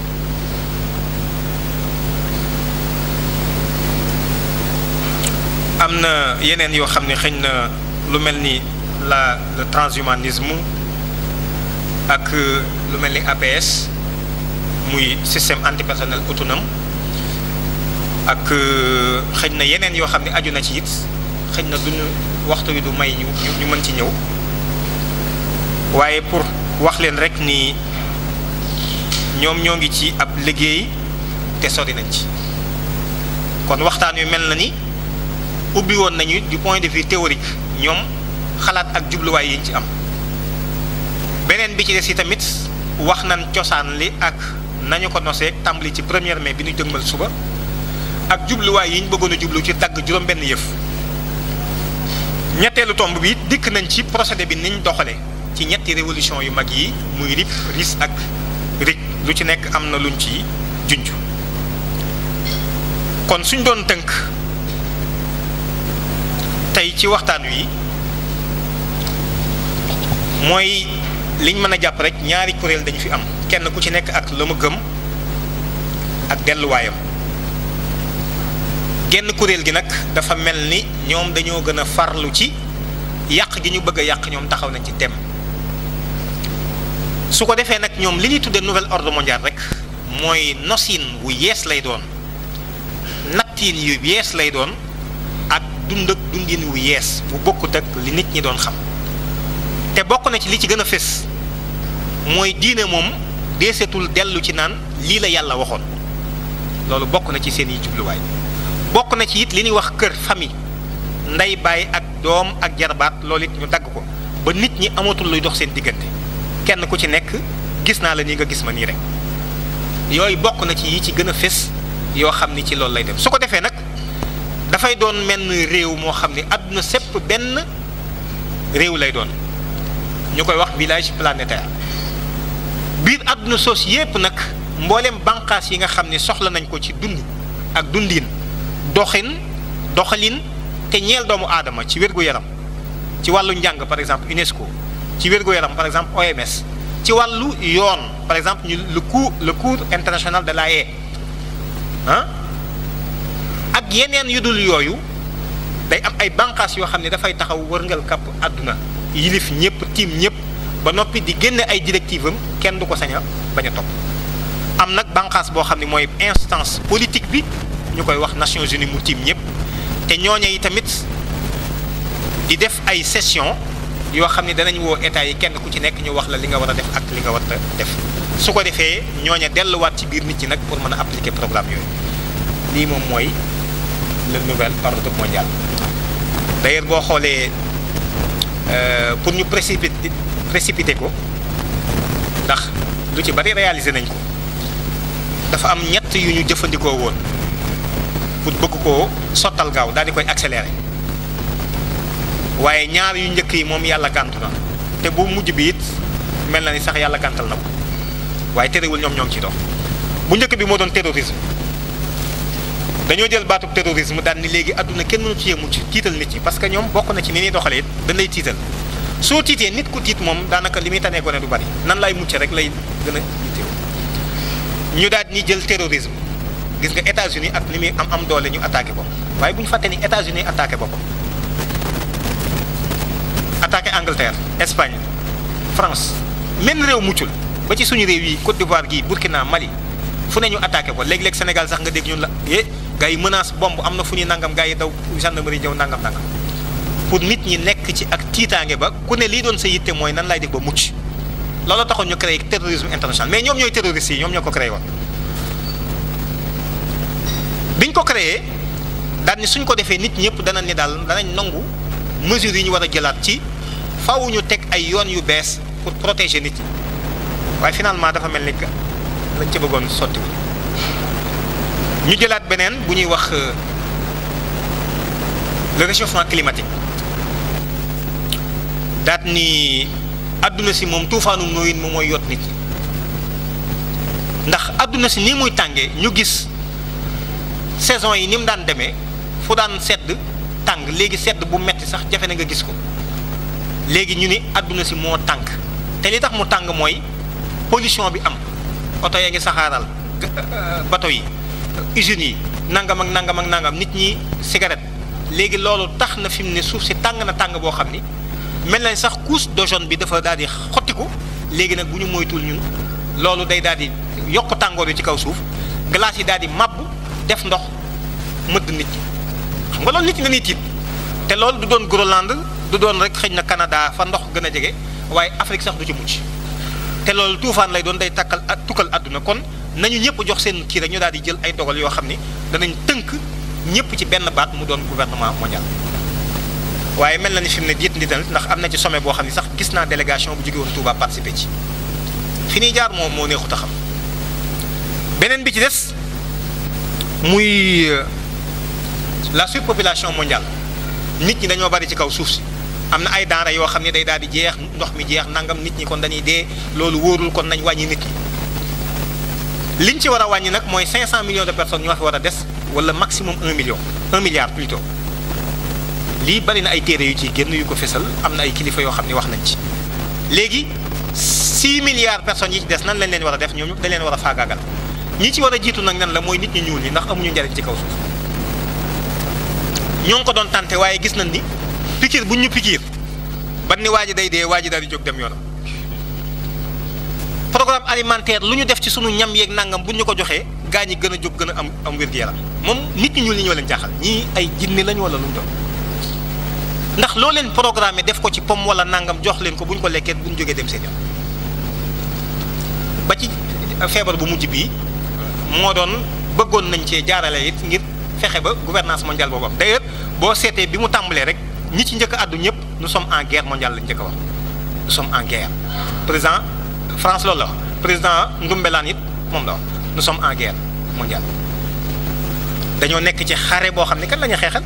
am na yeneen yoo xam ne xëñ na lu mel ni la le transhumanisme ak lu mel ni APS muy système antipersonnel autonome ak xëñ na yeneen yoo xam ne aju na ci it xëñ na duñu waxtu wi du may ñu ñu mën ci ñëw waaye pour wax leen rek ni ñoom ñoo ngi ci ab liggéey te sori nañ ci kon waxtaan wi mel na ni ubbi woon nañu du point de vue théorique ñoom xalaat ak jubluwaay yi ñu ci am beneen bi ci des yi tamit wax nañ cosaan li ak nañu ko nosee tàmbali ci première mai bi ñu jëgmal suba ak jubluwaay yi ñu bëggoon a jublu ci dagg juróom-benn yëf ñetteelu tomb bi dikk nañ ci procédé bi niñ doxale ci ñetti révolution yu mag yi muy RIP RIS ak RIC lu ci nekk am na luñ ci junj kon suñ doon tënk tey ci waxtaan wi mooy liñ mën a jàpp rek ñaari kuréel dañu fi am kenn ku ci nekk ak la mu gëm ak delluwaayam genn kuréel gi nag dafa mel ni ñoom dañoo gën a farlu ci yàq gi ñu bëgg a yàq ñoom taxaw nañ ci tem su ko defee nag ñoom li ñuy tuddee nouvel ordre mondial rek mooy nosin wu yees lay doon nattiin yu yees lay doon ak dund ak dundin wu yees bu bokkut ak li nit ñi doon xam te bokk na ci li ci gën a fés mooy diine moom deesetul dellu ci naan lii la yàlla waxoon loolu bokk na ci seen i jubluwaay bokk na ci it li ñuy wax kër famille ndey baay ak doom ak jarbaat loolu it ñu dagg ko ba nit ñi amatul luy dox seen diggante kenn ku ci nekk gis naa la nii nga gis ma nii rek yooyu bokk na ci yi ci gën a fés yoo xam ni ci loolu lay dem su ko defee nag dafay doon menn réew moo xam ni àdduna sépp benn réew lay doon ñu koy wax village planétaire biir àdduna soos yépp nag mboolem banqaas yi nga xam ne soxla nañ ko ci dund ak dundin doxin doxalin te ñeel doomu aadama ci wér-gu-yaram ci wàllu njàng par exemple UNESCO ci wér-gu-yaram par exemple OMS ci wàllu yoon par exemple ñu le cour le cour international de la haie ah ak yeneen yu dul yooyu day am ay banqaas yoo xam ne dafay taxaw wërngal kapp àdduna yilif ñëpp tiim ñëpp ba noppi di génne ay directive am kenn du ko sañ a bañ a topp am nag banqaas boo xam ne mooy instance politique bi ñu koy wax Nations Unies mu tiim ñëpp te ñooña yi tamit di def ay session yoo xam ne danañ woo état yi kenn ku ci nekk ñu wax la li nga war a def ak li nga war a def su ko defee ñooña delluwaat ci biir nit ñi nag pour mën a appliquer programme yooyu lii moom mooy le nouvel ordre mondial d'ailleurs boo xoolee pour ñu précipiter précipiter ko ndax lu ci bari réaliser nañ ko dafa am ñett yu ñu jëfandikoo woon pour bëgg koo sottal gaaw daal di koy accélérer waaye ñaar yu njëkk yi moom yàlla gàntu na te bu mujj bi it mel na ni sax yàlla gàntal na ko waaye terewul ñoom ñoo ngi ciy dox bu njëkk bi moo doon terrorisme dañoo jël baatub terrorisme daan ni léegi àdduna kenn mënu ci yee mucc tiital nit ñi parce que ñoom bokk na ci ni ñuy doxalee it dañ lay tiital soo tiitee nit ku tiit moom daanaka li muy tanee gone du bari nan lay mucc rek lay gën a yittewoo ñu daal ni jël terrorisme gis nga États-Unis ak li muy am am doole ñu attaqué ko waaye bu ñu fàtte ni États-Unis attaqué boppam attaqué Angleterre Espagne France menn réew muccul ba ci suñu réew yi Côte d'Ivoire gii Burkina Mali fu ne ñu attaqué ko léeg-léeg Sénégal sax nga dégg ñun la eh gars yi menace bombe am na fu ñuy nangam gars yi daw gendarmerie ñëw nangam nangam pour nit ñi nekk ci ak tiitaange ba ku ne lii doon sa yitte mooy nan laay def ba mucc loolu taxoon ñu créé terrorisme international mais ñoom ñooy terroristes yi ñoom ñoo ko créé woon biñ ko créé daal ni suñ ko defee nit ñëpp danañ ni daal danañ nangu mesures yi ñu war a jëlaat ci faaw ñu teg ay yoon yu bees pour protéger nit ñi waaye finalement dafa mel ni que lañ ca bëggoon sottiwul ñu jëlaat beneen bu ñuy wax le réchauffement climatique daat ni àdduna si moom tuufaanu nooyin moom mooy yot nit ñi ndax àdduna si nii muy tàngee ñu gis saison yi ni mu daan demee fu daan sedd tàng léegi sedd bu metti sax jafe na nga gis ko léegi ñu ni àdduna si moo tàng te li tax mu tàng mooy pollution bi am oto yaa ngi saxaaral bato yi usines yi nangam ak nangam ak nangam nit ñi cigarette léegi loolu tax na fi mu ne suuf si tàng na tàng boo xam ni mel nañ sax couche d'ozone bi dafa daal di xottiku léegi nag bu ñu moytul ñun loolu day daal di yokk tàngoor yi ci kaw suuf glace yi daal di màbb def ndox mëdd nit ñi xam nga loolu nit ñi dañuy tiit te loolu du doon Groenland du doon rek xëy na Canada fa ndox gën a jege waaye Afrique sax du ci mucc te loolu tuufaan lay doon day takkal ak tukkal àdduna kon nañu ñëpp jox seen kii rek ñu daal di jël ay dogal yoo xam ni danañ tënk ñëpp ci benn baat mu doon gouvernement mondial. waaye mel na ni fi mu ne jiit ndi tamit ndax am na ci sommet boo xam ne sax gis naa délégation bu jóge woon Touba participer ci fi ñuy jaar moom moo neexut a xam beneen bi ci des muy la surpopulation mondiale nit ñi dañoo bari ci kaw suuf si am na ay denrées yoo xam ne day daal di jeex ndox mi jeex nangam nit ñi kon dañuy dee loolu wóorul kon nañ wàññi nit ñi liñ ci war a wàññi nag mooy 500 millions de personnes ñoo fi war a des wala maximum 1 million 1 milliard plutôt. lii bari na ay téere yu ciy génn yu ko fesal am na ay kilifa yoo xam ne wax nañ ci léegi 6 milliards personnes yi ci des nan lañ leen war a def ñoom dañ leen war a faagaagal ñi ci war a jiitu nag nan la mooy nit ñu ñuul ñi ndax amuñu njariñ ci kaw suuf ñoo ngi ko doon tànte waaye gis nañ ni pikiir buñ ñu pikiir ban ni waa ji day dee waa ji daal di jóg dem yoonam programme alimentaire lu ñu def ci sunu ñam yeeg nangam buñ ñu ko joxee gaa ñi gën a jóg gën a am am wér-gu-yaram moom nit ñu ñuul ñi ñoo leen jaaxal ñii ay jinne lañu wala lu mu doon ndax loo leen programme def ko ci pomme wala nangam jox leen ko bu ñu ko lekkee bu ñu jógee dem seen yoon ba ci feebar bu mujj bii moo doon bëggoon nañ cee jaarale it ngir fexe ba gouvernance mondiale boobu am d'ailleurs boo seetee bi mu tàmbalee rek ñi ci njëkk a àddu ñëpp nous sommes en guerre mondiale lañ njëkk a wax nous sommes en guerre président France loolu la wax président Ndumbelaan it moom la wax nous sommes en guerre mondiale dañoo nekk ci xare boo xam ne kan la ñuy xeexal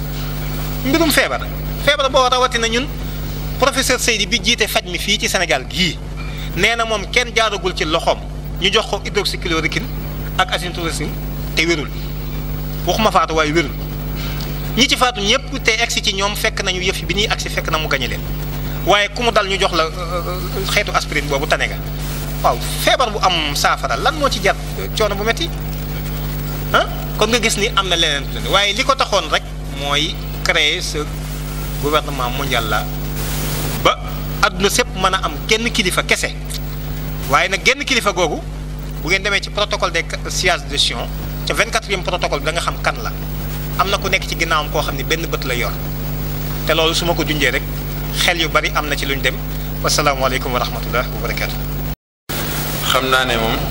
mbirum feebar. feebar boo rawatina ñun professeur Seydi bi jiite faj mi fii ci Sénégal gii nee na moom kenn jaaragul ci loxoom ñu jox ko hydroxychloroquine ak azithromycine te wérul waxuma faatu waaye wérul ñi ci faatu ñëpp te egsi ci ñoom fekk nañu yëf bi ñuy agsi fekk na mu gañe leen waaye ku mu dal ñu jox la xeetu aspirine boobu tane nga waaw feebar bu am saafara lan moo ci jar coono bu metti ah kon nga gis ni am na leneen waaye li ko taxoon rek mooy créer ce gouvernement mondial la ba àdduna sépp mën a am genn kilifa kese waaye nag genn kilifa googu bu ngeen demee ci protocole des sièges de Sion ca 24e protocole bi da nga xam kan la am na ku nekk ci ginnaawam koo xam ne benn bët la yor te loolu su ma ko junjee rek xel yu bari am na ci lu ñu dem wasalaamaaleykum wa rahmatullah wa barakaatu. xam naa ne moom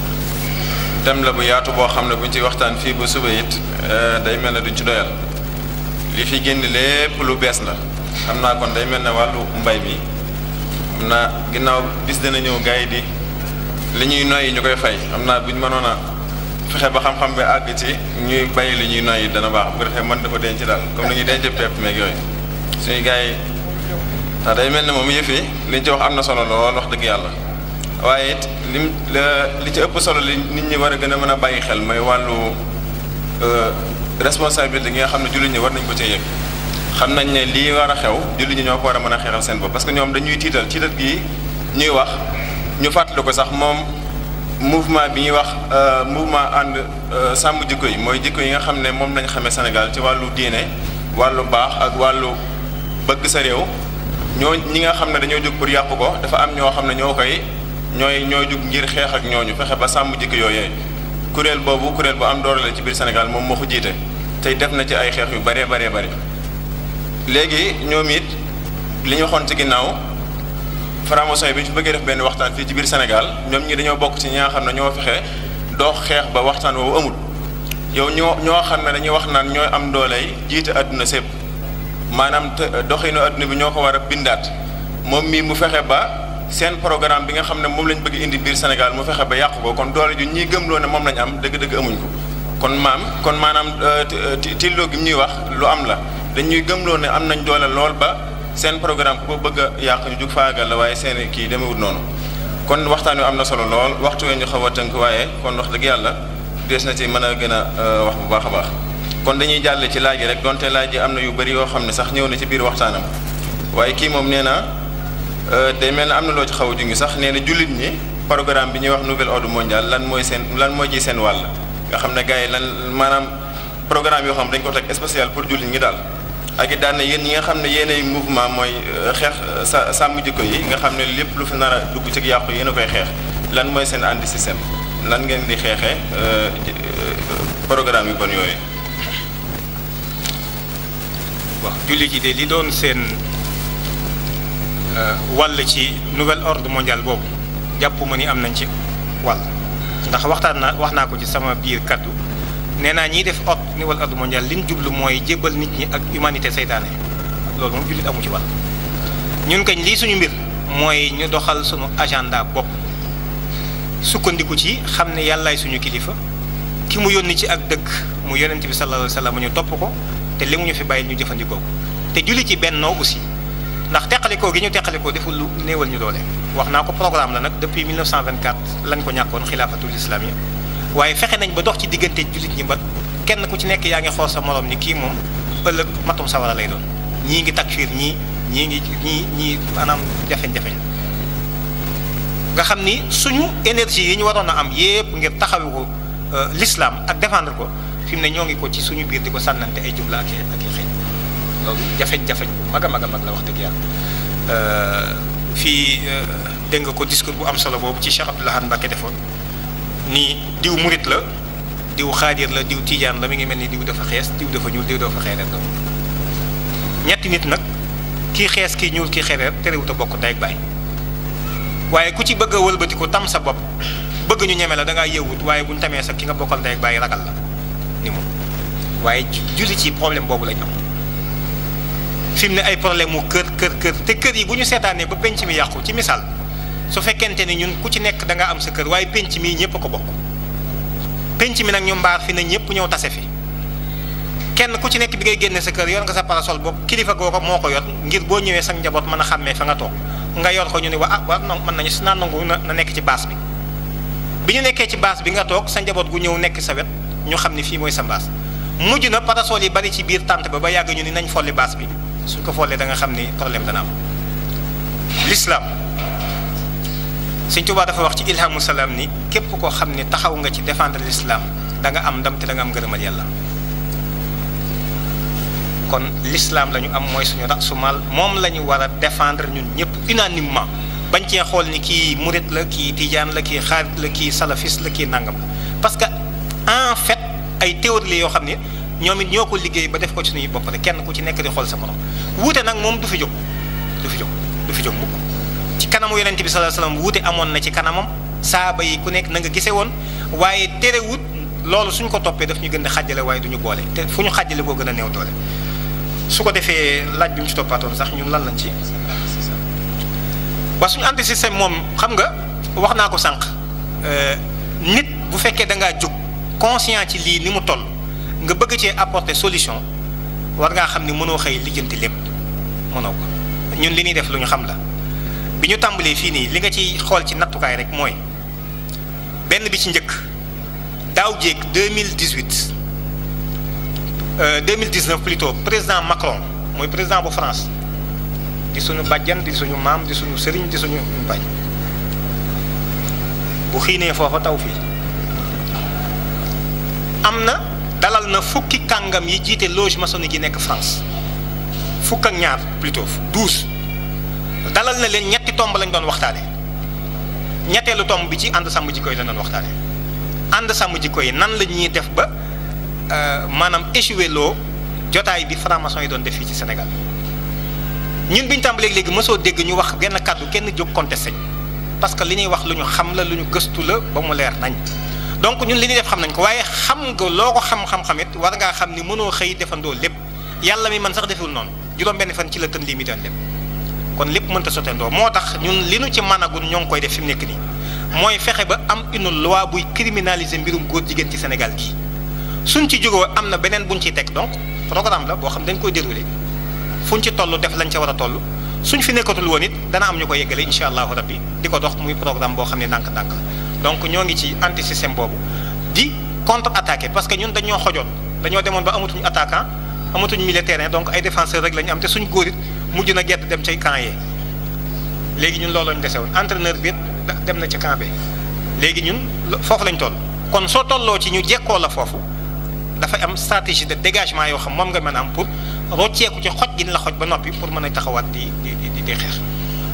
thème la bu yaatu boo xam ne buñ ci waxtaan fii ba suba it day mel ne duñ ci doyal. li fi génn lépp lu bees la xam naa kon day mel ne wàllu mbay mi xam naa ginnaaw bis dana ñëw gars yi di li ñuy noyyi ñu koy fay xam naa buñ mënoon a fexe ba xam-xam bi àgg ci ñuy bàyyi li ñuy noyyi dana baax bu defee mën dafa denc daal comme ni ñuy denc pepp meeg yooyu suñu gars yi ndax day mel ne moom yëf yi liñ ci wax am na solo lool wax dëgg yàlla waaye it lim li ci ëpp solo li nit ñi war a gën a mën a bàyyi xel mooy wàllu responsabilité gi nga xam ne jullit ñi war nañ ko cee yëg xam nañ ne lii war a xew jullit ñi ñoo ko war a mën a xeexal seen bopp parce que ñoom dañuy tiital tiital gi ñuy wax ñu fàttali ko sax moom mouvement bi ñuy wax mouvement ànd sàmm jikko yi mooy jikko yi nga xam ne moom lañ xamee Sénégal ci wàllu diine wàllu baax ak wàllu bëgg sa réew ñoo ñi nga xam ne dañoo jóg pour yàqu ko dafa am ñoo xam ne ñoo koy ñooy ñooy jóg ngir xeex ak ñooñu fexe ba sàmm jikko yooyee kuréel boobu kuréel bu am doole la ci biir Sénégal moom moo ko jiite tey def na ci ay xeex yu bëree bëree bëri léegi ñoom it li ñu waxoon ci ginnaaw franc-maçon yi bi ñu fi bëggee def benn waxtaan fii ci biir Sénégal ñoom ñi dañoo bokk ci ñi nga xam ne ñoo fexe doo xeex ba waxtaan woowu amul yow ñoo ñoo xam ne dañuy wax naan ñooy am dooley jiite àdduna sépp maanaam te doxinu àdduna bi ñoo ko war a bindaat moom mii mu fexe ba seen programme bi nga xam ne moom lañ bëgg indi biir Sénégal mu fexe ba yàqu ko kon doole ju ñiy gëmloo ne moom lañ am dëgg-dëgg amuñ ko kon maam kon maanaam tilloo gi ñuy wax lu am la dañuy gëmloo ne am nañ doole lool ba seen programme ku ko bëgg a yàq ñu jug faagal la waaye seen kii demewut noonu kon waxtaan wi am na solo lool waxtu wee ñu xaw a tënk waaye kon wax dëgg yàlla des na ci mën a gën a wax bu baax a baax kon dañuy jàlle ci laaj yi rek donte laaj yi am na yu bëri yoo xam ne sax ñëw na ci biir waxtaanam waaye kii moom nee na day mel ne am na loo ci xaw a jungi sax nee na jullit ñi programme bi ñuy wax nouvel ordre mondial lan mooy seen lan mooy ci seen wàll nga xam ne gars yi lan maanaam programme yoo xam dañ ko teg spécial pour jullit ñi daal ak it daan na yéen ñi nga xam ne yéenay mouvement mooy xeex sa sàmm jikko yi nga xam ne lépp lu fi nar a dugg ci yàqu yéen a koy xeex lan mooy seen anti système lan ngeen di xeexee programme yu bon yooyu. waaw jullit yi de li doon seen wàll ci nouvel ordre mondial boobu jàpp ma ni am nañ ci wàll ndax waxtaan naa wax naa ko ci sama biir kaddu nee naa ñiy def ordre nouvel ordre mondial li ñu jublu mooy jébbal nit ñi ak humanité seytaane loolu moom jullit amu ci wàll ñun kañ lii suñu mbir mooy ñu doxal suñu agenda bopp sukkandiku ci xam ne yàllaay suñu kilifa ki mu yónni ci ak dëgg mu yonent bi sallallahu alayhi wa sallam ñu topp ko te li mu ñu fi bàyyi ñu jëfandikoo ko te julli ci bennoo aussi ndax teqalikoo gi ñu teqalikoo deful lu néewal ñu doole wax naa ko programme la nag depuis 1924 lañ ko ñàkkoon xilaafatul islam yi waaye fexe nañ ba dox ci diggante jullit ñi ba kenn ku ci nekk yaa ngi xool sa morom ni kii moom ëllëg matum sawara lay doon ñii ngi takfiir ñii ñii ngi ñii ñii maanaam jafeñ-jafeñ nga xam ni suñu énergie yi ñu waroon a am yépp ngir taxawu ko l'islam ak défendre ko fi mu ne ñoo ngi ko ci suñu biir di ko sànnante ay jumla ak ak i xëy loolu jafeñ-jafeñ bu mag a mag a mag la wax dëgg yàlla fii dégg nga ko discours bu am solo boobu ci Cheikh Abdoul Ahad Mbacké defoon nii diw murit la diw xaadir la diw tiijaan la mi ngi mel ni diw dafa xees diw dafa ñuul diw dafa xeereer la ñetti nit nag kii xees kii ñuul kii xeereer terewut a bokk ndey ak baay waaye ku ci bëgg a wëlbati ko tam sa bopp bëgg ñu ñeme la da ngaa yëwut waaye bu ñu tamee sa ki nga bokkal ndey ak baay ragal la ni moom waaye julli ci problème boobu lañ am fi mu ne ay problème mu kër kër kër te kër yi bu ñu seetaanee ba penc mi yàqu ci misaal su fekkente ni ñun ku ci nekk da nga am sa kër waaye penc mii ñëpp a ko bokk penc mi nag ñu mbaar fi ne ñëpp ñëw tase fi kenn ku ci nekk bi ngay génne sa kër yor nga sa parasol boobu kilifa googu moo ko yor ngir boo ñëwee sa njaboot mën a xàmmee fa nga toog nga yor ko ñu ne wa ah wa non mën nañu si naan nangu na na nekk ci baas bi bi ñu nekkee ci baas bi nga toog sa njaboot gu ñëw nekk sa wet ñu xam ni fii mooy sa baas mujj na parasol yi bari ci biir tànt ba ba yàgg ñu ni nañ folli baas bi suñ ko follee da nga xam ni problème dana am l'islam Sëñ Tuubaa dafa wax ci ilhamu salaam ni képp koo xam ni taxaw nga ci défendre l'islam da nga am ndam te da nga am ngërëmal yàlla kon l'islam la ñu am mooy suñu rasumal moom la ñu war a défendre ñun ñëpp unanimement bañ cee xool ni kii murit la kii tijaan la kii xaarit la kii salafis la kii nangam parce que en fait ay théorie la yoo xam ne ñoom it ñoo ko liggéey ba def ko ci suñuy bopp rek kenn ku ci nekk di xool sa morom wuute nag moom du fi jóg du fi jóg du fi jóg mukk ci kanamu yonent bi sallallahu alayhi wasallam wuute amoon na ci kanamam saaba yi ku nekk na nga gisee woon waaye terewut loolu suñ ko toppee daf ñu gën a xàjjale waaye du ñu boole te fu ñu xàjjale koo gën a néew doole su ko defee laaj bi mu ci toppaatoon sax ñun lan lañ ci waa suñu anti système moom xam nga wax naa ko sànq nit bu fekkee da ngaa jóg conscient ci lii ni mu toll nga bëgg cee apporter solution war ngaa xam ni mënoo xëy lijjanti lépp mënoo ko ñun li ñuy def lu ñu xam la bi ñu tàmbalee fii nii li nga ci xool ci nattukaay rek mooy benn bi ci njëkk daaw jéeg 2018 2019 plutôt président Macron mooy président bu France di suñu bàjjan di suñu maam di suñu sëriñ di suñu bañ bu xiinee foofa taw fii am na dalal na fukki kàngam yi jiite loge maçonnique yi nekk France fukk ak ñaar plutôt douze dalal na leen ñetti tomb lañ doon waxtaane ñetteelu tomb bi ci ànd sàmm jikko yi la doon waxtaane ànd sàmm jikko yi nan la ñuy def ba maanaam échoué loo jotaay bi franc-maçon yi doon def fii ci Sénégal ñun bi ñu tàmbalee léegi mosoo dégg ñu wax genn kàddu kenn jóg contesté parce que li ñuy wax lu ñu xam la lu ñu gëstu la ba mu leer nañ donc ñun li ñuy def xam nañ ko waaye xam nga loo ko xam-xam-xam it war ngaa xam ni mënoo xëy defandoo lépp yàlla mi man sax deful noonu juróom benn fan ci la tën lii mi doon lépp kon lépp mënta sotteendoo moo tax ñun li nu ci managun ñoo ngi koy def fi mu nekk nii mooy fexe ba am une loi buy criminaliser mbirum góor jigéen ci Sénégal gii suñ ci jógoo am na beneen buñ ciy teg donc programme la boo xam dañ koy déroulé fuñ ci toll def lañ ca war a toll suñ fi nekkatul woon it dana am ñu ko yeggale incha allahu rabbi di ko dox muy programme boo xam ne ndànk-ndànk donc ñoo ngi ci anti système boobu di contre attaqué parce que ñun dañoo xojoon dañoo demoon ba amatuñu attaquant amatuñu milieu terrain donc ay défenseur rek la ñu am te suñ góor it mujj na gett dem ca camp yee léegi ñun loolu lañ dese woon entraîneur bi dem na ca camp bi léegi ñun foofu lañ toll kon soo tolloo ci ñu jekkoo la foofu dafay am stratégie de dégagement yoo xam moom nga mën a am pour rocceeku ci xoj gi la xoj ba noppi pour mën a taxawaat di di di di xeex.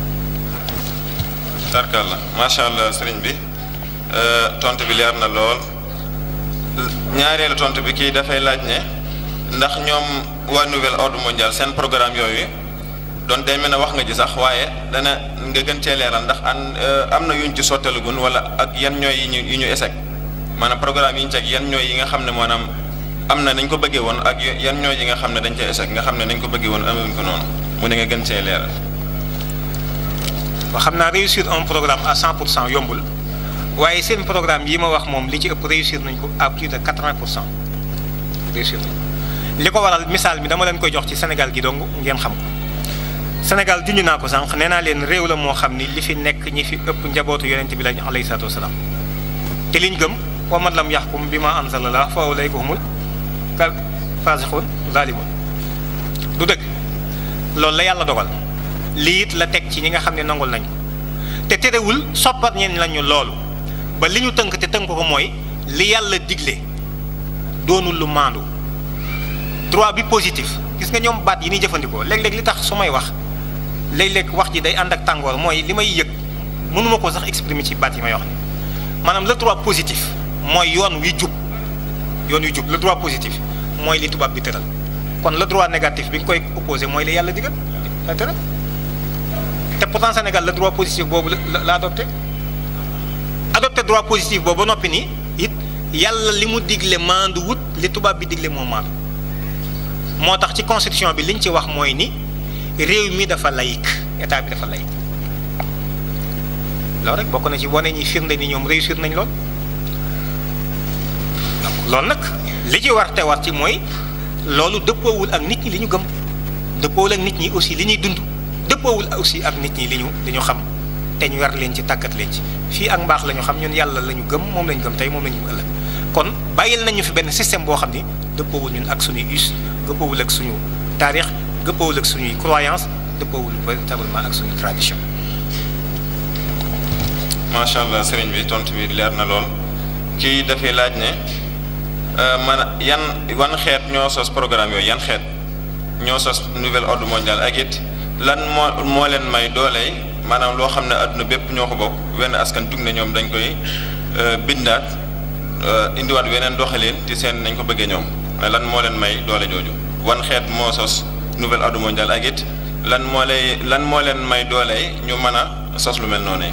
tarkalla macha allah sëriñ bi tontu bi leer na lool ñaareelu tontu bi kii dafay laaj ne ndax ñoom waa nouvel ordre mondial seen programme yooyu doon day mel ne wax nga ji sax waaye dana nga gën cee leeral ndax an am na yuñ ci sottalagun wala ak yan ñooy yi ñu yi ñu échec maanaam programme yi ñu teg yan ñooy yi nga xam ne maanaam am na nañ ko bëggee woon ak yan ñooy yi nga xam ne dañ cee échec nga xam ne nañ ko bëggee woon amuñ ko noonu mu ne nga gën cee leeral. ba xam naa réussir un programme à 100 pour cent yombul waaye seen programme yi ma wax moom li ci ëpp réussir nañ ko à plus de 80 pour cent réussir nañ ko li ko waral misaal mi dama leen koy jox ci Sénégal gi dong ngeen xam ko Sénégal junj naa ko sànq nee naa leen réew la moo xam ni li fi nekk ñi fi ëpp njabootu yonent bi lañu alayhi salaatu wasalaam te liñ gëm wa man lam yaxkum bi ma anzalallah fa ulayka humul faasiqun zalimun du dëgg loolu la yàlla dogal lii it la teg ci ñi nga xam ne nangul nañu te terewul soppat ñeen lañu loolu ba li ñu tënk te tënk ko mooy li yàlla digle doonul lu maandu droit bi positif gis nga ñoom baat yi ñuy jëfandikoo léeg-léeg li tax su may wax léeg-léeg wax ji day ànd ak tàngoor mooy li may yëg mënuma ko sax exprimer ci baat yi may wax ni maanaam le droit positif mooy yoon wi jub yoon wi jub le droit positif mooy li tubaab bi tëral kon le droit négatif bi nga koy opposé mooy li yàlla digal la tëral te pourtant Sénégal le droit positif boobu la la adopté adopté droit positif boobu ba noppi nii it yàlla li mu digle maandu wut li tubaab bi digle moo maandu moo tax ci constitution bi liñ ci wax mooy ni réew mi dafa laïque état bi dafa laïque loolu rek bokk na ci wane ñi firnde ni ñoom réussir nañ lool donc loolu nag li ci war te war ci mooy loolu dëppoowul ak nit ñi li ñu gëm dëppoowul ak nit ñi aussi li ñuy dund dëppoowul aussi ak nit ñi li ñu li ñu xam te ñu war leen ci tàggat leen ci fii ak mbaax la ñu xam ñun yàlla la ñu gëm moom la ñu gëm tey moom la ñu ëllëg kon bàyyil nañu fi benn système boo xam ni dëppoowul ñun ak suñuy us dëppoowul ak suñu taarix dëppoowul ak suñuy croyance dëppoowul véritablement ak suñuy tradition. macha allah sëriñ bi tontu bi leer na lool kii dafay laaj ne man yan wan xeet ñoo sos programme yooyu yan xeet ñoo sos nouvel ordre mondial ak it lan moo moo leen may dooley maanaam loo xam ne adduna bépp ñoo ko bokk wenn askan jug ne ñoom dañ koy bindaat indiwaat weneen doxalin ci seen nañ ko bëggee ñoom lan moo leen may doole jooju wan xeet moo sos nouvel ordre mondial ak it lan moo lay lan moo leen may dooley ñu mën a sos lu mel noonu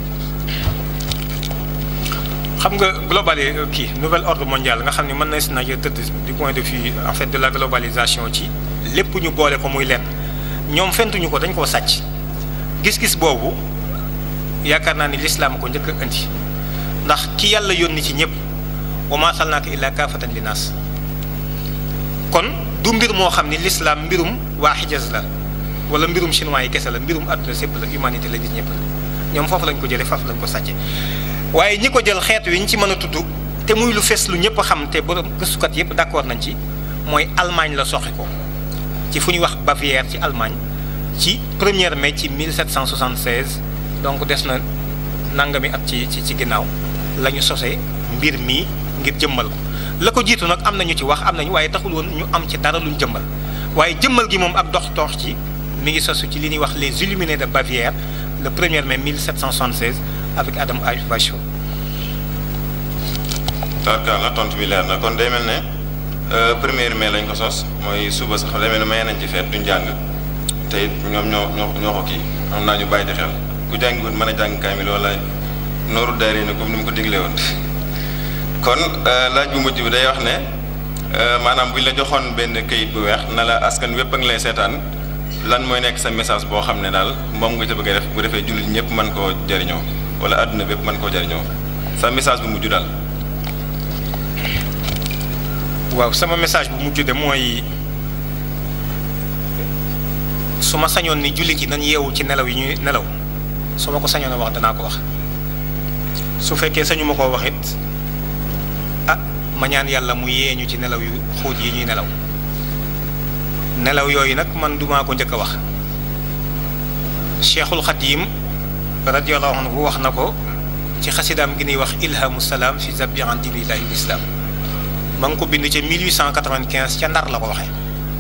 xam nga global kii nouvel ordre mondial nga xam ne mën na si nañ tëdd du point de vue en fait de la globalisation ci lépp ñu boole ko muy lenn ñoom fentuñu ko dañ koo sàcc gis-gis boobu yaakaar naa ni lislaam ko njëkk a indi ndax ki yàlla yónni ci ñëpp wa maa arsalnaaka illaa kaafatan linnaas kon du mbir moo xam ni lislaam mbirum waa Hijaz la wala mbirum chinois yi kese la mbirum àdduna sépp la humanité la nit ñëpp la ñoom foofu lañ ko jëlee foofu lañ ko sàcce waaye ñi ko jël xeet wi ñu ci mën a tudd te muy lu fees lu ñëpp xam te borom gëstukat yëpp d'accord nañ ci mooy Allemagne la soxi ko ci fu ñuy wax Bavière ci Allemagne ci 1er mai ci 1776 donc des na nangami at ci ci ci ginnaaw la ñu sosee mbir mii ngir jëmmal ko la ko jiitu nag am na ñu ci wax am nañu waaye taxul woon ñu am ci dara luñ jëmmal waaye jëmmal gi moom ak dox toox ci mi ngi sosu ci li ñuy wax les Illuminés de Bavière le 1er mai 1776 avec Adam Weishaupt. tarkaal la tontu bi leer na kon day mel ne premier mai lañ ko sos mooy suba sax day mel ne may nañ ci feet duñ jàng te it ñoom ñoo ñoo ñoo ko kii am naa ñu bàyyi di xel ku jàngiwoon mën a jàng kaamil wala nooru daari ni comme ni mu ko diglee woon kon laaj bu mujj bi day wax ne maanaam bu ñu la joxoon benn kayit bu weex na la askan wépp a ngi lay seetaan lan mooy nekk sa message boo xam ne daal moom nga ca bëgg a def bu defee jullit ñëpp mën koo jariñoo wala àdduna bépp mën koo jariñoo sa message bu mujj daal. waaw sama message bu mujj de mooy su ma sañoon ni jullit yi nañ yeewu ci nelaw yi ñuy nelaw su ma ko sañoon a wax danaa ko wax su fekkee sañu ma koo wax it ah ma ñaan yàlla mu yee ñu ci nelaw yu xóot yi ñuy nelaw nelaw yooyu nag man dumaa ko njëkk a wax cheikhul xadim radiyallahu anhu wax na ko ci xasidaam gi ñuy wax ilhamu salaam fi zabi an dinillahi l'islam ma ngi ko bind ca 1895 ca ndar la ko waxee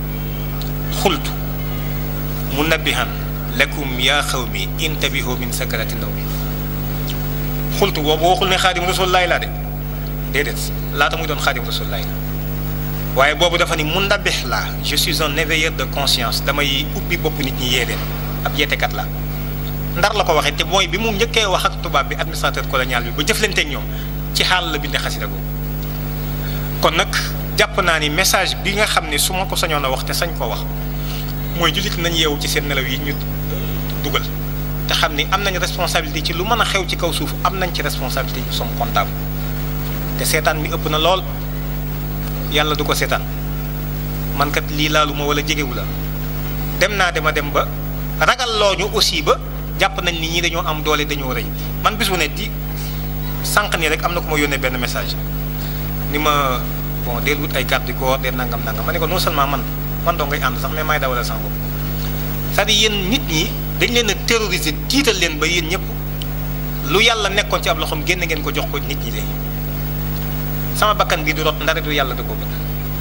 xultu munabbihan lakum yaa xawmi intabihu min sakarati ndaw mi xultu boobu waxul ne xaadim rasulullahi laa de déedéet laata muy doon xaadim rasulullahi la waaye boobu dafa ni munabbih laa je suis un éveilleur de conscience damay ubbi bopp nit ñi yee leen ab yeetekat la ndar la ko waxee te mooy bi mu njëkkee wax ak tubaab bi administrateur colonial bi ba jëflanteeg ñoom ci xaal la bindee xasida googu kon nag jàpp naa ni message bi nga xam ne su ma ko sañoon a wax te sañ koo wax mooy jullit nañ yeewu ci seen nelaw yi ñu dugal te xam ni am nañ responsabilité ci lu mën a xew ci kaw suuf am nañ ci responsabilité ñu sommes comptable te seetaan mi ëpp na lool yàlla du ko seetaan man kat lii laalu ma wala jegewu la dem naa dema dem ba ragal loo ñu aussi ba jàpp nañ ni ñi dañoo am doole dañoo rëy man bis bu ne di sànq nii rek am na ku ma yónnee benn message ni ma bon del wut ay garde du corps del nangam nangam ma ne ko non seulement man man doo ngay ànd sax mais may dawalal sama bopp c'est-à-dire yéen nit ñi dañ leen a terroriser tiital leen ba yéen ñëpp lu yàlla nekkoon ci ab loxoom génn ngeen ko jox ko nit ñi léegi sama bakkan bi du rot ndare du yàlla da ko bëgg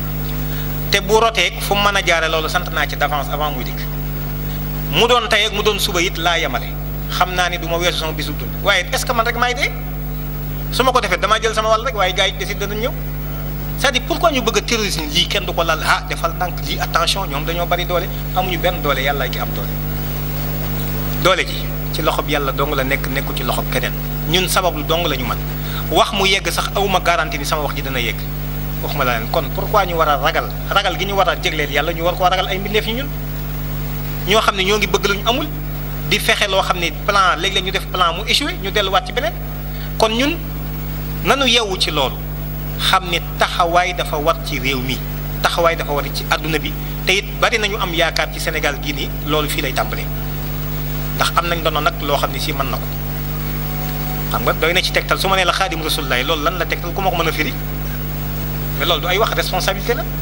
te bu rotee fu mu mën a jaare loolu sant naa ci d'avance avant muy dikk mu doon tey ak mu doon suba it laa yemale xam naa ni du ma weesu sama bisu dund waaye est-ce que man rek maay dee su ma ko defee damaa jël sama wàll rek waaye gars yi décide danañ ñëw c'est-à-dire pourquoi ñu bëgg a terrorisme lii kenn du ko lal ah defal ndànk lii attention ñoom dañoo bari doole amuñu benn doole yàlla ki am doole doole ji ci loxob yàlla dong la nekk nekku ci loxob keneen ñun sabablu dong la ñu mën wax mu yegg sax awuma garantie ni sama wax ji dana yegg waxuma la leen kon pourquoi ñu war a ragal ragal gi ñu war a jégleel yàlla ñu war koo ragal ay mbindeef yi ñun ñoo xam ne ñoo ngi bëgg lu ñu amul di fexe loo xam ne plan léeg-léeg ñu def plan mu échoué ñu delluwaat ci beneen kon ñun nanu yeewu ci loolu xam ne taxawaay dafa war ci réew mi taxawaay dafa war ci àdduna bi te it bari nañu am yaakaar ci Sénégal gii nii loolu fii lay tàmbalee ndax am nañ doon nag loo xam ne si mën na ko xam nga doy na ci tegtal su ma nee la xaadim rasulullahi loolu lan la tegtal ku ma ko mën a firi mais loolu du ay wax responsabilité la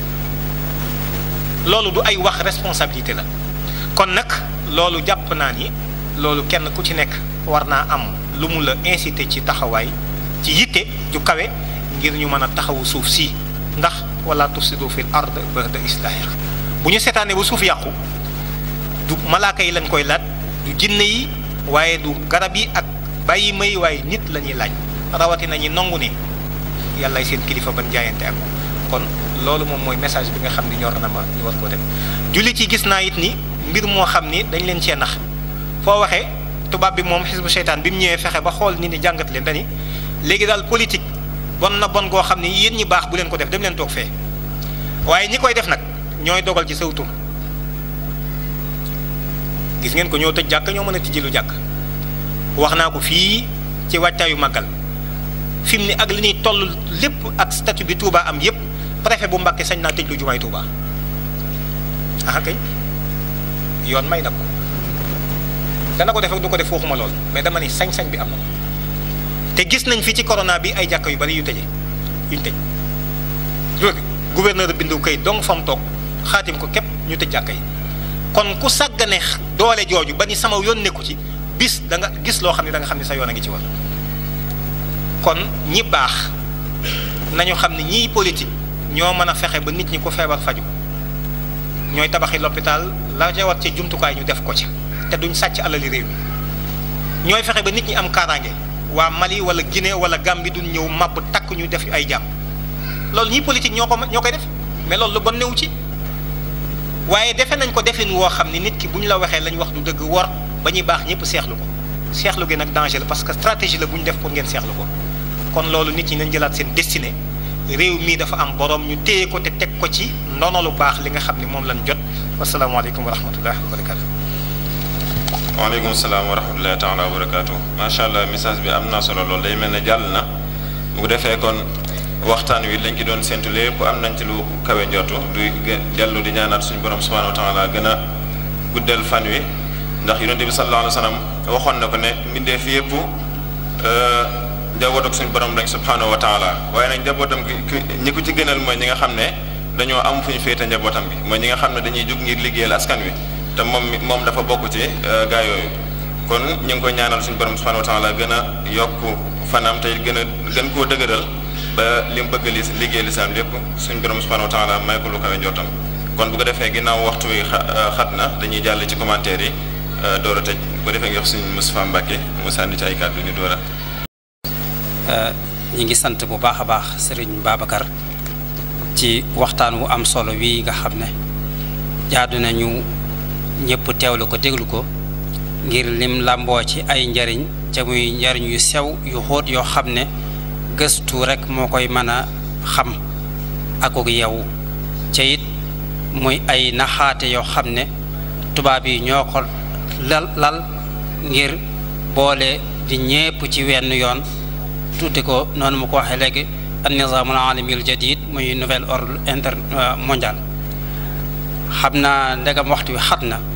loolu du ay wax responsabilité la kon nag loolu jàpp naa ni loolu kenn ku ci nekk war naa am lu mu la incité ci taxawaay ci yitte ju kawe ngir ñu mën a taxawu suuf si ndax wala tufsidu fil ard ba'da islahiha bu ñu seetaanee ba suuf yàqu du malaaka yi lañ koy laaj du jinne yi waaye du garab yi ak bàyyi may waaye nit la ñuy laaj rawatina ñi nangu ne yàllaay seen kilifa ban jaayante ak kon loolu moom mooy message bi nga xam ni ñor na ma ñu war koo def jullit yi gis naa it ni mbir moo xam ni dañ leen cee nax foo waxee tubaab bi moom xisbu seytaan bi mu ñëwee fexe ba xool nit ñi jàngat leen dani léegi daal politique bon na bon goo xam ni yéen ñi baax bu leen ko def dem leen toog fee waaye ñi koy def nag ñooy dogal ci saw tur gis ngeen ko ñoo tëj jàkk ñoo mën a tijji lu jàkk wax naa ko fii ci wàccaayu màggal fi mu ne ak li ñuy toll lépp ak statut bi Touba am yépp préfet bu Mbàkke sañ naa tëj lu jumaay Touba ah kay yoon may na ko dana ko def ak du ko def waxuma lool mais dama ni sañ-sañ bi am na ko te gis nañ fi ci corona bi ay jàkka yu bari yu tëje yuñ tëj loolu gouverneur bindu kay dong fam toog xaatim ko képp ñu tëj jàkka yi kon ku sàggane doole jooju ba ni sama yoon nekku ci bis da nga gis loo xam ne da nga xam ne sa yoon a ngi ci war kon ñi baax nañu xam ne ñiy politique ñoo mën a fexe ba nit ñi ko feebar faju ñooy tabaxi l'hôpital la jawat ci jumtukaay ñu def ko ca te duñ sàcc alali réew mi ñooy fexe ba nit ñi am kaaraange waa Mali wala Guinée wala Gambie duñ ñëw màbb takk ñu def ay jàmm loolu ñiy politique ñoo ko ñoo koy def mais loolu lu bon newu ci waaye defe nañ ko defin woo xam ni nit ki bu ñu la waxee lañ wax du dëgg wor ba ñuy baax ñëpp seexlu ko seexlu gi nag danger la parce que stratégie la bu ñu def pour ngeen seexlu ko kon loolu nit ñi nañ jëlaat seen destinée réew mii dafa am borom ñu téye ko te teg ko ci ndono lu baax li nga xam ni moom lañ jot wasalaamaaleykum wa rahmatullahi wa barakatu waaleykum salaam wa rahmatullahi taala wa barakaatu macha allah message bi am na solo loolu day mel ne jàll na bu defee kon waxtaan wi lañ ci doon séntu lépp am nañ ci lu kawe njortu du dellu di ñaanaat suñu borom subhanahu wa taala gën a guddal fan wi ndax yonent bi sallallahu alayhi wa sallam waxoon na ko ne mbindee fi yëpp njaboot ak suñu borom lañ subhanahu wa taala waaye nag njabootam gi ñi ko ci gënal mooy ñi nga xam ne dañoo am fu ñu féete njabootam gi mooy ñi nga xam ne dañuy jug ngir liggéeyal askan wi te moom moom dafa bokk ci gaa yooyu kon ñu ngi koy ñaanal suñu borom subhanahu wa taala gën a yokk fanam tey gën a gën koo dëgëral ba li mu bëgg li liggéey lislaam lépp suñu borom subhanahu wa taala may ko lu kawe njottam kon bu ko defee ginnaaw waxtu wi xat na dañuy jàll ci commentaire yi door a tëj bu ko defee nga wax suñu Moustapha Mbacke mu sànni ci ay kàddu ñu door a ñi ngi sant bu baax a baax sëriñ Babacar ci waxtaan wu am solo wii nga xam ne jaadu nañu ñëpp teewlu ko déglu ko ngir lim làmboo ci ay njariñ ca muy njariñ yu sew yu xóot yoo xam ne gëstu rek moo koy mën a xam akuk yow ca it muy ay naxaate yoo xam ne tubaab yi ñoo ko lal lal ngir boole di ñépp ci wenn yoon tudde ko noonu mu ko waxee léegi an nizaamul alami al jadid muy nouvel ordre inter mondial xam naa ndegam waxtu wi xat na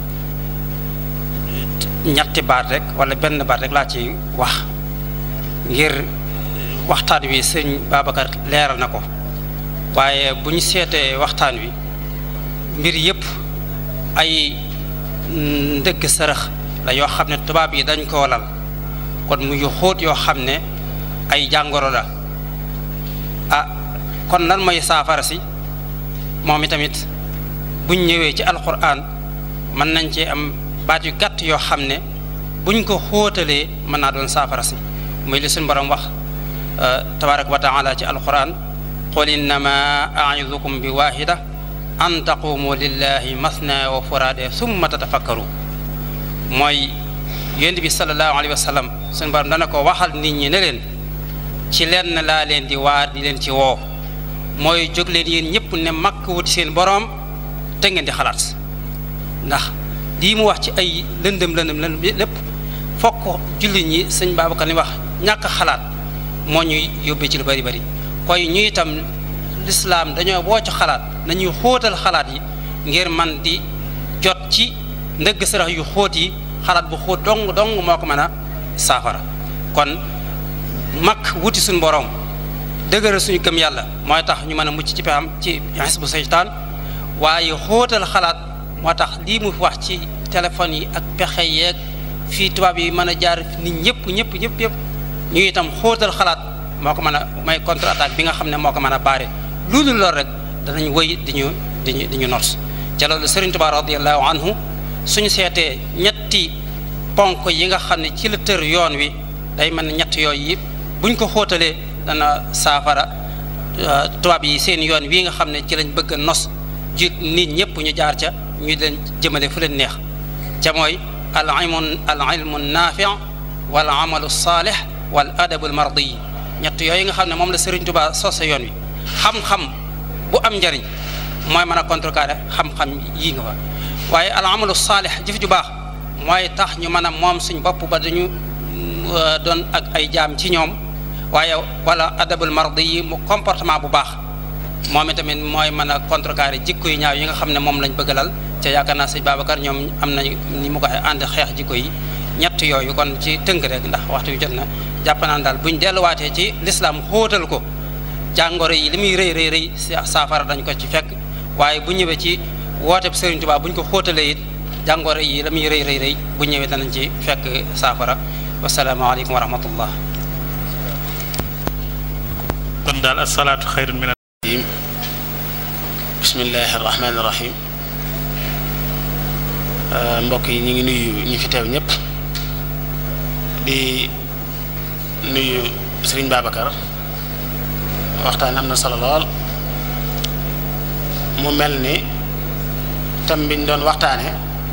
ñetti baat rek wala benn baat rek laa ci wax ngir waxtaan wi sëñ Babacar leeral na ko waaye bu ñu seetee waxtaan wi mbir yëpp ay ndëgg sërëx la yoo xam ne tubaab yi dañ koo lal kon mu yu xóot yoo xam ne ay jàngoro la ah kon lan mooy saafara si moom itamit buñ ñëwee ci alquran mën nañ cee am baat yu gàtt yoo xam ne buñ ko xóotalee mën naa doon saafara si muy li suñ borom wax tabaraka wa taala ci alquran qul innama aidukum bi wahida an taqumu lillahi masna wa furade summa tatafakkaru mooy yonent bi sallallahu alayhi wa sallam suñ borom dana ko waxal nit ñi ne leen ci lenn laa leen di waar di leen ci woo mooy jóg leen yéen ñëpp ne makk wuti seen boroom te ngeen di xalaat ndax lii mu wax ci ay lëndëm lëndëm lëndëm lépp fokk jullit ñi sëñ Babacar ni wax ñàkk xalaat moo ñuy yóbbee ci lu bari bari koy ñu itam lislaam dañoo boo ci xalaat nañuy xóotal xalaat yi ngir man di jot ci ndëgg sarax yu xóot yi xalaat bu xóot dong dong moo ko mën a saafara kon mag wuti suñu borom dëgëral suñu gëm yàlla mooy tax ñu mën a mucc ci pexam ci xisbu seytaan waaye xóotal xalaat moo tax lii mu wax ci téléphone yi ak pexe yeeg fii tubaab yi mën a jaar nit ñëpp ñëpp ñëpp yëpp ñu itam xóotal xalaat moo ko mën a may contre attaque bi nga xam ne moo ko mën a baare loolu loolu rek danañ wëy di ñu di ñu di ñu not ca loolu Sëriñ Tuubaa radiyallahu anhu suñu seetee ñetti ponk yi nga xam ne ci la tër yoon wi day mën ne ñett yooyu yëpp buñ ko xóotalee dana saafara tubaab yi seen yoon wii nga xam ne ci lañ bëgg a nos ji nit ñëpp ñu jaar ca ñu leen jëmale fu leen neex ca mooy al ilmu al ilmu naafi wal amalu saalih wal adabul mardi ñett yooyu nga xam ne moom la Sëriñ Tuubaa sose yoon wi xam-xam bu am njariñ mooy mën a contrecarrer xam-xam yii nga fa waaye al amalu saalih jëf ju baax mooy tax ñu mën a moom suñ bopp ba dañu doon ak ay jaam ci ñoom waaye wala adabul mardi yi mu comportement bu baax moom itamit mooy mën a contrecarrer jikko yu ñaaw yi nga xam ne moom lañ bëgg lal ca yaakaar naa sëñ Babacar ñoom am nañ ni mu ko waxee ànd xeex jikko yi ñett yooyu kon ci tënk rek ndax waxtu wi jot na jàpp naan daal buñ delluwaatee ci lislaam xóotal ko jàngoro yi li muy rëy rëy rëy saafara dañ ko ci fekk waaye bu ñëwee ci wooteeb Sëriñ Tuubaa buñ ko xóotalee it jàngoro yi la muy rëy rëy rëy bu ñëwee danañ ci fekk saafara wasalaamaaleykum wa rahmatullah kon daal asalaatu xayrun min bismillahi rahmaani rahim mbokk yi ñu ngi nuyu ñi fi teew ñëpp di nuyu sëriñ Babacar waxtaan am na solo lool mu mel ni thème biñ doon waxtaane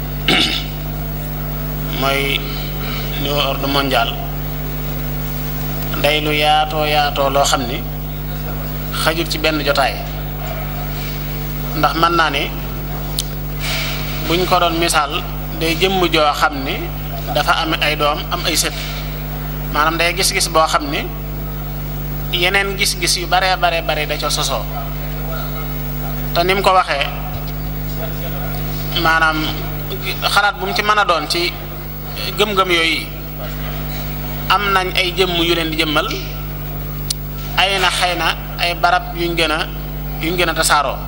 mooy nouveau ordre mondial day lu yaatoo yaatoo loo xam ni xajul ci benn jotaay ndax mën naa ni buñ ko doon misaal day jëmm joo xam ni dafa am ay doom am ay sët maanaam day gis-gis boo xam ni yeneen gis-gis yu baree bare bare da co sosoo te ni mu ko waxee maanaam xalaat bu mu ci mën a doon ci gëm-gëm yooyu am nañ ay jëmm yu leen di jëmmal ay na xëy na ay barab yuñ gën a yuñ gën a tasaaroo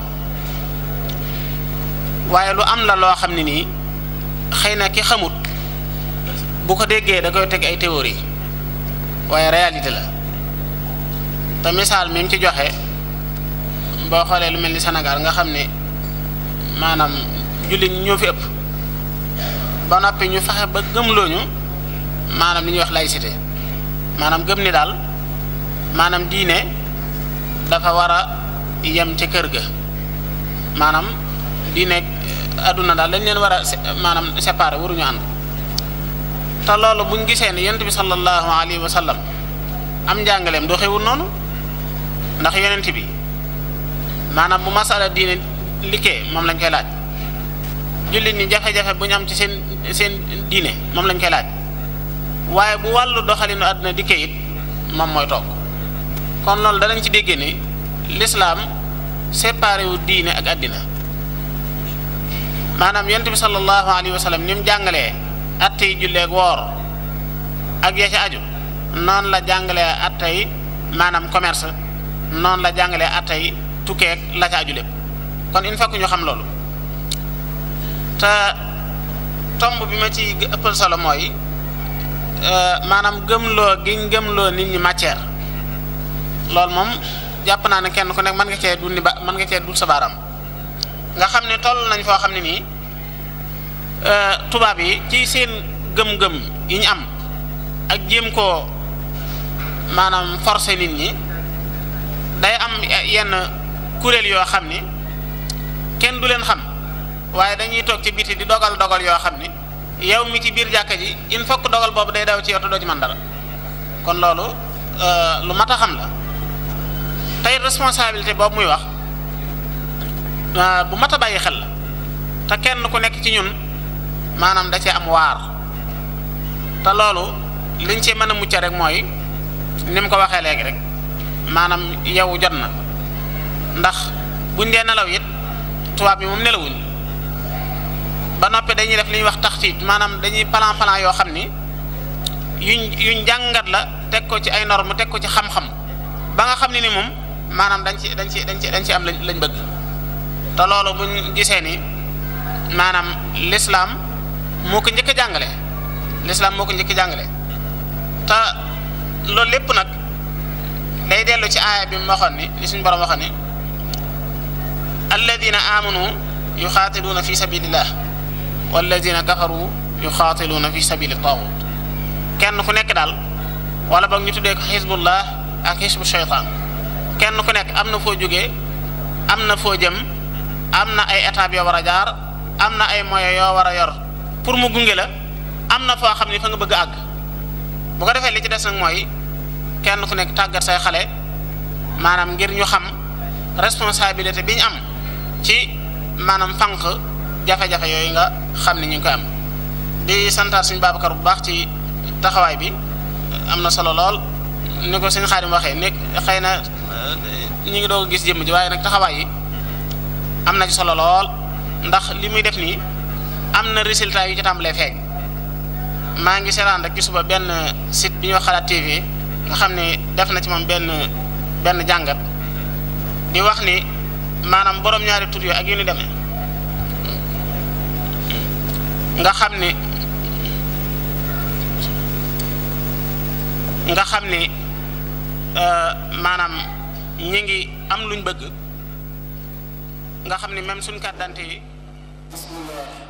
waaye lu am la loo xam ne nii xëy na ki xamut bu ko déggee da koy teg ay théorie waaye réalité la te misaal mi mu ci joxe boo xoolee lu mel ni Sénégal nga xam ne maanaam jullit ñi ñoo fi ëpp ba noppi ñu fexe ba gëmlooñu maanaam li ñuy wax laïcité maanaam gëm ni daal maanaam diine dafa war a yem ca kër ga maanaam diine adduna daal dañ leen war a maanaam séparé waruñu ànd te loolu buñ gisee ne yonent bi sallallahu alayhi wa sallam am njàngaleem doo xewul noonu ndax yonent bi maanaam bu masala diine likkee moom lañ koy laaj jullit ñi jafe-jafe bu ñu am ci seen seen diine moom lañ koy laaj waaye bu wàllu doxalinu àdduna dikkee it moom mooy toog kon loolu danañ ci déggee ni lislaam séparé wu diine ak àddina maanaam yonent bi sallallahu alayhi wa sallam ni mu jàngalee attey julleeg woor ak ya ci aju noonu la jàngalee attey maanaam commerce noonu la jàngalee attey tukkeeg la ca aju lépp kon il faut que ñu xam loolu te tomb bi ma ci ëppal solo mooy maanaam gëmloo giñ gëmloo nit ñi matière loolu moom jàpp naa ne kenn ku nekk mën nga cee dund ba mën nga cee dul sa baaraam nga xam ne toll nañ foo xam ne nii tubaab yi ci seen gëm-gëm yi ñu am ak jéem koo maanaam forcer nit ñi day am yenn kuréel yoo xam ni kenn du leen xam waaye dañuy toog ci biti di dogal dogal yoo xam ni yow mi ci biir jàkka ji il faut que dogal boobu day daw ci yow te doo ci mën dara kon loolu lu mat a xam la tey responsabilité boobu muy wax bu mat a bàyyi xel la te kenn ku nekk ci ñun maanaam da cee am waar te loolu liñ ci mën a mucc rek mooy ni mu ko waxee léegi rek maanaam yow jot na ndax buñ dee nelaw it tubaab bi moom nelawuñ ba noppi dañuy def li ñuy wax taxtiit maanaam dañuy plan plan yoo xam ni yuñ yuñ jàngat la teg ko ci ay norme teg ko ci xam-xam ba nga xam ne ni moom maanaam dañ ci dañ ci dañ ci dañ ci am lañ lañ bëgg te loolu buñ gisee ni maanaam l'islam moo ko njëkk a jàngale l'islam moo ko njëkk a jàngale te loolu lépp nag day dellu ci aaya bi mu waxoon ni li suñu borom waxoon ni alladina amanu yuxaatiluuna fi sabilillah walladina kafaru yuxaatiluuna fi sabili taawut kenn ku nekk daal wala boog ñu tuddee ko xisbullah ak xisbu shaytaan kenn ku nekk am na foo jógee am na foo jëm am na ay étapes yoo war a jaar am na ay moyens yoo war a yor pour mu gunge la am na foo xam ni fa nga bëgg a àgg bu ko defee li ci des nag mooy kenn ku nekk tàggat say xale maanaam ngir ñu xam responsabilité bi ñu am ci maanaam fànq jafe-jafe yooyu nga xam ni ñu ngi koy am di santaat suñu Babacar bu baax ci taxawaay bi am na solo lool ni ko suñu Xaadim waxee nekk xëy na ñu ngi doog a gis jëmm ji waaye nag taxawaay yi am na ci solo lool ndax li muy def nii am na résultat yu ci tàmbalee feeñ maa ngi seetaan rek ci suba benn site bi ñuy wax Xalaat TV nga xam ne def na ci moom benn benn jàngat di wax ni maanaam borom ñaari tur yooyu ak yu ni demee nga xam ni nga xam ni maanaam ñi ngi am luñ bëgg nga xam ni même suñ carte d'identité yi